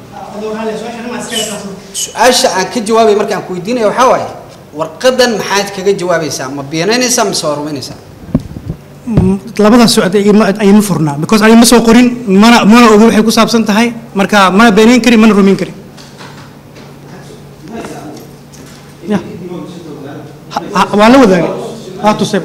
su-aasha aan ka jawaabay marka aan ku weydiinaya waxaa waaye warqadan maxaad kaga jawaabaysaa ma beenaynaysaa mise waa rumaynaysaa labadaas socod ayma furnaa because ani ma soo qorin mana mana ogi waxay ku saabsan tahay marka mana beenayn karin mana rumayn karin Ya. Ha- ha- waa la wadaagay waa tusay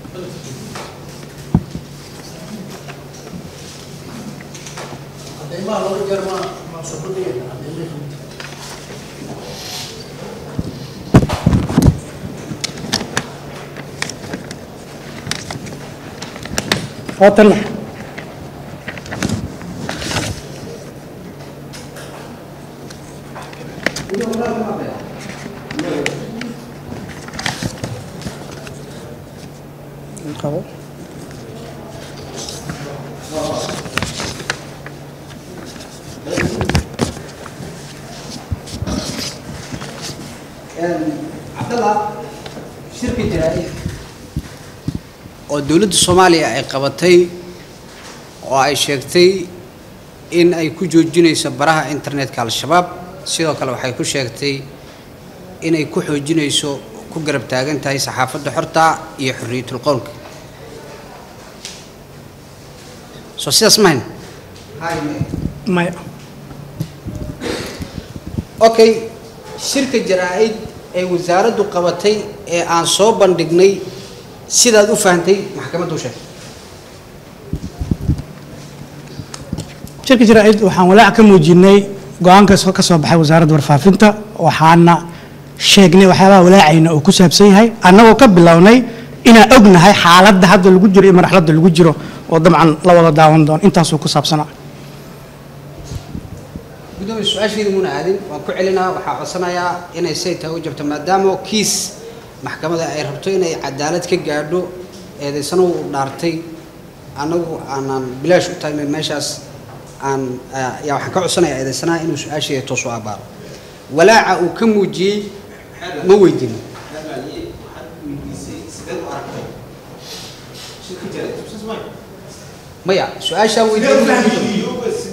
waa tan qabo cabdalla shirka jaraa-id oo dowladda soomaaliya ay qabatay oo ay sheegtay in ay ku joojinayso baraha internetka al-shabaab sidoo kale waxay ku sheegtay inay ku xoojinayso ku garab taagan tahay saxaafadda xorta iyo xorriyatul qowlka soo sidaas mahayn maya okay shirka jaraa-id ee wasaaraddu qabatay ee aan soo bandhignay sidaad u fahantay maxkamaddu sheeg shirka jaraa-id waxaan walaac ka muujinay go-aanka soo- ka soo baxay wasaaradda warfaafinta waxaana sheegnay waxyaabaha walaacayna uu ku saabsan yahay annagoo ka bilownay inaan ognahay xaaladda hadda lagu jiro iyo marxaladda lagu jiro oo dabcan la wada daawan doono intaasuu ku saabsanaa gudoomiye su-aasheeda muuna aadin waan ku celinaa waxaa codsanayaa inay say tahay u jabto maadaama kiis maxkamadda ay rabto inay cadaalad ka gaadho eedaysano uu dhaartay annagu aanaan bilaash u tahay meeshaas aan yaa waxaan ka codsanayaa eedaysanaha inuu su-aasheeda toos u abaaro walaaca uu ka muujiyey ma weydiin maya su-aashaan weydiin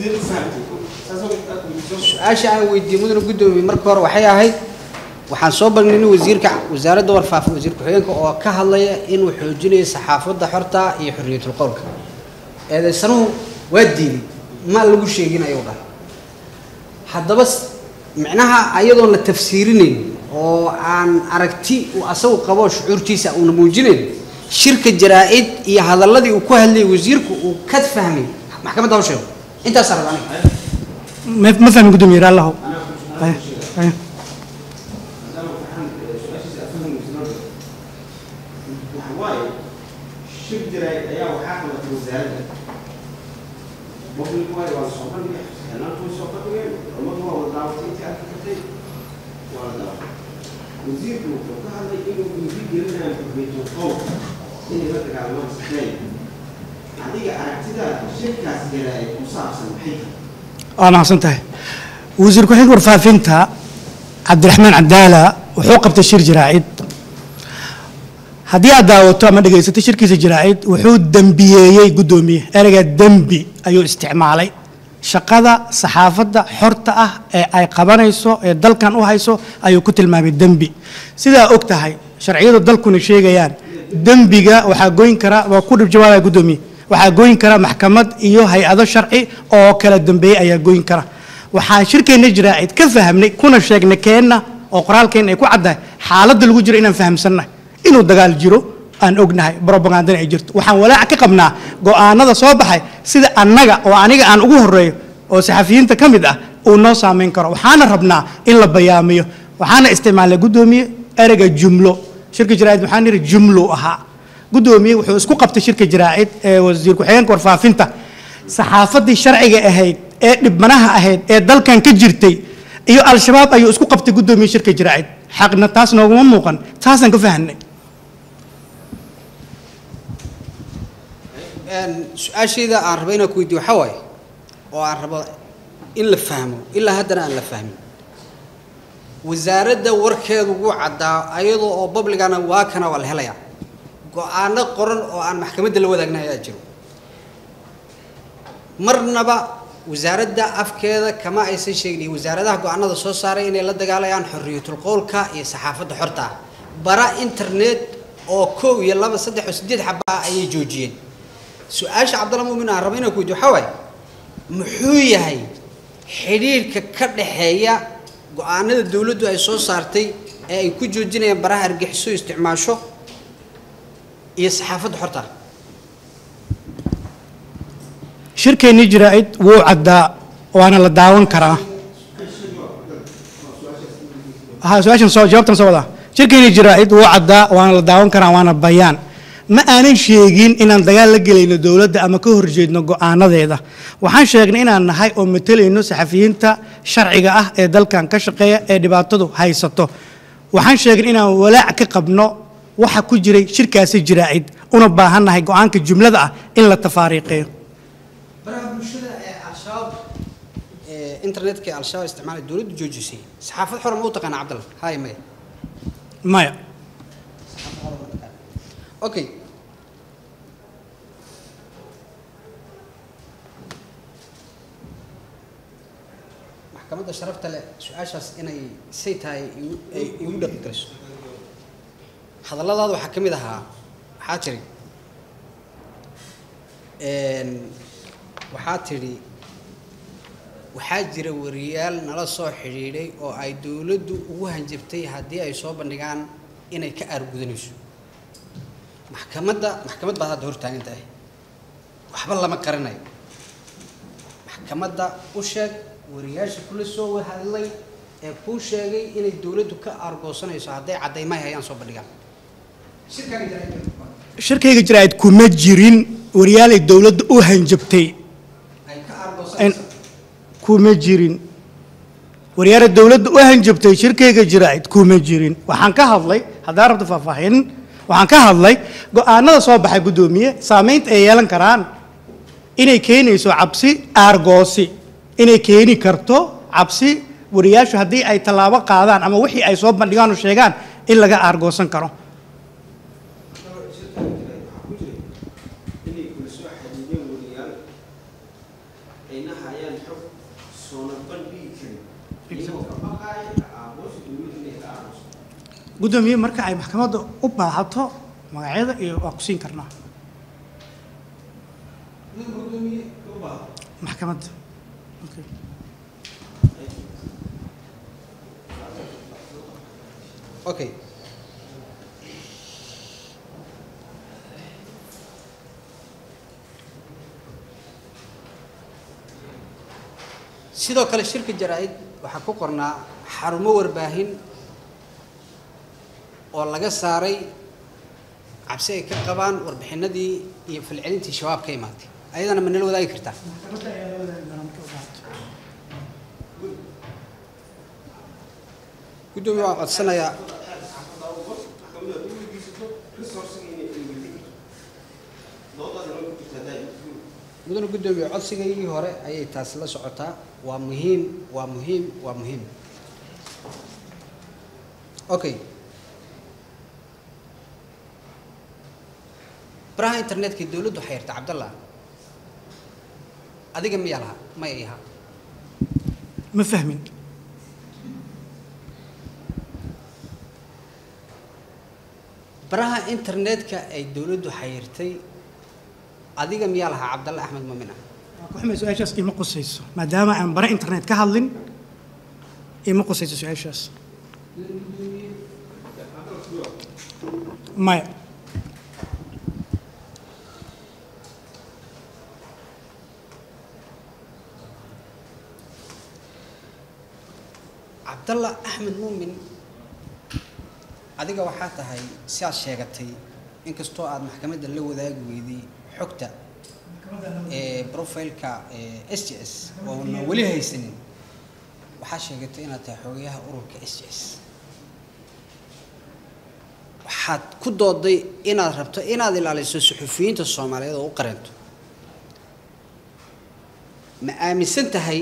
su-aasha aan weydiiyey mudane guddoomiye marka hore waxay ahayd waxaan soo bandhignay wasiirka wasaaradda warfaafa wasiir ku-xigeenka oo ka hadlaya inuu xoojinayo saxaafadda xorta iyo xorriyatul qowlka eedaysanuhu waa diiday ma lagu sheegin ayuu dhahay haddaba s- micnaha ayadoon la tafsiirinayn oo aan aragti uu asagu qabo shucuurtiisa uuna muujinayn shirka jaraa-id iyo hadalladii uu ku hadlayay wasiirku uu ka fahmay maxkamadda ha u sheego intaasaa raba aniga ma ma fahmin guddoomiye raallahu Haya, haya. waxawaaye shir jiray ayaa waxaa qabatay wasaaradda boqolki waayo waa la soo bandhigay xeelaantu way soo bandhigeen ummadu waa wada daawatay intii arki kartay waa la daawatay wasiirku wuxuu ka hadlay inuu dhiiri gelinayo xurriyatul qowl inay la dagaalamaan sifeey adiga aragtidaada shirkaas jiray ku saabsan maxay tahay waa mahadsan tahay wasiir ku-xigeenka warfaafinta cabdiraxmaan cadaala wuxuu qabtay shir jaraa'id haddii aad daawato ama dhegaysato shirkiisa jaraa'id wuxuu dembiyeeyey guddoomiye ereyga dembi ayuu isticmaalay shaqada saxaafadda xorta ah ee ay qabanayso ee dalkan u hayso ayuu ku tilmaamay dembi sidaa og tahay sharciyadu dalkuna sheegayaan dembiga waxaa goyn kara waa ku dhib jawaabaya guddoomiye waxaa goyn kara maxkamad iyo hay-ado sharci oo kala dambeeyey ayaa goyn kara waxaan shirkeenna jaraa'id ka fahamnay kuna sheegnay keenna oo qoraalkeenna ay ku caddahay xaaladda lagu jiro inaan fahamsannahay inuu dagaal jiro aan ognahay brobagandana ay jirto waxaan walaac ka qabnaa go'aanada soo baxay sida annaga oo aniga aan ugu horeeyo oo saxafiyiinta ka mid ah uu noo saamayn karo waxaana rabnaa in la bayaamiyo waxaana isticmaalay guddoomiye ereyga jumlo shirka jaraa'id waxaan yidhi jumlo ahaa guddoomiye wuxuu isku qabtay shirka jaraa'id ee wasiir ku-xigeenka warfaafinta saxaafaddii sharciga ahayd ee dhibmanaha ahayd ee dalkan ka jirtay iyo al-shabaab ayuu isku qabtay guddoomiye shirka jaraa'id xaqna taas nooguma muuqan taasaan ka fahanay su-aashayda aan rabo inaan ku weydiyo waxaa waaye oo aan rabo in la fahmo ilaa haddana aan la fahmin wasaaradda warkeedu wuu caddaa ayadoo oo babligana waa kana waa la helayaa go-aano qoran oo aan maxkamadda la wadaagna ayaa jiro marnaba wasaaradda afkeeda kama aysan sheegin iyo wasaaradaha go-aanada soo saaray inay la dagaalayaan xorriyatul qowlka iyo saxaafadda xorta ah bara internet oo kow iyo laba saddex oo sideed xaba ah ayay joojiyeen su-aasha cabdalla muumin aan rabo inaan ku weydiyo waxaa waaye muxuu yahay xidhiirhka ka dhaxeeya go-aanada dowladdu ay soo saartay ee ay ku joojinayaan baraha argixiso isticmaasho iyo saxaafadda xorta ah shirkeennii jaraa'id wuu caddaa waana la daawan karaa ha su-aashan soo jawaabtan soo wadaa shirkeennii jaraa'id wuu caddaa waana la daawan karaa waana bayaan ma aanan sheegin inaan dagaal la gelayno dowladda ama ka horjeedno go'aanadeeda waxaan sheegnay inaan nahay oo matalayno saxafiyiinta sharciga ah ee dalkan ka shaqeeya ee dhibaatadu haysato waxaan sheegnay inaan walaac ka qabno waxa ku jiray shirkaasi jiraacid una baahannahay go-aanka jumlada ah in la tafaariiqeeyo baraha bulshada ee al-shabaab ee internetka ee al-shabaab isticmaalay dowladdu joojisay saxaafad xora ma u taqaana cabdalla haye maya maya okay maxkamadda sharafta leh su-aashaas inay say tahay igu- ay igu dhaqi galiso hadalladaada waxaa ka mid ahaa waxaa tiri een, waxaa tidhi waxaa jira wariyaal nala soo xidhiidhay oo ay dowladdu ugu hanjabtay haddii ay soo bandhigaan inay ka aargudanayso maxkamadda maxkamad baad hadda hortaagan tahay waxba lama qarinayo maxkamadda u sheeg wariyaasha kula soo hadlay ee kuu sheegay inay dowladdu ka aargoosanayso hadday caddaymahay hayaan soo bandhigaan shirkaaga jaraa'id shirkayga jiraacid kuma jirin waryaalay dowladda u hanjabtay ay ka aargoosanayso kuma jirin waryaara dowladda u hanjabtay shirkayga jiraacid kuma jirin waxaan ka hadlay haddaan rabto faahfaahin waxaan ka hadlay go-aanada soo baxay guddoomiye saamaynta ay yeelan karaan inay keenayso cabsi aargoosi inay keeni karto cabsi wariyaashu haddii ay tallaabo qaadaan ama wixii ay soo bandhigaan oo sheegaan in laga aargoosan karo inay kula soo xadiideen wariyaal ayna hayaan xog soona bandhigi karin iyagoo ka baqaaya aamuusa dowladda inay ka aamuso guddoomiye marka ay maxkamadda u baahato magacyada iyo waa ku siin karnaa maxkamadda Okay. okay sidoo kale shirka jaraa-id waxaa ku qornaa xarumo warbaahin oo laga saaray cabsi ay ka qabaan warbixinadii iyo falcelintii shabaab ka imaatay ayadana ma nala wadaagi kartaa guddoomiye waan codsanayaa mudane guddoomiye codsigaygii hore ayay taasi la socotaa waa muhiim waa muhiim waa muhiim okay baraha internetka dowladdu xayrta cabdallah adiga miyaa lahaa may ay ahaa ma fahmin baraha internetka ay dowladdu xayirtay adiga miyaa lahaa cabdalle axmed muumin ah waa ku xumay su-aashaas ima qusayso maadaama aan bare internet ka hadlin ima qusayso su-aashaas maya cabdalla axmed muumin adiga waxaa tahay si aad sheegatay inkastoo aad maxkamadda la wadaagi weyday xogta ee profileka s j s oona weli haysanin waxaa sheegatay inaad tahay xogayaha ururka s j s waxaad ku dooday inaad rabto inaad ilaaliso suxufiyiinta soomaaliyeed oo u qareento ma aaminsan tahay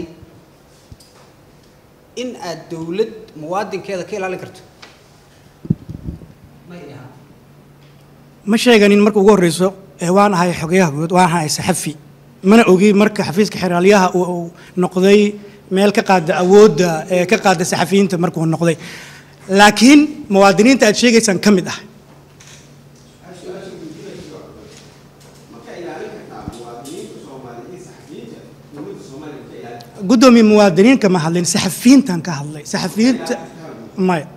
in aad dowlad muwaadinkeeda ka ilaalin karto ma sheeganin marka ugu horreyso ee waan ahay xogayaha guud waan ahay saxafi mana ogi marka xafiiska xeraalyaha uu uu noqday meel ka qaada awoodda ee ka qaada saxafiyiinta markuu noqday laakiin muwaadiniinta aad sheegaysaan ka mid ah guddoomiye muwaadiniin kama hadlin saxafiyiintan ka hadlay saxafiyiinta maya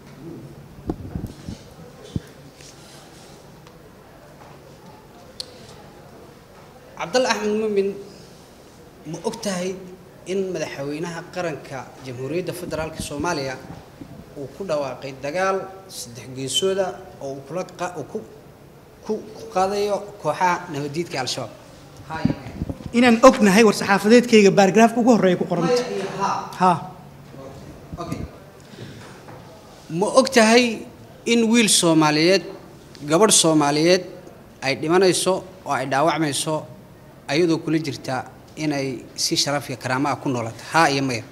cabdalla axmed muumin ma og tahay in madaxweynaha qaranka jamhuuriyadda federaalka soomaaliya uu ku dhawaaqay dagaal saddex geesooda oo uu kula qa- uu ku ku ku qaadayo kooxaha nabadiidka al-shabaab inaan ognahay war saxaafadeedkayga baaragraafka ugu horreeya ku qoranta ha okay ma og tahay in wiil soomaaliyeed gabadh soomaaliyeed ay dhimanayso oo ay dhaawacmayso ayadoo kula jirta inay si sharaf iyo karaamo ah ku noolata haa iyo maya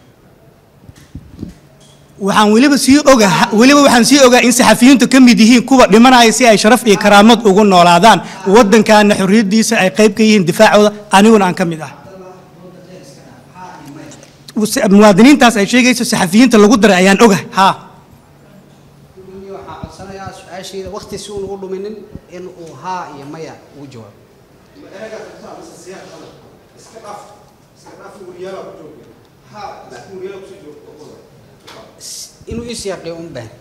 waxaan weliba sii ogaa weliba waxaan sii ogaa in saxafiyiintu ka mid yihiin kuwa dhimanaya si ay sharaf iyo karaamad ugu noolaadaan waddankaana xorriyaddiisa ay qayb ka yihiin difaacooda aniguna aan ka mid ah muwaadiniintaas ay sheegayso saxafiyiinta lagu daray ayaan ogahay haa gudoomiye waxaa codsanayaa su-aasheeda waqti si uun ugu dhuminin in uu haa iyo maya ugu jawaabo S- inuu ii siyaaqiyo un baahan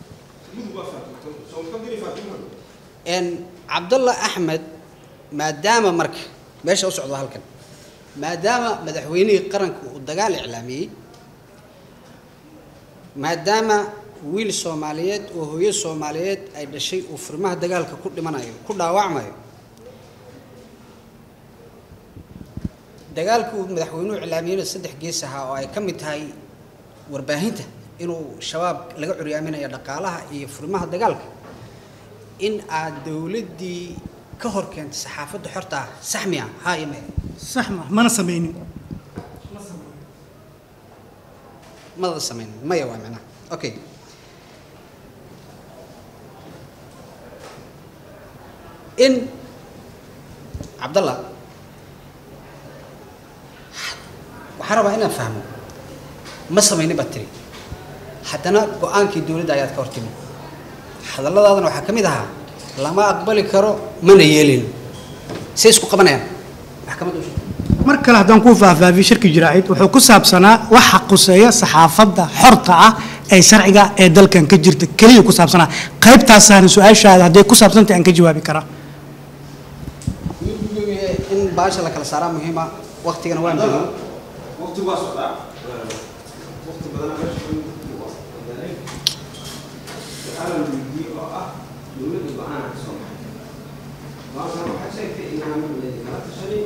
n cabdalla axmed maadaama marka meesha u socdo halkan maadaama madaxweynihii qaranka uu dagaal iclaamiyey maadaama wiil soomaaliyeed oo hooyo soomaaliyeed ay dhashay uu furmaha dagaalka ku dhimanayo ku dhaawacmayo dagaalka uu madaxweynuhu iclaamiyeyna saddex gees ahaa oo ay ka mid tahay warbaahinta inuu shabaab laga curyaaminayo dhaqaalaha iyo furmaha dagaalka in aad dowladdii ka hor keentay saxaafadda xorta ah sax miya haa iyo maya sax ma mana samaynin mada samayn maya waa macnaha okay in cabdallah waxaan rabaa inaan fahmo ma samaynin baad tiri haddana go-aankii dowladda ayaad ka hortimi hadalladaadana waxaa ka mid ahaa lama aqbali karo mana yeelin say isku qabanayaan maxkamadda u sheeg mar kale haddaan kuu faahfaahiyo shirki jiraacid wuxuu ku saabsanaa waxa quseeya saxaafadda xorta ah ee sharciga ee dalkan ka jirta keliya ku saabsanaa qaybtaasaana su-aashaada hadday ku saabsantahay aan ka jawaabi karaa gudoomiye in baasha la kala saaraa muhiima waqtigana waan joogo waqti waa socdaa waqti badan waxaa la weydiiyey oo ah dowladda go-aana ka soo baxay go-aankan waxaa sheegtay inaan kala tashanin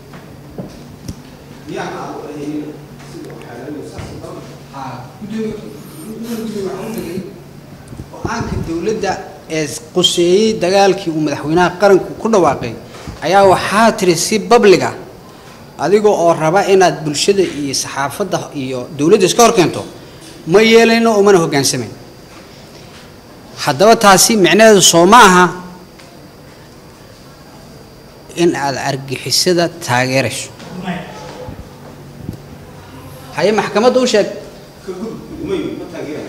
miyaana aad u ahaynin sida waxaa saas badan haa gudoomiye gudoomiye waxaan u dhigay go-aanka dowladda ee quseeyey dagaalkii uu madaxweynaha qaranku ku dhawaaqay ayaa waxaa tiri si babliga adiga oo raba inaad bulshada iyo saxaafadda iyo dowladda iska hor keento ma yeelayno umana hoggaansamayn haddaba taasi micnaheedu soo ma aha in aad argixisada taageerayso haye maxkamadda u sheeg ka gudub umayu ma taageerayo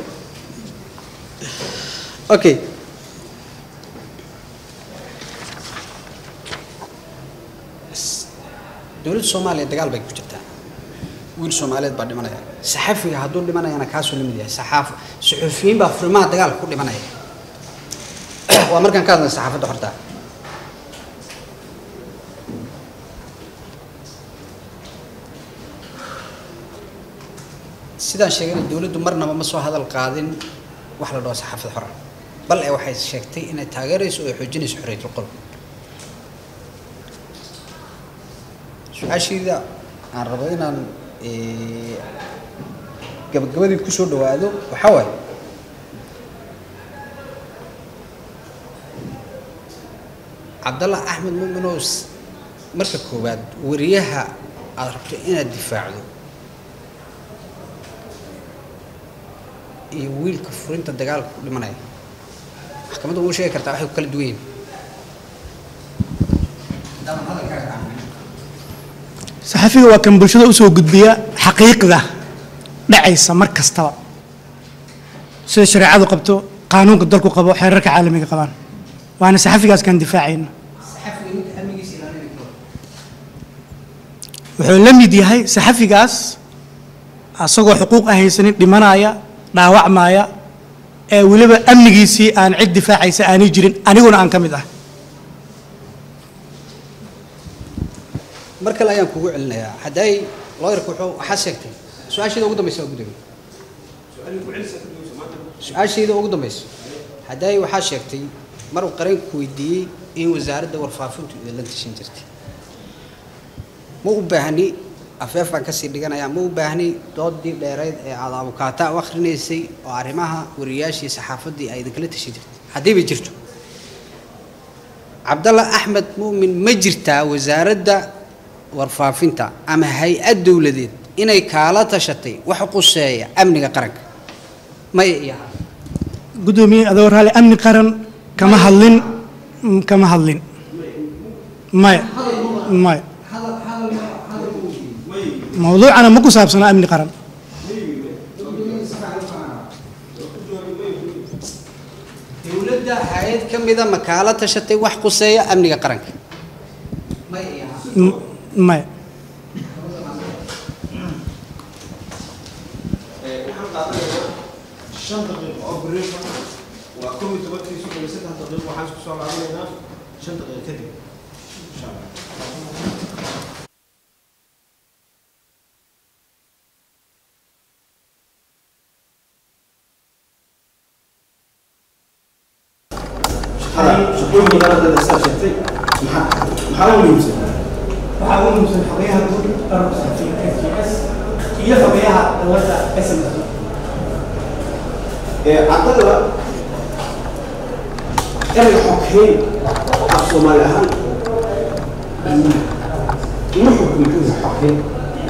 okay dowladda soomaaliya dagaal bay ku jirtaa wiil soomaaliyeed baa dhimanaya saxafiga hadduu dhimanayana kaasuu la mid yahay saxaaf suxufiyiin baa furimaha dagaalka ku dhimanaya waa markaan ka hadlay saxaafadda horta sidaan sheegayna dowladdu marnaba ma soo hadal qaadin wax la dhaho saxaafad xora bal ee waxay sheegtay inay taageerayso oo ay xoojinayso xorriyatul qol su-aashayda aan rabo inaan eh, gabagabadii ku soo dhawaado waxaa waaye cabdallah axmed muminos marka koowaad wariyaha aada rabto inaad difaacdo iyo wiilka furinta dagaalka ku dhimanaya maxkamadda uma sheegi kartaa waxay ku kala duwan yihiin haddaadan hadalkaaga aamin saxafiga waa kan bulshada usoo gudbiya xaqiiqda dhacaysa mar kastaba sida shareecadu qabto qaanuunka dalku qabo xeerarka caalamiga qabaan waana saxafigaas kan difaacayna saxafiga ninka amnigiisa ilaalinaya ka hor wuxuu la mid yahay saxafigaas asagoo xuquuq aan haysanin dhimanaya dhaawacmaya ee weliba amnigiisii aan cid difaacaysa aanay jirin aniguna aan ka mid ah mar kale ayaan kugu celinayaa hadday looyarka wuxuu waxaa sheegtay su-aashayda ugu dambaysa waa gudoomiye su-aashayda ugu dambaysa hadday waxaa sheegtay mar uu qareenku weydiiyey in wasaaradda warfaafintu idinla tashan jirtay ma u baahni afeef baan kasii dhiganayaa ma u baahni doodii dheereyd ee aada abukaata u akhrinaysay oo arrimaha wariyaashii saxaafaddii ay idinkala tashan jirtay haddiiba jirto cabdalla axmed muumin ma jirtaa wasaaradda warfaafinta ama hay-ad dowladeed inay kaala tashatay wax quseeya amniga qaranka maya iyo haa gudoomiye adoo raali amni qaran kama hadlin mm, kama hadlin maya maya mawduucana ma ku saabsana amni qaran dowladda hay-ad ka mida ma kaala tashatay wax quseeya amniga qaranka maya iyo haa M- maya waxaan qaadanaynaa shan daqiiqo oo briefan waa kow iyo tobankii soddon iyo saddex daqiiqo waxaan isku soo laabanaynaa shan daqiiqo kadib insha allah shaqooyin badan hadda dastaa sheegtay maxaa maxaa u muhiimsan waxaa ugu muhiimsan xogeyaha guud ururka saxafiyiinta FGS iyo xogeyaha dowladda SMC caddada erayga xokeyn af soomaali ahaan ma xukun muxuu yahay xokeyn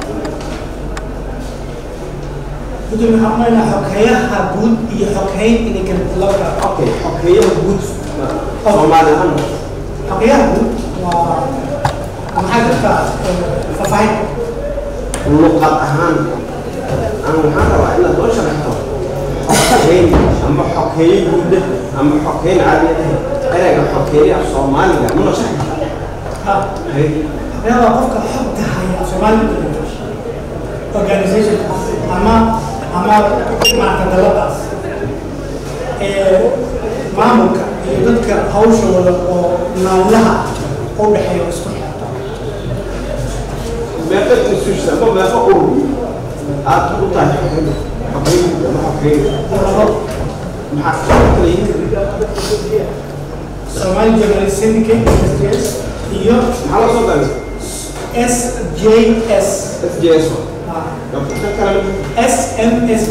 gudoomiye waxaan umaleynaa xogeyaha guud iyo xogeyn inay kala laba okay xokeeyaha guud soomaali ahaan xogeyaha guud waa maxaa jirta faahfaahin luqad ahaan aan waxaan rabaa inaad noo sharaxto xokeyn ama xokeeye guuda ama xokeyn caadiya erayga xokeeyaha soomaaliga ma noo sharaxi ah xogeyaha waa qofka xogta haya soomaali organization ama ama maarata daladaas ee maamulka iyo dadka hawshooda oo maamulaha u dhexeeya oo isku xirta meeqa institution ama meeqa urur aad u tahay xokeyn xokeyn guud ama xokeyn maxaa kala yihiin Somali Journalist Syndicate SJS iyo maxaa la soo gaabay SJS FJS ah, ka kale SMSJ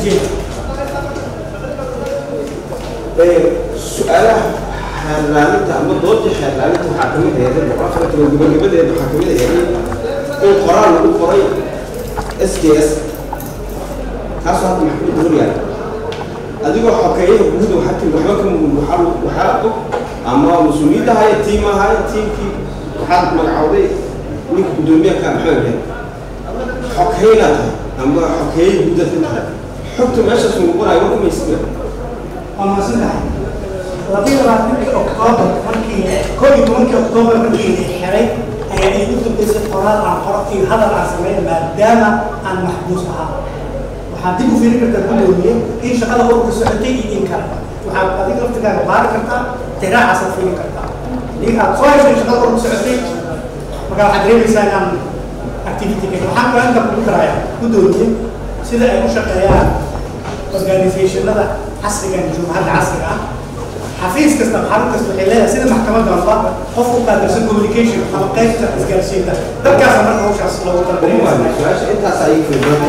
su-aalaha xeerlaalinta ama doodii xeerlaalinta waxaa kamid aheeday boqol afar toban gabagabadeeda waxaa kamid aheeday in qoraal lagu qoray s j s kaasoo hadda maxkamada hor yaala adigoo xokeeyaha guud waxaa tiri waxba ka mugul waxaa waxaa og ama mas-uuliyadda haya tiim ahaya tiimkii waxaad magacowday ninka guddoomiyaha ka maxamed yahay xokeynaad tahay ama xokeeye guudaad ka tahay xogta meeshaas lagu qoraayo waa kumaysiga waa mahadsan tahay labiyo labaatankii oktoobar markii koo iyo tobankii oktoobar markii la xiray ayaa igu dambeysay qoraal aan qoro iyo hadal aan sameyn maadaama aan maxbuus ahaa waxaad dib u fiirin kartaa gudoomiye in shaqada ururka socotay iyo in kale waxaad adiga laftigaaga baari kartaa tiraacasaad fiirin kartaa haddii aad soo heshay shaqada ururka socotay marka waxaad dareemaysaa inaan activity ka waxaan kaloo inta kugu darayaa gudoomiye sida ay u shaqeeyaan organizationada casrigan jumhadda casriga ah xafiis kasta xarun kasta waxay leedahay sida maxkamadda walba qof u qaabilsan communication ama qaybta isgaarsiinta dadkaasa marka hawshaas loogu talagalay su-aasha intaas ayay fiibrada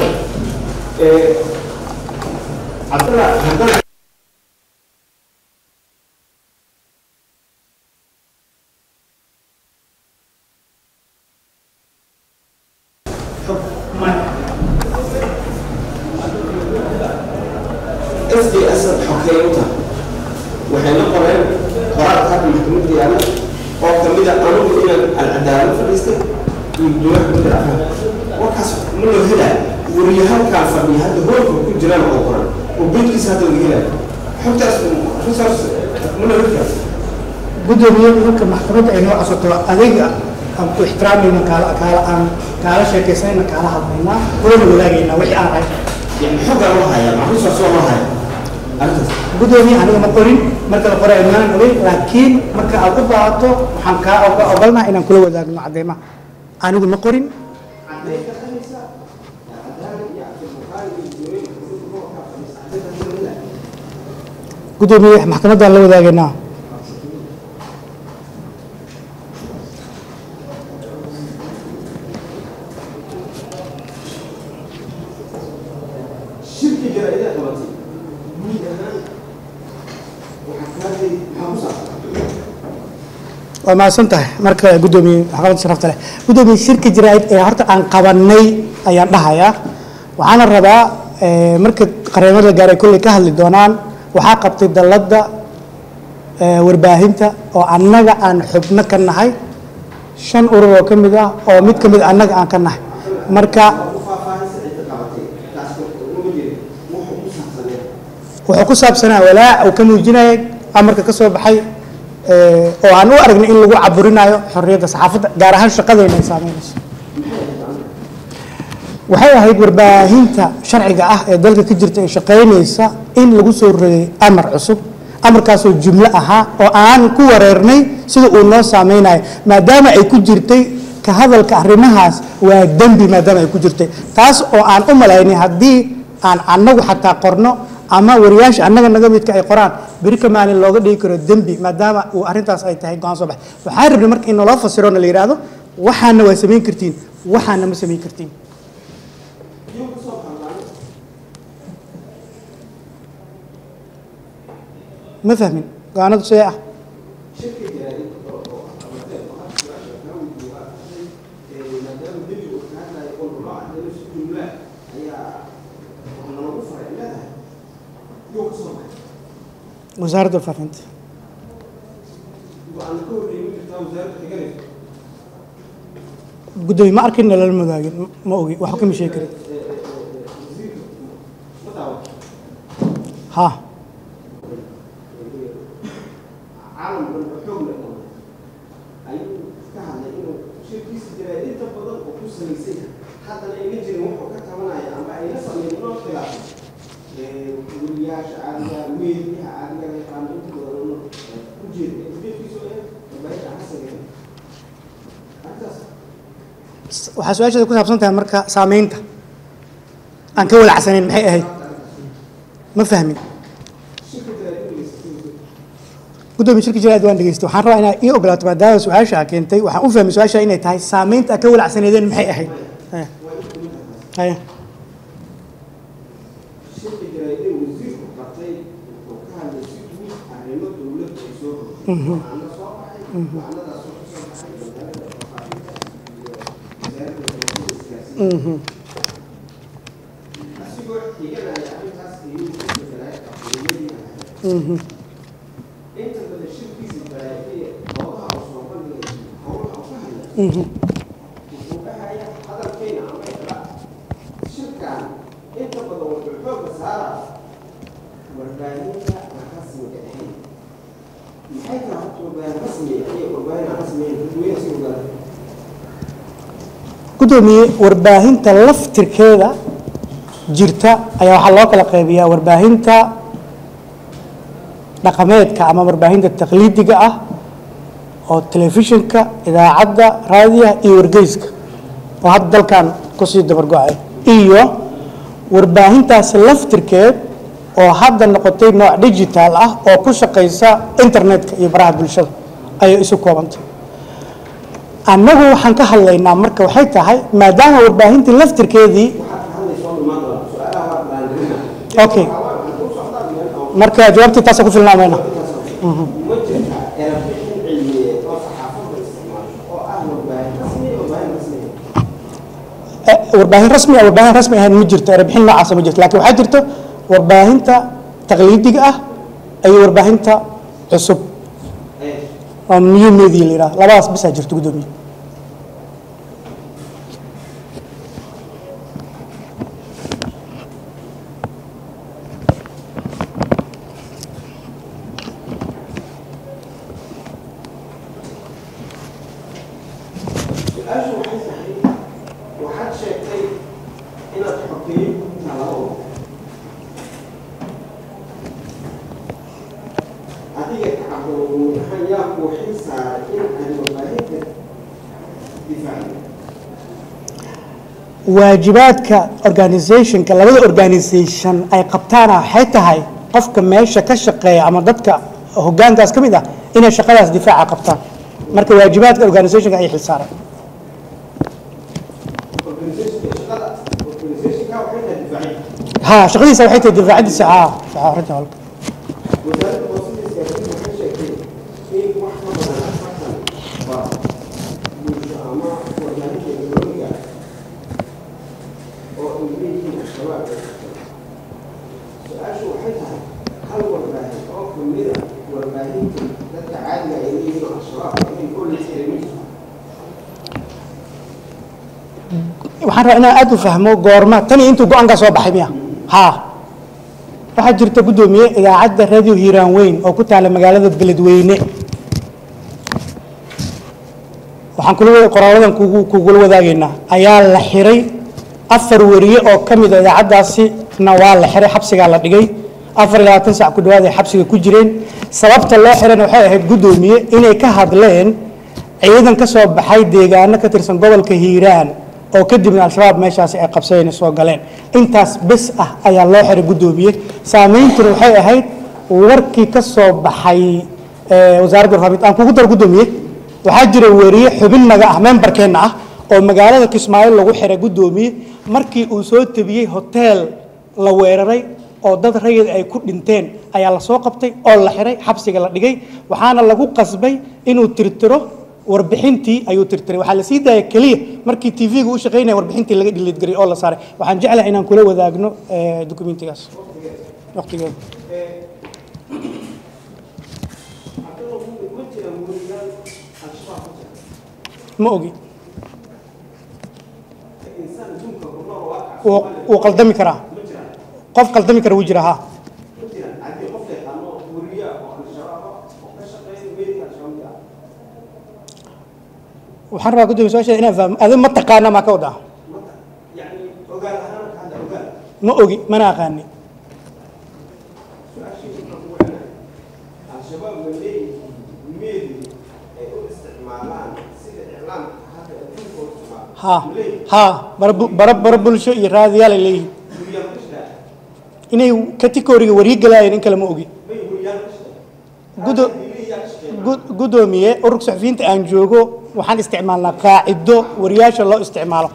cabdalla haddana s d s xokeey u tahay waxayna qoreen qoraalka hadda maxkamadda yaala oo kamid a anugu inaan alcadaalo fadhiistay iyo guddoomiyaha gudda afraad warkaas ma loo helaayo wariyahalkaan fadhiya hadda hoolka ku jiraan oo qoran oo beedkiisa hadda laga helaayo xogtaas resource ma loo heli kara gudoomiye marka maxkamadda ay noo cosoto adiga aan ku ixtiraamayna kaala kaala aan kaala sheekaysanayna kaala hadlaynaa oona wadaagaynaa wixii aan ahay yani xoggaa loo hayaa ma resource waa loo hayaa arrintaas gudoomiye aniga ma qorin marka la qoray maanan ogeyn laakiin marka aad u baahato waxaan kaa oga- ogolnaha inaan kula wadaagno cadeymaha anigu ma qorin gudoomiye maxkamaddaan la wadaagaynaa shirki jaraa'ida qabatay guud ahaan waxaa ka hadlay maxaa ku saabsan waa mahadsan tahay marka guddoomiye maxkamadda sharafta leh guddoomiye shirka jaraa'id ee horta aan qabanay ayaan dhahayaa waxaana rabaa eh, marka qareemada gaar ay kolley ka hadli doonaan waxaa qabtay dalladda eh, warbaahinta oo annaga aan xubno ka nahay shan urur oo ka mid ah oo mid ka mid annaga aan ka nahay marka wuxuu ku saabsanaa walaac uu ka muujinayay amarka ka soo baxay eh, oo aan u aragnay in lagu caburinayo xorriyadda saxaafadda gaar ahaan shaqadayna ay saameynayso waxay ahayd warbaahinta sharciga ah ee dalka ka jirta ee shaqaynaysa in lagu soo rogay amar cusub amarkaasoo jumlo ahaa oo aan ku wareernay sida uu noo saameynayo maadaama ay ku jirtay ka hadalka arrimahaas waa dembi maadaama ay ku jirtay taas oo aan u malaynay haddii aan annagu xataa qorno ama wariyaasha annaga naga midka ay qoraan beri ka maalin looga dhigi karo dembi maadaama uu arrintaas ay tahay go-aan soo bax waxaan rabnay marka in naloo fasiro na la yidhaahdo waxaana waa samayn kartiin waxaana ma samayn kartiin ma fahmin go-aanadu sidee ah wasaaradda faafinta guddoomiye ma arkin lala madaagin ma ogi waxba kama sheegi karin ha caalamkan xoog leh ayuu ka hadlay inuu shirkiisa jiray inta badan oo ku salaysan haddana ayna jirin wuxuu ka tabanaya ama ayna sameyn noo khilaafay weriyaasha caadiga meediyaha caadiga la yaqaano inta badan ku jeeda ujeedkiisu ee warbaahinta xasaga arrintaas waxaa su-aasheeda ku saabsan tahay marka saameynta aan ka walacsanayn maxay ahayd ma fahmin guddoomiye shirka jiraad waan dhegeystay waxaan rabaa inaad ii ogolaato maadaama su-aasha aa keentay waxaan u fahmay su-aasha inay tahay saameynta aad ka walacsaneedeen maxay ahayd Haya. haya shirka jaraa'idee wasiirku qabtay wuxuu ka hadlay si guud arrimo dowladda ay soo rogtay waxaana soo baxay waxaanadaas oo kasoo baxay wasaaradda faafinta iyo wasaaradda wasaaradda isgaarsiinta asigoo xiganaya arrintaas ayuu shirka jaraa'id aqooniyadii ahayd inta badan shirkiisa jaraa'idee goobaha uu soo bandhigay howlaha uu ka hadlay wuxuu dhahaya hadalkeena ama iqra shirkan inta badan wuxuu xooga saara warbaahinta aan rasmiga ahayn maxay tahay horta warbaahin rasmiga iyo warbaahin aan rasmigayn dadweyne si ogaada guddoomiye warbaahinta laftirkeeda jirta ayaa waxaa loo kala qaybiyaa warbaahinta dhaqameedka ama warbaahinta taqliidiga ah oo telefishinka idaacadda raadiyaha iyo wargeyska oo hadda dalkan kusii dabargo-ay iyo warbaahintaas laftirkeed oo hadda noqotay nooc digital ah oo ku shaqaysa internetka iyo baraha bulshada ayay isu koobantay annagu waxaan ka hadlaynaa marka waxay tahay maadaama warbaahintii laftirkeedii okay marka jawaabtii taasa ku filnaamayna ma jirta erabixin cilmiyeed oo saxaafadda isticmaasho oo ah warbaahin rasmi iyo warbaahin rasmiga Eh, warbaahin rasmi ah warbaahin rasmi ahayn ma jirto erebixin noocaasa ma jirto laakiin waxaa jirto warbaahinta taqliidiga ah iyo warbaahinta cusub oo new media la yidhaha labadaas bisaa jirto guddoomiye su-aashu waxay tahay waxaad sheegtay inaad xogeeyo ku talabo adiga kacabdooguud ahaan yaa kuu xil saaray in aad warbaahinta difaacdo waajibaadka organizationka labada organization ay qabtaana waxay tahay qofka meesha ka shaqeeya ama dadka hogaankaas ka mid ah inay shaqadaas difaaca qabtaan marka waajibaadka organizationka ay xilsaaran organizationka shaqada organizationka waxay tahay difaacid ha shaqadiisa waxay tahay difaacadiisa ha ha arrinta walba wasaaradda hoosada isgaarsiinta waxay sheegtay in wax ka badan afartan al-shabaab ay qabtay su-aashu waxay tahay hal warbaahin oo kamida warbaahinta dadka caadiga ay leeyihiin oo al-shabaab inay ku la xiray ma jirto waxaan rabaa inaan aada u fahmo goorma tani intuu go-aankaa soo baxay miya haa waxaa jirta guddoomiye idaacadda radio hiiraan weyn oo ku taala magaalada beledweyne waxaan kula wada qoraaladan kugu kugula wadaagaynaa ayaa la xiray afar weriye oo ka mid a idaacaddaasina waa la xiray xabsigaa la dhigay afar iyo labaatan sac ku dhawaad ay xabsiga ku jireen sababta loo xirayna waxay ahayd guddoomiye inay ka hadleen ciidan ka soo baxay deegaano ka tirsan gobolka hiiraan oo kadibna al-shabaab meeshaasi ay qabsadeen soo galeen intaas bes ah ayaa loo xiray guddoomiye saameyntuna waxay ahayd warkii ka soo baxay eh, wasaaradda warfaafinta aan kugu daro guddoomiye waxaa jira weriye xubin naga ah membarkeenna ah oo magaalada kismaayo lagu xiray guddoomiye markii uu soo tebiyey hoteel la weeraray oo dad rayid ay ku dhinteen ayaa la soo qabtay oo la xiray xabsiga la dhigay waxaana lagu qasbay inuu tirtiro warbixintii ayuu tirtiray waxaa la sii daaya keliya markii tv-ga u shaqaynaya warbixintii laga dhiliidgaray oo la saaray waxaan jeclahay inaan kula wadaagno eh, dukumentigaas waqtigeeda ma jira weriyaal al-shabaab ku jira ma ogi insaan adduunka ku nool waa kac wuu wuu qaldami karaa ma jiraan qof qaldami kara wuu jira ha ma jiraan haddii qof yaqaano weriya oo al-shabaab ah oo ka shaqeeya meydka al-shabaabka ah waxaan rabaa guddoomiye su-aasheeda inaan fahmo adin ma taqaana maa ka wadaa mata yacni ogaal ahaan ka hadda ogaal ma ogi mana aqaani su-aashii waxaan ku wacnaa al-shabaab ma leeyihiin meedi ay u isticmaalaan sida iclaamka hadda adduunka u isticmaalo ha ma leeyihiin ha bara bu- bara bara bulsho iyo raadiyaal ay leeyihiin weriyaal ka shaqeeya inay kategoriga warigalaayeen in kale ma ogi may weriyaal ka shaqeeya Gudo- yaa ka shaqeeya Gud- guddoomiye ururka saxufiyiinta aan joogo waxaan isticmaalnaa qaacido wariyaasha loo isticmaalo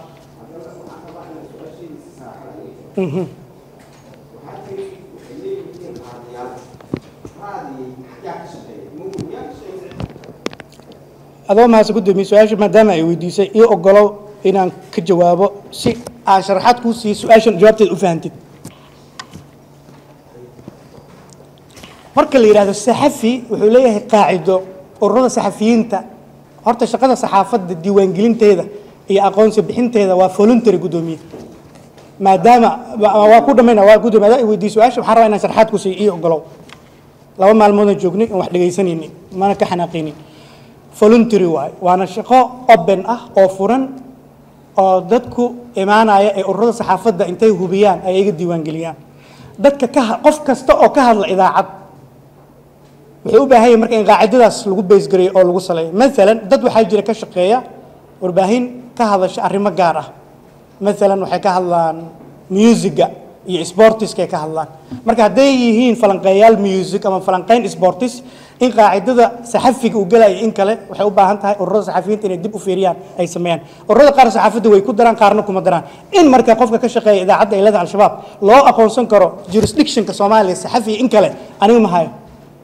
Mhm. waxaa tiri waxay leeyihiin raadiyaal raadiyay yaa ka shaqeeya ma weriyaal ka shaqeeya adoo mahadsan guddoomiye su-aasha maadaama ay weydiisay io ogolow inaan ka jawaabo si aan sharaxaad kuu siiyo su-aashan jawaabteeda u fahantid marka la yidhahdo saxafi wuxuu leeyahay qaacido ururada saxafiyiinta horta shaqada saxaafadda diiwaangelinteeda iyo aqoonsi bixinteeda waa voluntary guddoomiye maadaama wa- waa ku dhamayna waa guddoomiye adaa i weydiiyo su-aasha waxaan rabaa inaan sharaxaad ku siiyo io ogolow laba maalmoodaan joognay oon wax dhegaysanaynin mana ka xanaaqaynin voluntary waaye waana shaqo open ah oo furan oo dadku imaanaya ee ururada saxaafadda intay hubiyaan ay iga diiwaangeliyaan dadka ka ha- qof kasta oo ka hadla idaacad wuxuu u baahan yahay marka in qaacidadaas lagu beysgareeyo oo lagu saleeyo maalan dad waxaa jira ka shaqeeya warbaahin ka hadasha arrimo gaar ah maalan waxay ka hadlaan musiga iyo sportiskay ka hadlaan marka hadday yihiin falanqeeyaal music ama falanqeyn sportis in qaacidada saxafiga uu gelaya in kale waxay u baahan tahay ururada saxafiyiinta inay dib u fiiriyaan ay sameeyaan ururada qaar saxaafadda way ku daraan qaarna kuma daraan in marka qofka ka shaqeeya idaacadda ay leedahay al-shabaab loo aqoonsan karo jurisdictionka soomaaliya saxafiga in kale anigu ma hayo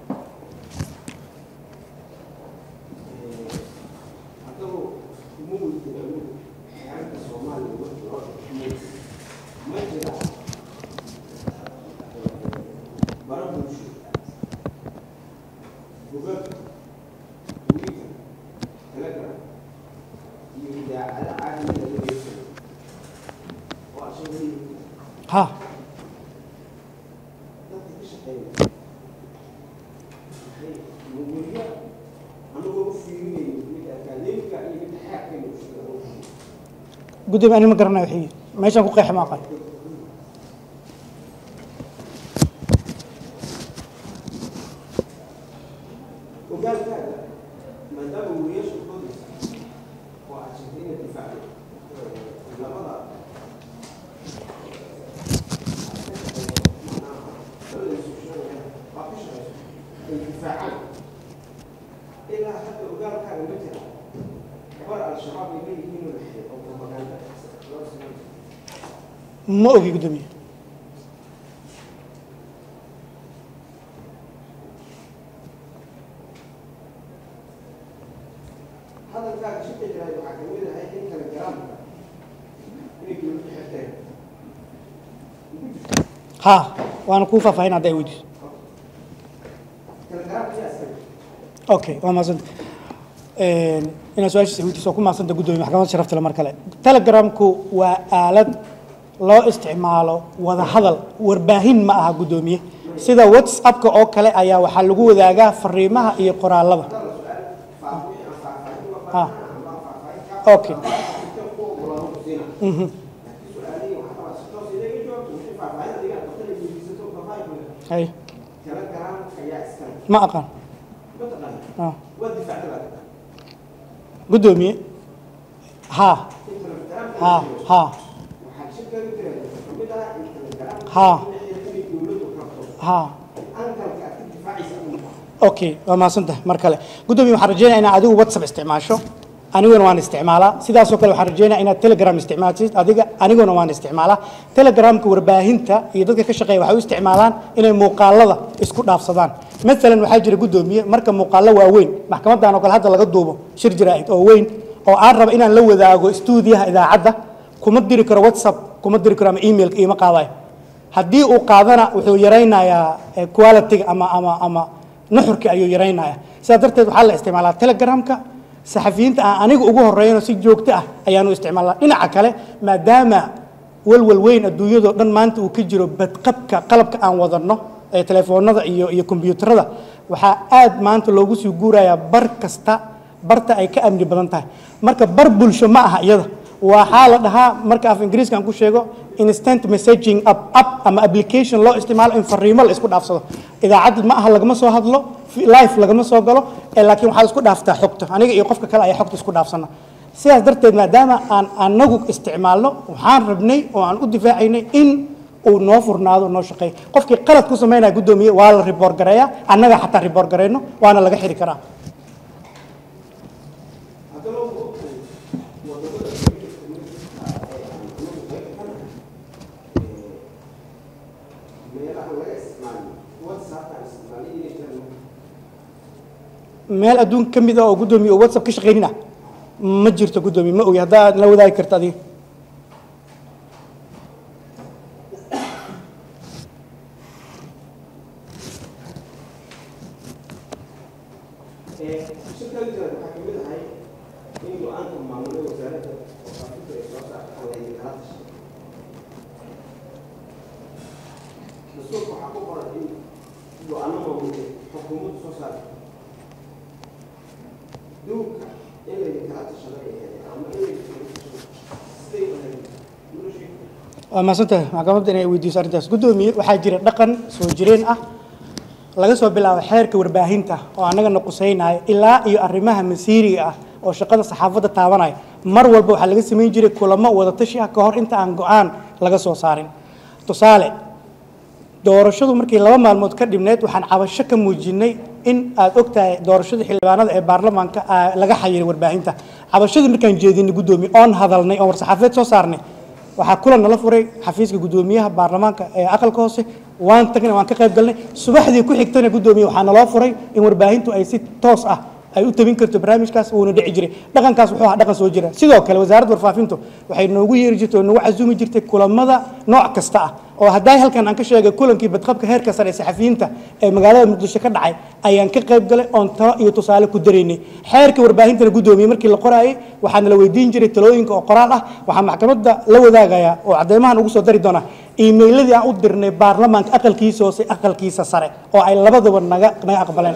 haddaba uma weydiinayno xeerarka soomaaliya ma jiro ma jira bara bulsho bogag twitter telegram iyo idaacada caalamiga laga yeesanayo oo asagoo ha dadka ka shaqeeya waxay weriya anagoo u fiirinayo mid akaademika iyo mid xaakayna u shaqeeyo gudoomiye ani ma garanayo wixii meeshaan ku qeex ma aqaan ogaalkaaga maadaama weriyaasha kodaysa oo aad sheegtay inaad difaacdo labada ay difaacaan ilaa hadda ogaalkaaga ma jira gabar al-shabaab ay leeyihiin oo dhexeey oo propaganda loo sameeyo ma ogi gudoomiye hadalkaaga shika jiraay waxaa ka mid ahay in kale garaamka inay dowladda xirteen ha waana kuu faahfaahin hadda ay weydiiso okay waa mahadsanta inaad su-aashiisa weydiiso waa ku mahadsanta guddoomiye maxkamadda sharafta le mar kale telegramku waa aalad loo isticmaalo wada hadal warbaahin ma aha guddoomiye sida whatsappka oo kale ayaa waxaa lagu wadaagaa fariimaha iyo qoraalada ha okay Mhm. hay ma aqaan Ah. guddoomiye ha ha ha ha ha okay waa mahadsantahay mar kale guddoomiye waxaan rajeynaya inaad adigu whatsapp isticmaasho aniguna waan isticmaalaa sidaasoo kale waxaan rajeynaya inaad telegram isticmaalsid adiga aniguna waan isticmaalaa telegramka warbaahinta iyo dadka ka shaqeeya waxay u isticmaalaan inay muuqaalada isku dhaafsadaan maalan waxaa jira guddoomiye marka muuqaalo waaweyn maxkamadan oo kale hadda laga duubo shir jaraa'id oo weyn oo aan raba inaan la wadaago stuudiyaha idaacadda kuma diri karo whatsapp kuma diri karo ama emailka iima qaadayo haddii uu qaadana wuxuu yaraynayaa eh, quality-ga ama ama ama nuxurka ayuu yaraynayaa sidaa darteed waxaa la isticmaalaa telegramka saxafiyiinta aan aniga ugu horreeyano si joogto ah ayaanu isticmaalnaa dhinaca kale maadaama walwal weyn adduunyadoo dhan maanta uu ka jiro badqabka qalabka aan wadanno ee telefoonada iyo iyo kombiyuutarada waxaa aad maanta loogu sii guurayaa bar kasta barta ay ka amni badan tahay marka bar bulsho ma aha iyada waxaa la dhahaa marka af ingiriiska aan ku sheego instant messaging app app ama application loo isticmaalo in fariimo la isku dhaafsado idaacad ma aha lagama soo hadlo life lagama soo galo ee laakiin waxaa la isku dhaaftaa xogta aniga iyo qofka kale ayaa xogta isku dhaafsana sidaas darteed maadaama aan anagu isticmaalno waxaan rabnay oo aan u difaacaynay in uu noo furnaado noo shaqeeyo qofkii qalad ku samaynaya guddoomiye waa la riboor gareeyaa annaga xataa riboor gareyno waana laga xiri karaa meel adduunka ka mid ah oo guddoomiye oo whatsapp ka shaqaynin ah ma jirto guddoomiye ma ogi haddaad la wadaagi karta adiga waa mahadsantahay maxkamadda inay weydiiso arrintaas guddoomiye waxaa jira dhaqan soo jireen ah laga soo bilaabo xeerka warbaahinta oo annagana qusaynaya ilaa iyo arrimaha masiiriga ah oo shaqada saxaafadda taabanaya mar walba waxaa laga samayn jiray kulamo wadatashi ah ka hor inta aan go-aan laga soo saarin tusaale doorashadu markii laba maalmood ka dhibneed waxaan cabasho ka muujinay in aad ogtahay doorashada xildhibaanada ee baarlamaanka ah, laga xayiray warbaahinta cabashadii markaan jeedinay guddoomiye oon hadalnay oon war-saxaafeed soo saarnay waxaa kulan nala furay xafiiska guddoomiyaha baarlamaanka ee aqalka hoose waan tagnay waan ka qayb galnay subaxdii ku xigtana guddoomiye waxaa naloo furay in warbaahintu ay si toos ah ay u tabin karto barnaamijkaas wuuna dhici jiray dhaqankaas wuxuu ahaa dhaqan soo jira sidoo kale wasaaradda warfaafintu waxay noogu yeeri jirtay oo nagu casuumi jirtay kulamada nooc kasta ah oo hadday halkan aan ka sheegay kulankii badqabka heerka sare ee saxafiyiinta ee magaalada muqdisho ka dhacay ayaan ka qayb galay oon talo iyo tusaale ku daraynay xeerka warbaahintana guddoomiye markii la qoraayay waxaana la weydiin jiray talooyinka oo qoraal ah waxaa maxkamadda la wadaagayaa oo cadeymahan ugu soo dari doonaa iimayladii aan u dirnay baarlamaanka aqalkiisa hoose aqalkiisa sare oo ay labadaba naga naga aqbaleen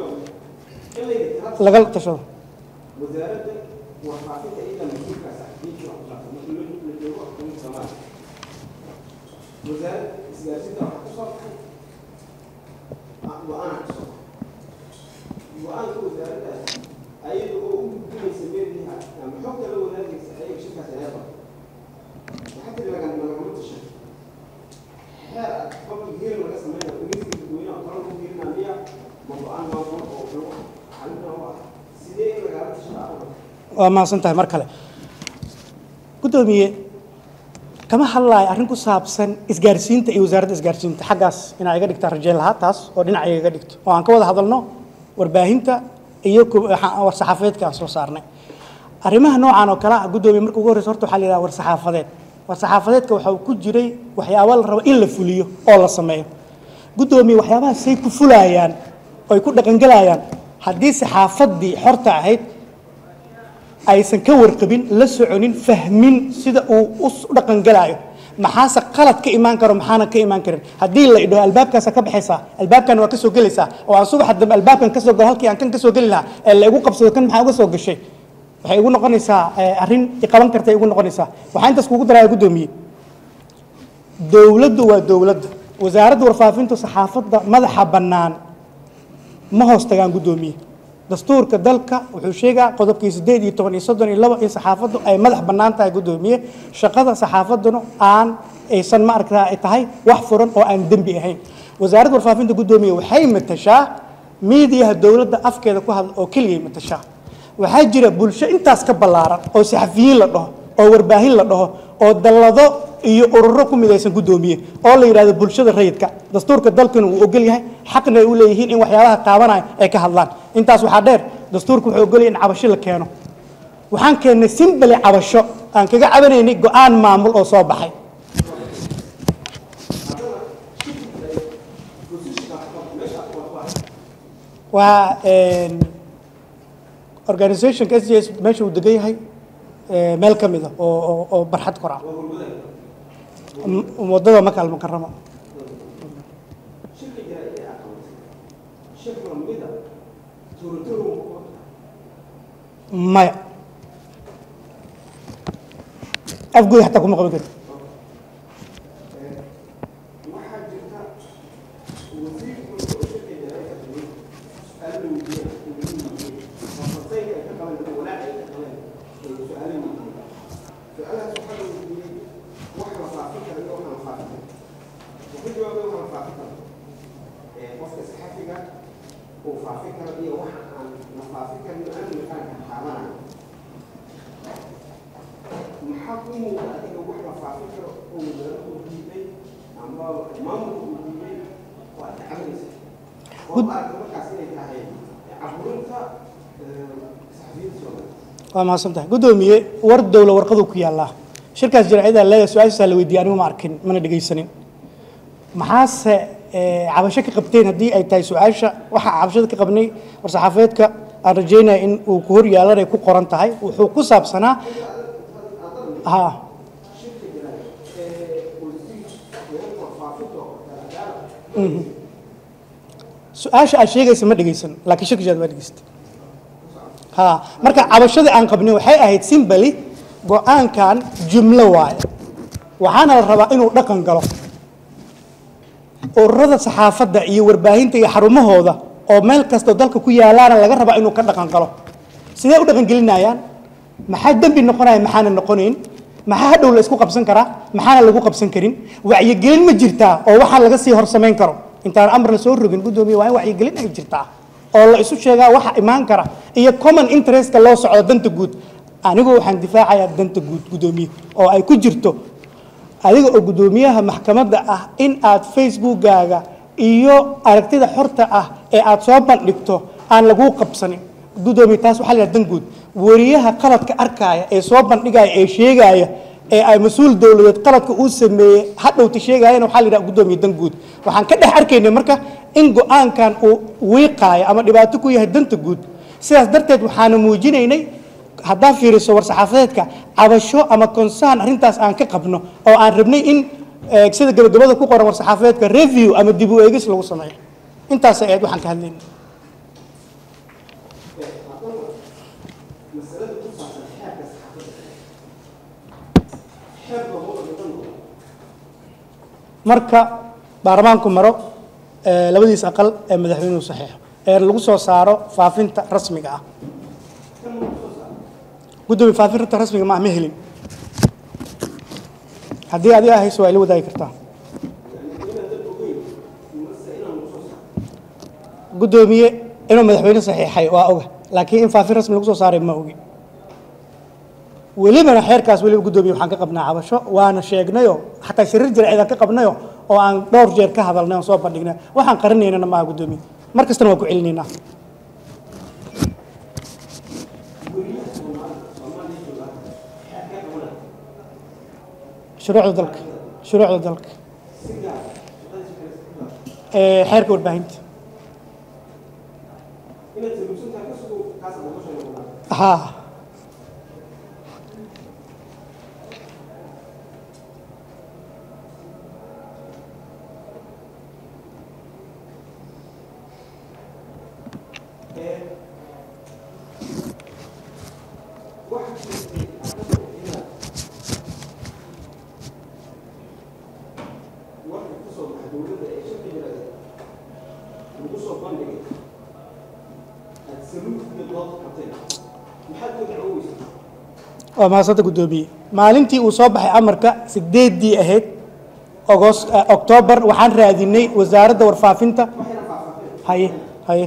laga tashado wasaaradda warfaafinta iyada mas-uulka saxafiyiinta wax ku saabsan markii la la joogo xukuumadda soomaaliya wasaaradda isgaarsiinta waxaa kusoo baxay ah, go-aan kusoo baxay go-aanka wasaaraddaas ayada oo u gudbinaysa meeliha ama xogta la wadaagaysa ayaga shirkaas ayaa qabta waxaa tiri laga lagama tashan xeer ah public hearing laga sameynaya dhegeysiga dadweynaha oo kale lagu fiirinaya miya ma go-aan maamul oo lagu xalinaa u ah sidee in lagala tashan aqoon waa mahadsan tahay mar kale guddoomiye kama hadlaayo arrin ku saabsan isgaarsiinta iyo wasaaradda isgaarsiinta xaggaas inaa iga dhigtaa rajayn lahaa taas oo dhinacayga iga dhigto oo aan ka wada hadalno warbaahinta iyo ku- waxa- war-saxaafadeedka aan soo saarnay arrimaha noocan oo kale ah guddoomiye marka ugu horreysa horta waxaa la yidhaha war-saxaafadeed war saxaafadeedka waxa uu ku jiray waxyaabo la rabo in la fuliyo oo la sameeyo guddoomiye waxyaabaha say ku fulayaan oo ay ku dhaqangelayaan haddii saxaafaddii xorta ahayd aysan ka warqabin la soconin fahmin sida uu u dhaqangelaayo maxaase qalad ka imaan karo maxaana ka imaan karin haddii la idhaho albaabkaasa ka baxaysaa albaabkan waa ka soo gelaysaa oo aan subaxa dambe albaabkan ka soo galo halkii aan kan ka soo geli lahaa ee la igu qabsado kan maxaa uga soo gashay waxay igu noqonaysaa arrin iqaban kartay igu noqonaysaa waxaa intaas kugu daraya guddoomiye dowladdu waa dowladda wasaaradda warfaafintu saxaafadda madaxa bannaan ma hoos tagaan guddoomiye dastuurka dalka wuxuu sheegaa qodobkii sideed iyo toban iyo soddon iyo labo in saxaafaddu ay madax bannaan tahay guddoomiye shaqada saxaafadduna aan aysan ma aragtaa ay tahay wax furan oo aan dembi ahayn wasaaradda warfaafinta guddoomiye waxay matashaa miidiyaha dowladda afkeeda ku hadla oo keligay matashaa waxaa jira bulsho intaas ka ballaaran oo saxafiyiin la dhaho oo warbaahin la dhaho oo dallado iyo ururo ku midaysan guddoomiye oo la yidhahdo bulshada rayidka dastuurka dalkuna wuu ogol yahay xaqna ay u leeyihiin in waxyaabaha taabanaya ay ka hadlaan intaas waxaa dheer dastuurka wuxuu ogol yahay in cabasho la keeno waxaan keennay simbali cabasho aan kaga cabanaynay go-aan maamul oo soo baxay waa organizationka s j s meesha uu degan yahay meel ka mid a oo oo barxad kor ah wadada maka almukaramo maya afgooda xataa kuma qaban karti waa mahadsan tahay guddoomiye war dowla warqaduu ku yaallaa shirkaas jaraa'idaa leedahay su-aashiisaa la weydiiyey anigu ma arkin mana dhegaysanin maxaase cabasho ka qabteen haddii ay tahay su-aasha waxaa cabashada ka qabnay war-saxaafadeedka aan rajaynaya in uu ku hor yaalanay ku qoran tahay wuxuu ku saabsanaa ha su-aasha aad sheegaysa ma dhegaysan laakiin shirkishaad waa dhegaysatay ha marka cabashadii aan qabnay waxay ahayd simbali go-aankan jumlo waaye waxaana la rabaa inuu dhaqan galo ururada saxaafadda iyo warbaahinta iyo xarumahooda oo meel kastoo dalka ku yaalaana laga rabaa inuu ka dhaqan galo sidee u dhaqan gelinayaan maxaa dembi noqonaya maxaana noqonayn maxaa hadhow la isku qabsan karaa maxaana lagu qabsan karin wacyigelin ma jirtaa oo waxaa laga sii hor samayn karo intaan amar la soo rogin guddoomiye waa in wacyigelin ay jirtaa oo la isu sheegaa waxa imaan kara iyo common interestka loo socdo danta guud anigu waxaan difaacayaa danta guud guddoomiye oo ay ku jirto adiga oo guddoomiyaha maxkamadda ah in aad facebookgaaga iyo aragtida xorta ah ee aad soo bandhigto aan laguu qabsanin guddoomiye taas waxaa la yidhaha dan guud wariyaha qaladka arkaaya ee soo bandhigaya ee sheegaaya ee ay mas-uul dowladeed qaladka uu sameeyey hadhowta sheegaayana waxaa la yidhaha guddoomiye dan guud waxaan ka dhex arkaynay marka in go-aankan uu wiiqaayo ama dhibaato ku yahay danta guud sidaas darteed waxaana muujinaynay haddaa fiiriso war-saxaafadeedka cabasho ama concern arrintaas aan ka qabno oo aan rabnay in sida gabagabada ku qoran war-saxaafadeedka review ama dib u eegis lagu sameeyo intaasay ahayd waxaan ka hadlayna marka baarlamaanku maro labadiis aqal ee madaxweynuhu saxiixo ee lagu soo saaro faafinta rasmiga ah guddoomiye faafinta rasmiga ma ah ma helin haddii adiga hayso waa ila wadaagi kartaa guddoomiye inuu madaxweyne saxiixay waa oga laakiin in faafin rasmi lagu soo saaray ma ogi welibana xeerkaas weliba guddoomiye waxaan ka qabnaa cabasho waana sheegnayo xataa shariir jarceedaan ka qabnayo oo aan dhowr jeer ka hadalnay oon soo bandhignay waxaan qarinaynana maaha guddoomiye mar kastana waan ku celinaynaa shuruucda dalka shuruucda dalka ee xeerka warbaahinta haa waa mahadsanta guddoomiye maalintii uu soo baxay amarka sideeddii ahayd ogos oktoobar waxaan raadinay wasaaradda warfaafinta haye haye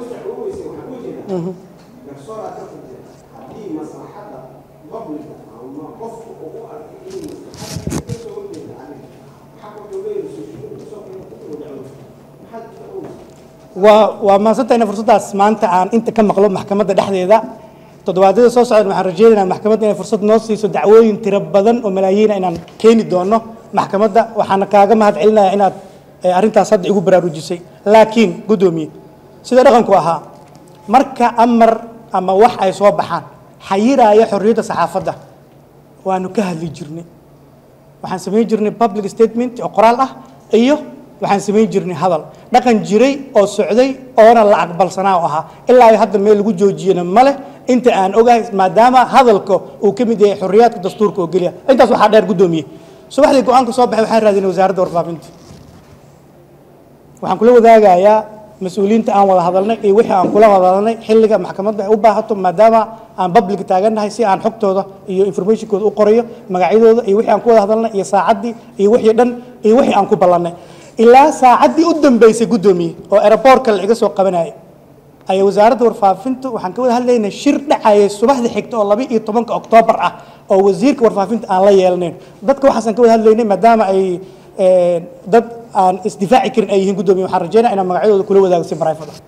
waa waa mahadsantahyna fursaddaas maanta aan inta ka maqlo maxkamadda dhexdeeda toddobaadyada soo socdan waxaan rajeynaynaa maxkamadda inay fursad noo siiso dacwooyin tiro badan oo malaayiina inaan keeni doono maxkamadda waxaana kaaga mahad celinaya inaad eh, arrintaas hadda igu baraarujisay laakiin guddoomiye sida dhaqanku ahaa marka amar ama wax ay soo baxaan xayiraaya xorriyadda saxaafadda waanu ka hadli jirnay waxaan samayn jirnay public statement oo qoraal ah iyo waxaan samayn jirnay hadal dhaqan jiray oo socday oona la aqbalsanaa oo ahaa ilaa ay hadda meel lagu joojiyena ma leh inta aan ogahay maadaama hadalka uu ka mid yahay xorriyaadka dastuurka oo geliya intaas waxaa dheer guddoomiye subaxdii go-aanka soo baxay waxaan raadinay wasaaradda warfaafinta waxaan kula wadaagayaa mas-uuliyiinta aan wada hadalnay iyo wixii aan kula wada hadalnay xilliga maxkamadda ay u baahato maadaama aan public taagannahay si aan xogtooda iyo informationkooda u qorayo magacyadooda iyo wixii aan ku wada hadalnay iyo saacaddii iyo wixii dhan iyo wixii aan ku ballannay ilaa saacaddii u dambeysay guddoomiye oo aeroboortka la iga soo qabanayay ayaa wasaaradda warfaafinta waxaan ka wada hadlaynay shir dhacaya subaxda xigta oo laba iyo tobanka oktoobar ah oo wasiirka warfaafinta aan la yeelnayn dadka waxaasaan ka wada hadlaynay maadaama ay eh, dad aan isdifaaci karin ay yihiin guddoomiye waxaan rajeynaya inaan magacyadooda kula wadaago si private ah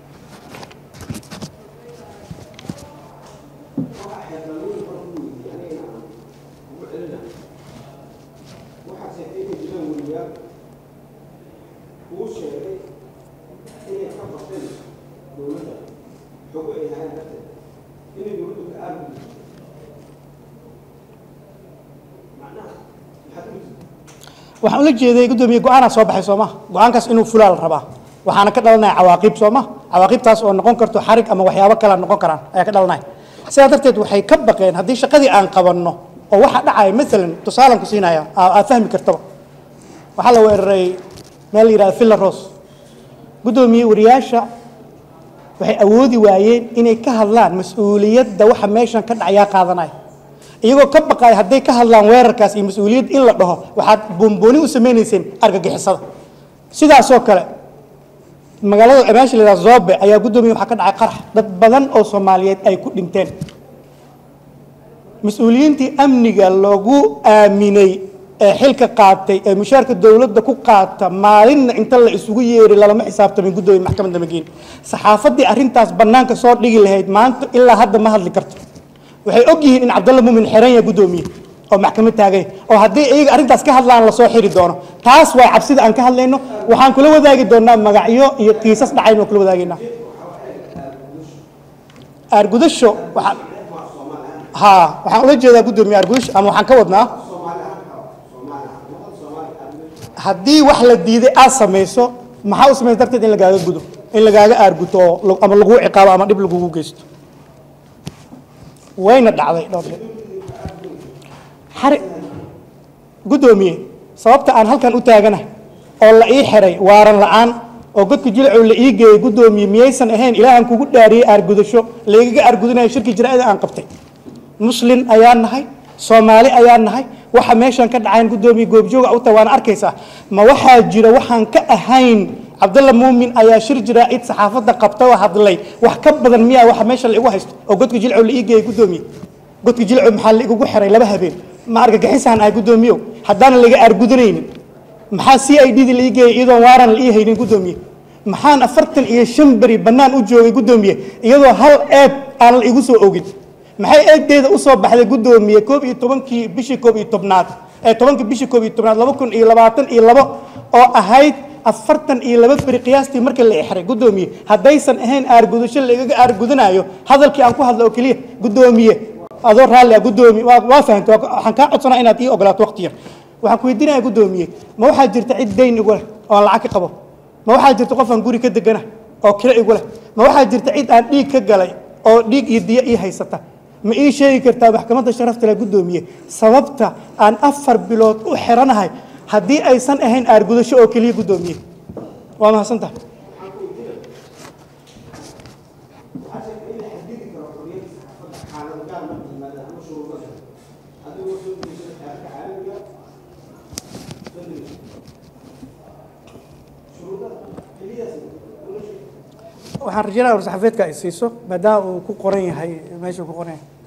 waxaan ula jeeday guddoomiye go-aanaa soo baxay soo ma go-aankaas inuu fulaa la rabaa waxaana ka dhalanaya cawaaqib soo ma cawaaqibtaas oo noqon karto xarig ama waxyaabo kale noqon karaan ayaa ka dhalanaya sidaa darteed waxay ka baqeen haddii shaqadii aan qabanno oo waxa dhacaya maalan tusaalan ku siinaya aa- aad fahmi kartaba waxaa la weeraray meel la yidhahda villa rose guddoomiye wariyaasha waxay awoodi waayeen inay ka hadlaan mas-uuliyadda waxa meeshan ka dhacayaa qaadanaya iyagoo ka baqaya hadday ka hadlaan weerarkaas iyo mas-uuliyad in la dhaho waxaad boonbooni u samaynayseen argagixisada sidaasoo kale magaalada meesha la yidhahda zobe ayaa guddoomiye waxaa ka dhacay qarax dad badan oo soomaaliyeed ay ku dhinteen mas-uuliyiintii amniga lagu aaminay ee xilka qaatay ee mushaarka dowladda ku qaata maalinna inta la isugu yeeray lalama xisaabtamin guddoomiye maxkamadda mageeni saxaafaddii arrintaas bannaanka soo dhigi lahayd maanta ilaa hadda ma hadli karto waxay og yihiin in cabdalla muumin xeran yahay guddoomiye oo maxkamad taagay oo haddii iyaga arrintaas ka hadlaan lasoo xiri doono taas waa cabsida aan ka hadlayno waxaan kula wadaagi doonaa magacyo iyo kiisas dhacayn oo kula wadaagaynaa aargudasho waxaan haa waxaan ula jeedaa guddoomiye aargudasho ama waxaan ka wadnaa haddii wax la diiday aad samayso maxaa u samaysa darteed in lagaaga gudo in lagaaga aarguto oo lag- ama laguu ciqaabo ama dhib lagugu geysto wayna dhacday dhowr jeer xari guddoomiye sababta aan halkan u taaganahay oo la ii xiray waaran la'aan oo godka jilacow la ii geeyey guddoomiye miyaysan ahayn ilaahan kugu dhaariyey aargudasho laygaga aargudinayo shirki jiraa'ida aan qabtay muslin ayaan nahay soomaali ayaan nahay waxa meeshan ka dhacayn guddoomiye goobjooga u tahay waana arkaysaa ma waxaa jira waxaan ka ahayn cabdalla muumin ayaa shir jiraa'id saxaafadda qabta oo hadlay wax ka badan miyaa waxa meesha la igu haysto oo godka jilcow la ii geeyey guddoomiye godka jilcow maxaa la igugu xiray laba habeen ma argagixisaan ahay guddoomiyow haddaana laga aargudanaynin maxaa c i d da la ii geeyey iyadoon waaran la ii haynin guddoomiye maxaan afartan iyo shan beri bannaan u joogay guddoomiye iyadoo hal eeb aan la igu soo ogin maxay eegdeeda u soo baxday guddoomiye koob iyo tobankii bishii koob iyo tobnaad ee tobanka bishii koob iyo tobnaad laba kun iyo labaatan iyo labo oo ahayd afartan iyo laba beri qiyaastii markii la ixray guddoomiye haddaysan ahayn aargudasho laigaga aargudanayo hadalkii aan ku hadla oo keliya guddoomiye adoo raalli ah guddoomiye waa waa fahamta waa- waxaan kaa codsanaa inaad ii ogolaato waqti yar waxaan ku weydiinaya guddoomiye ma waxaa jirta cid dayn igu leh oo aan lacag ka qabo ma waxaa jirta qof aan guri ka degana oo kiro igu leh ma waxaa jirta cid aan dhiig ka galay oo dhiig iyo diyo ii haysata ma ii sheegi kartaa maxkamadda sharafta leh guddoomiye sababta aan afar bilood u xiranahay haddii aysan ahayn aargudasho oo keliya guddoomiye waa mahadsan tahay waxaan rajaynaya war-saxaafeedka ay siiso maadaama uu ku qoran yahay meesha uu ku qoran yahay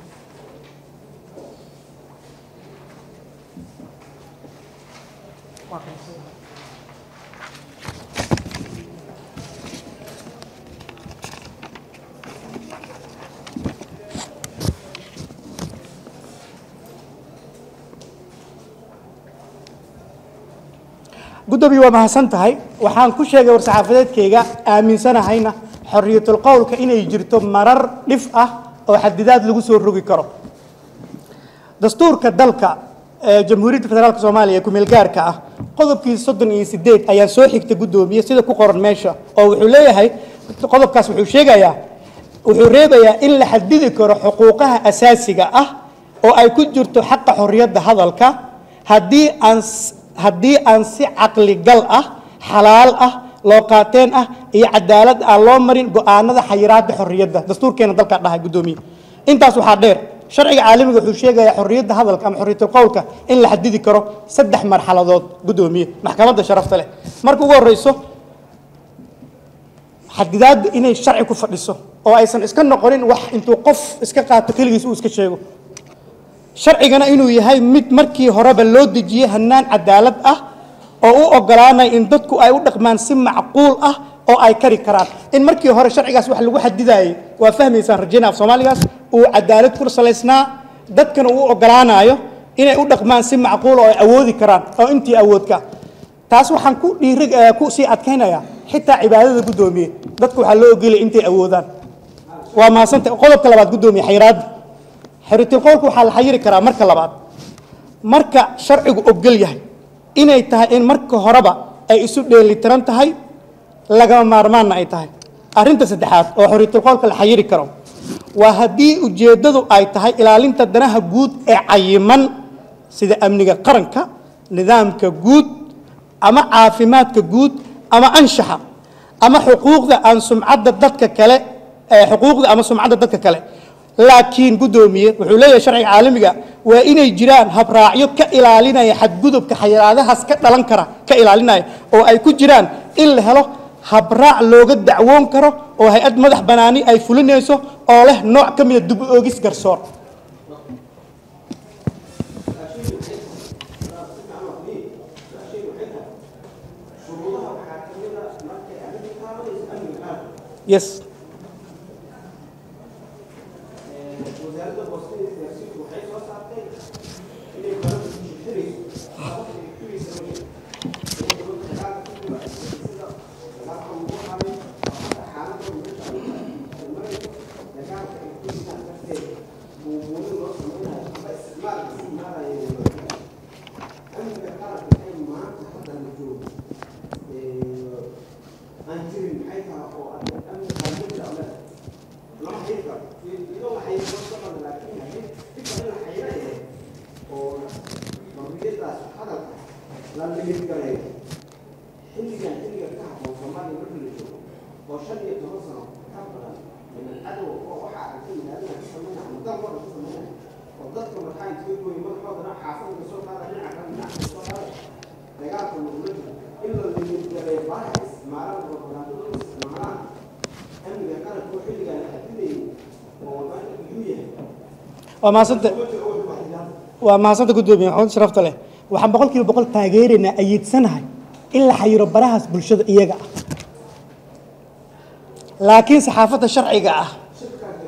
guddoomiye waa mahadsan tahay waxaan ku sheegay war-saxaafadeedkayga aaminsanahayna xorriyatul qowlka inay jirto marar dhif ah oo xadidaad lagu soo rogi karo dastuurka dalka ee jamhuuriyadda federaalk soomaaliya ee ku-meel gaarka ah qodobkii soddon iyo sideed ayaan soo xigta guddoomiye sida ku qoran meesha oo wuxuu leeyahay qodobkaas wuxuu sheegayaa wuxuu reebayaa in la xadidi karo xuquuqaha asaasiga ah oo ay ku jirto xaqa xorriyadda hadalka haddii aan s- haddii aan si caqligal ah xalaal ah loo qaateen ah iyo cadaalad aan loo marin go-aanada xayiraadda xorriyadda dastuurkeena dalkaa dhahay guddoomiye intaas waxaa dheer sharciga caalamiga wuxuu sheegayaa xorriyadda hadalka ama xorriyatul qowlka in la xadidi karo saddex marxaladood guddoomiye maxkamadda sharafta leh marka ugu horreyso xadidaadda inay sharci ku fadhiso oo aysan iska noqonin wax intuu qof iska qaato keligiis uu iska sheego sharcigana inuu yahay mid markii horeba loo dejiyey hanaan cadaalad ah oo u ogolaanaya in dadku ay u dhaqmaan si macquul ah oo ay kari karaan in markii hore sharcigaas wax lagu xadidayay waa fahmaysaan rajayna af soomaaligaas uu cadaalad ku salaysnaa dadkana uu ogolaanayo inay u dhaqmaan si macquul oo ay awoodi karaan oo intii awoodka taas waxaan ku dhiiri eh, ku sii adkaynaya xitaa cibaadada guddoomiye dadku waxaa loo ogolaya intay awoodaan waa mahadsanta qodobka labaad guddoomiye xayiraadda xiritul qowlka waxaa la xayiri karaa marka labaad marka sharcigu ogol yahay inay tahay in marka horeba ay isu dheelitiran tahay lagama maarmaanna ay tahay arrinta saddexaad oo xoriyatul qowlka la xayiri karo waa haddii ujeeddadu ay tahay ilaalinta danaha guud ee cayiman sida amniga qaranka nidaamka guud ama caafimaadka guud ama anshaxa ama xuquuqda aan sumcadda dadka kale ee xuquuqda ama sumcadda dadka kale laakiin guddoomiye wuxuu leeyahay sharciga caalamiga waa inay jiraan habraacyo ka ilaalinaya xadgudubka xayiraadahaas ka dhalan kara ka ilaalinaya oo ay ku jiraan in la helo habraac looga dacwoon karo oo hay-ad madax banaani ay fulinayso oo leh nooc ka mida dub oogis garsoor yes xilligan xilliga ka habboon soomaaliya markii la joogo oo shan iyo toban sano ka badan min cadow oo waxa aragtay yidhahdana ka sameynaya ama dalkooda ka sameynaya oo dadka markaa intii gooyi madaxoodana xaafadda soo qaada dhinaca kale dhinaca soo qaada dagaalka lagula jiro in la limidgareeyo baraha isticmaalaan oo banaanada u isticmaalaan amniga qaranka oo xilligan la xadidayay oo wadaanka iyuu yahay waa mahadsanta waa mahadsanta guddoomiye maxamed sharafta leh waxaan boqol kiiba boqol taageeraynaa ayiidsanahay in la xayiro barahaas bulshada iyaga ah laakiin saxaafadda sharciga ah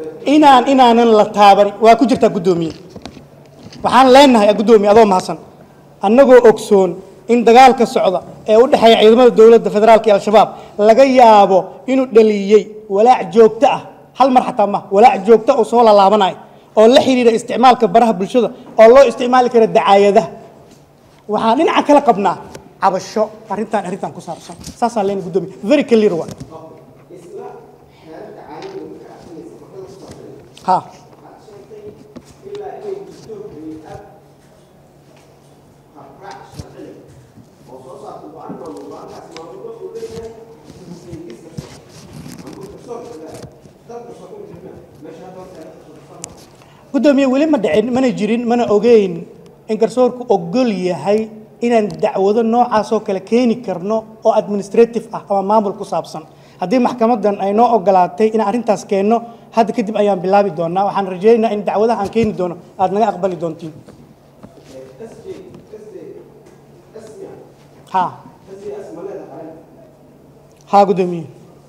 inaan inaanan la taaban waa ku jirtaa guddoomiye waxaan leenahay guddoomiye adoo mahadsan annagoo ogsoon in dagaalka socda ee u dhexeeya ciidamada dowladda federaalka iyo al-shabaab laga yaabo inuu dhaliyey walaac joogto ah hal mar xataa ma walaac joogto oo soo lalaabanayo oo la xidhiidha isticmaalka baraha bulshada oo loo isticmaali karo dacaayadaha waxaan dhinaca kala qabnaa cabasho arrintan arrintan ku saabsan saasaan leen guddoomiye very clear one ha guddoomiye weli ma dhicin mana jirin mana ogeyn in garsoorku ogol yahay inaan dacwado noocaasoo kale keeni karno oo administrative ah ama maamul ku saabsan haddii maxkamadan ay noo ogolaatay inaan arrintaas keenno hadda kadib ayaan bilaabi doonaa waxaan rajaynaynaa in dacwadaha aan keeni doono aada naga aqbali doontiin ha ha guddoomiye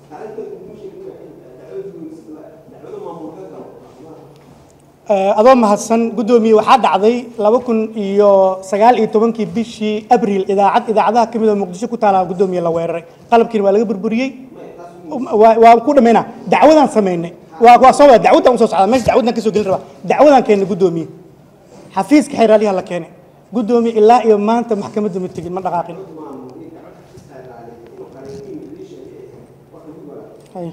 adoo mahadsan guddoomiye waxaa dhacday laba kun iyo sagaal iyo tobankii bishii abril idaacad idaacadaha ka mid oo muqdisho ku taala guddoomiye la weeraray qalabkiina waa laga burburiyey waa waan ku dhamaynaa dacwadaan samaynay waa waa soo wada dacwadaan usoo socdaa meesha dacwadaan kasoo gelin rabaa dacwadaan keennay guddoomiye xafiiska xeeraalyaha la keenay guddoomiye ilaa iyo maanta maxkamadda ma tegin ma dhaqaaqin Haya.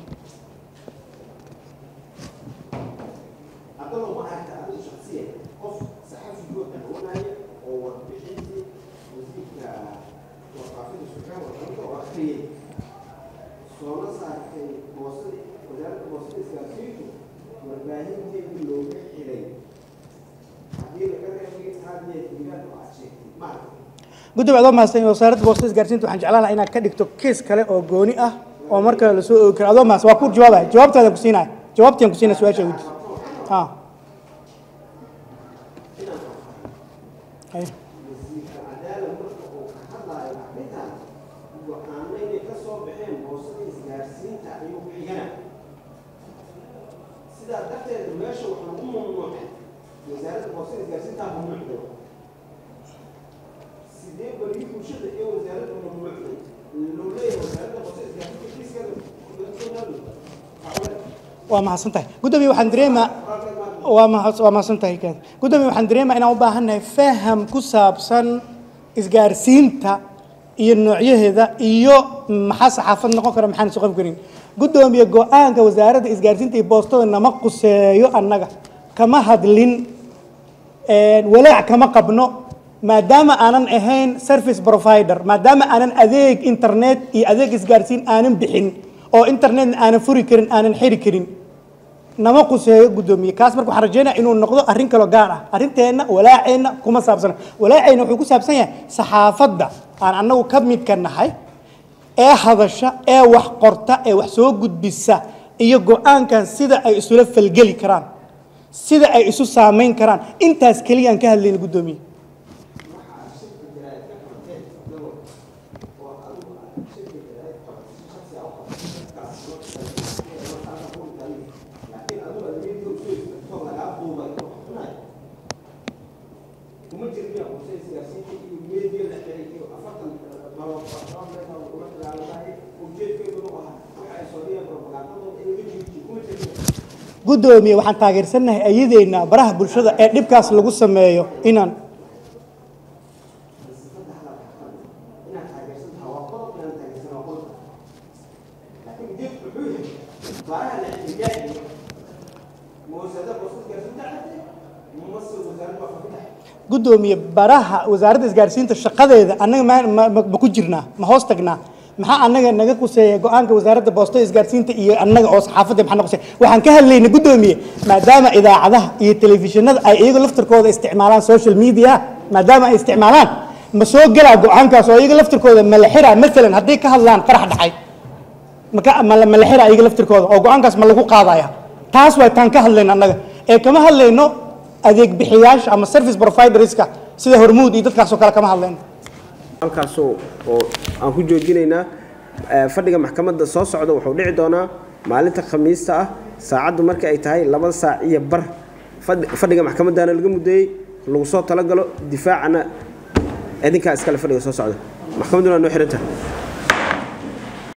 gudoomiye adoo mahadsan wasaaradda boostada isgaarsiinta waxaan jeclaan lahaa inaad ka dhigto kees kale oo gooni ah oo marka la soo oogi karo adoo mahadsan waa ku jawaabaya jawaabtaadaan ku siinaya jawaabtaan ku siinaya su-aasha weydiis ha Haya. sidaa darteeda meesha waxaa lagu mamnuucay wasaaradda boostada isgaarsiintaa mamnuucday sidee barigii bulshada ee wasaaradda mamnuucday loo leeyahay wasaaradda boostada isgaarsiinta kiiskeeda waa mahadsan tahay guddoomiye waxaan dareemaa waa mahad- waa mahadsan tahay kaad guddoomiye waxaan dareemaa inaan u baahannahay faham ku saabsan isgaarsiinta iyo noocyaheeda iyo maxaa saxaafad noqon kara maxaan isu qabi karin guddoomiye go-aanka wasaaradda isgaarsiinta iyo boostada nama quseeyo annaga kama hadlin walaac kama qabno maadaama aanan ahayn service provider maadaama aanan adeeg internet iyo adeeg isgaarsiin aanan bixin oo internetna aanan furi karin aanan xiri karin nama quseeyo guddoomiye kaas marka waxaan rajeynaya inuu noqdo arrin kaloo gaar ah arrinteenna walaaceenna kuma saabsana walaaceenna wuxuu ku saabsan yahay saxaafadda aan annagu ka midka nahay ee hadasha ee wax qorta ee wax soo gudbisa iyo go-aankan sida ay isula falgeli karaan sida ay isu saamayn karaan intaas keliyaan ka hadlayna guddoomiye guddoomiye waxaan taageersannahay ayadeenna baraha bulshada ee dhibkaas lagu sameeyo inaan guddoomiye baraha wasaaradda isgaarsiinta shaqadeeda annaga ma ma- ma ma ku jirnaa ma hoos tagnaa maxaa annaga naga quseeya go-aanka wasaaradda boostada isgaarsiinta iyo annaga oo saxaafadda maxaa naga quseeya waxaan ka hadlaynay guddoomiye maadaama idaacadaha iyo telefishinada ay iyaga laftirkooda isticmaalaan social media maadaama ay isticmaalaan ma soo gelaa go-aankaas oo iyaga laftirkooda ma la xiraa maalan hadday ka hadlaan qarax dhacay maka ma la- ma la xiraa iyaga laftirkooda oo go-aankaas ma lagu qaadaya taas waa taan ka hadlayna annaga ee kama hadlayno adeeg bixiyaasha ama service providerska sida hormuud iyo dadkaasoo kale kama hadlayno halkaasoo oo aan ku joojinaynaa eh, fadhiga maxkamadda soo socda wuxuu dhici doonaa maalinta khamiista ah saacaddu marka ay tahay laba saac iyo bar fadhi- fadhiga maxkamaddaana laga muddeeyey lagu soo talagalo difaacana idinkaa iskale fadhiga soo socda maxkamadduna waa noo xiran tahay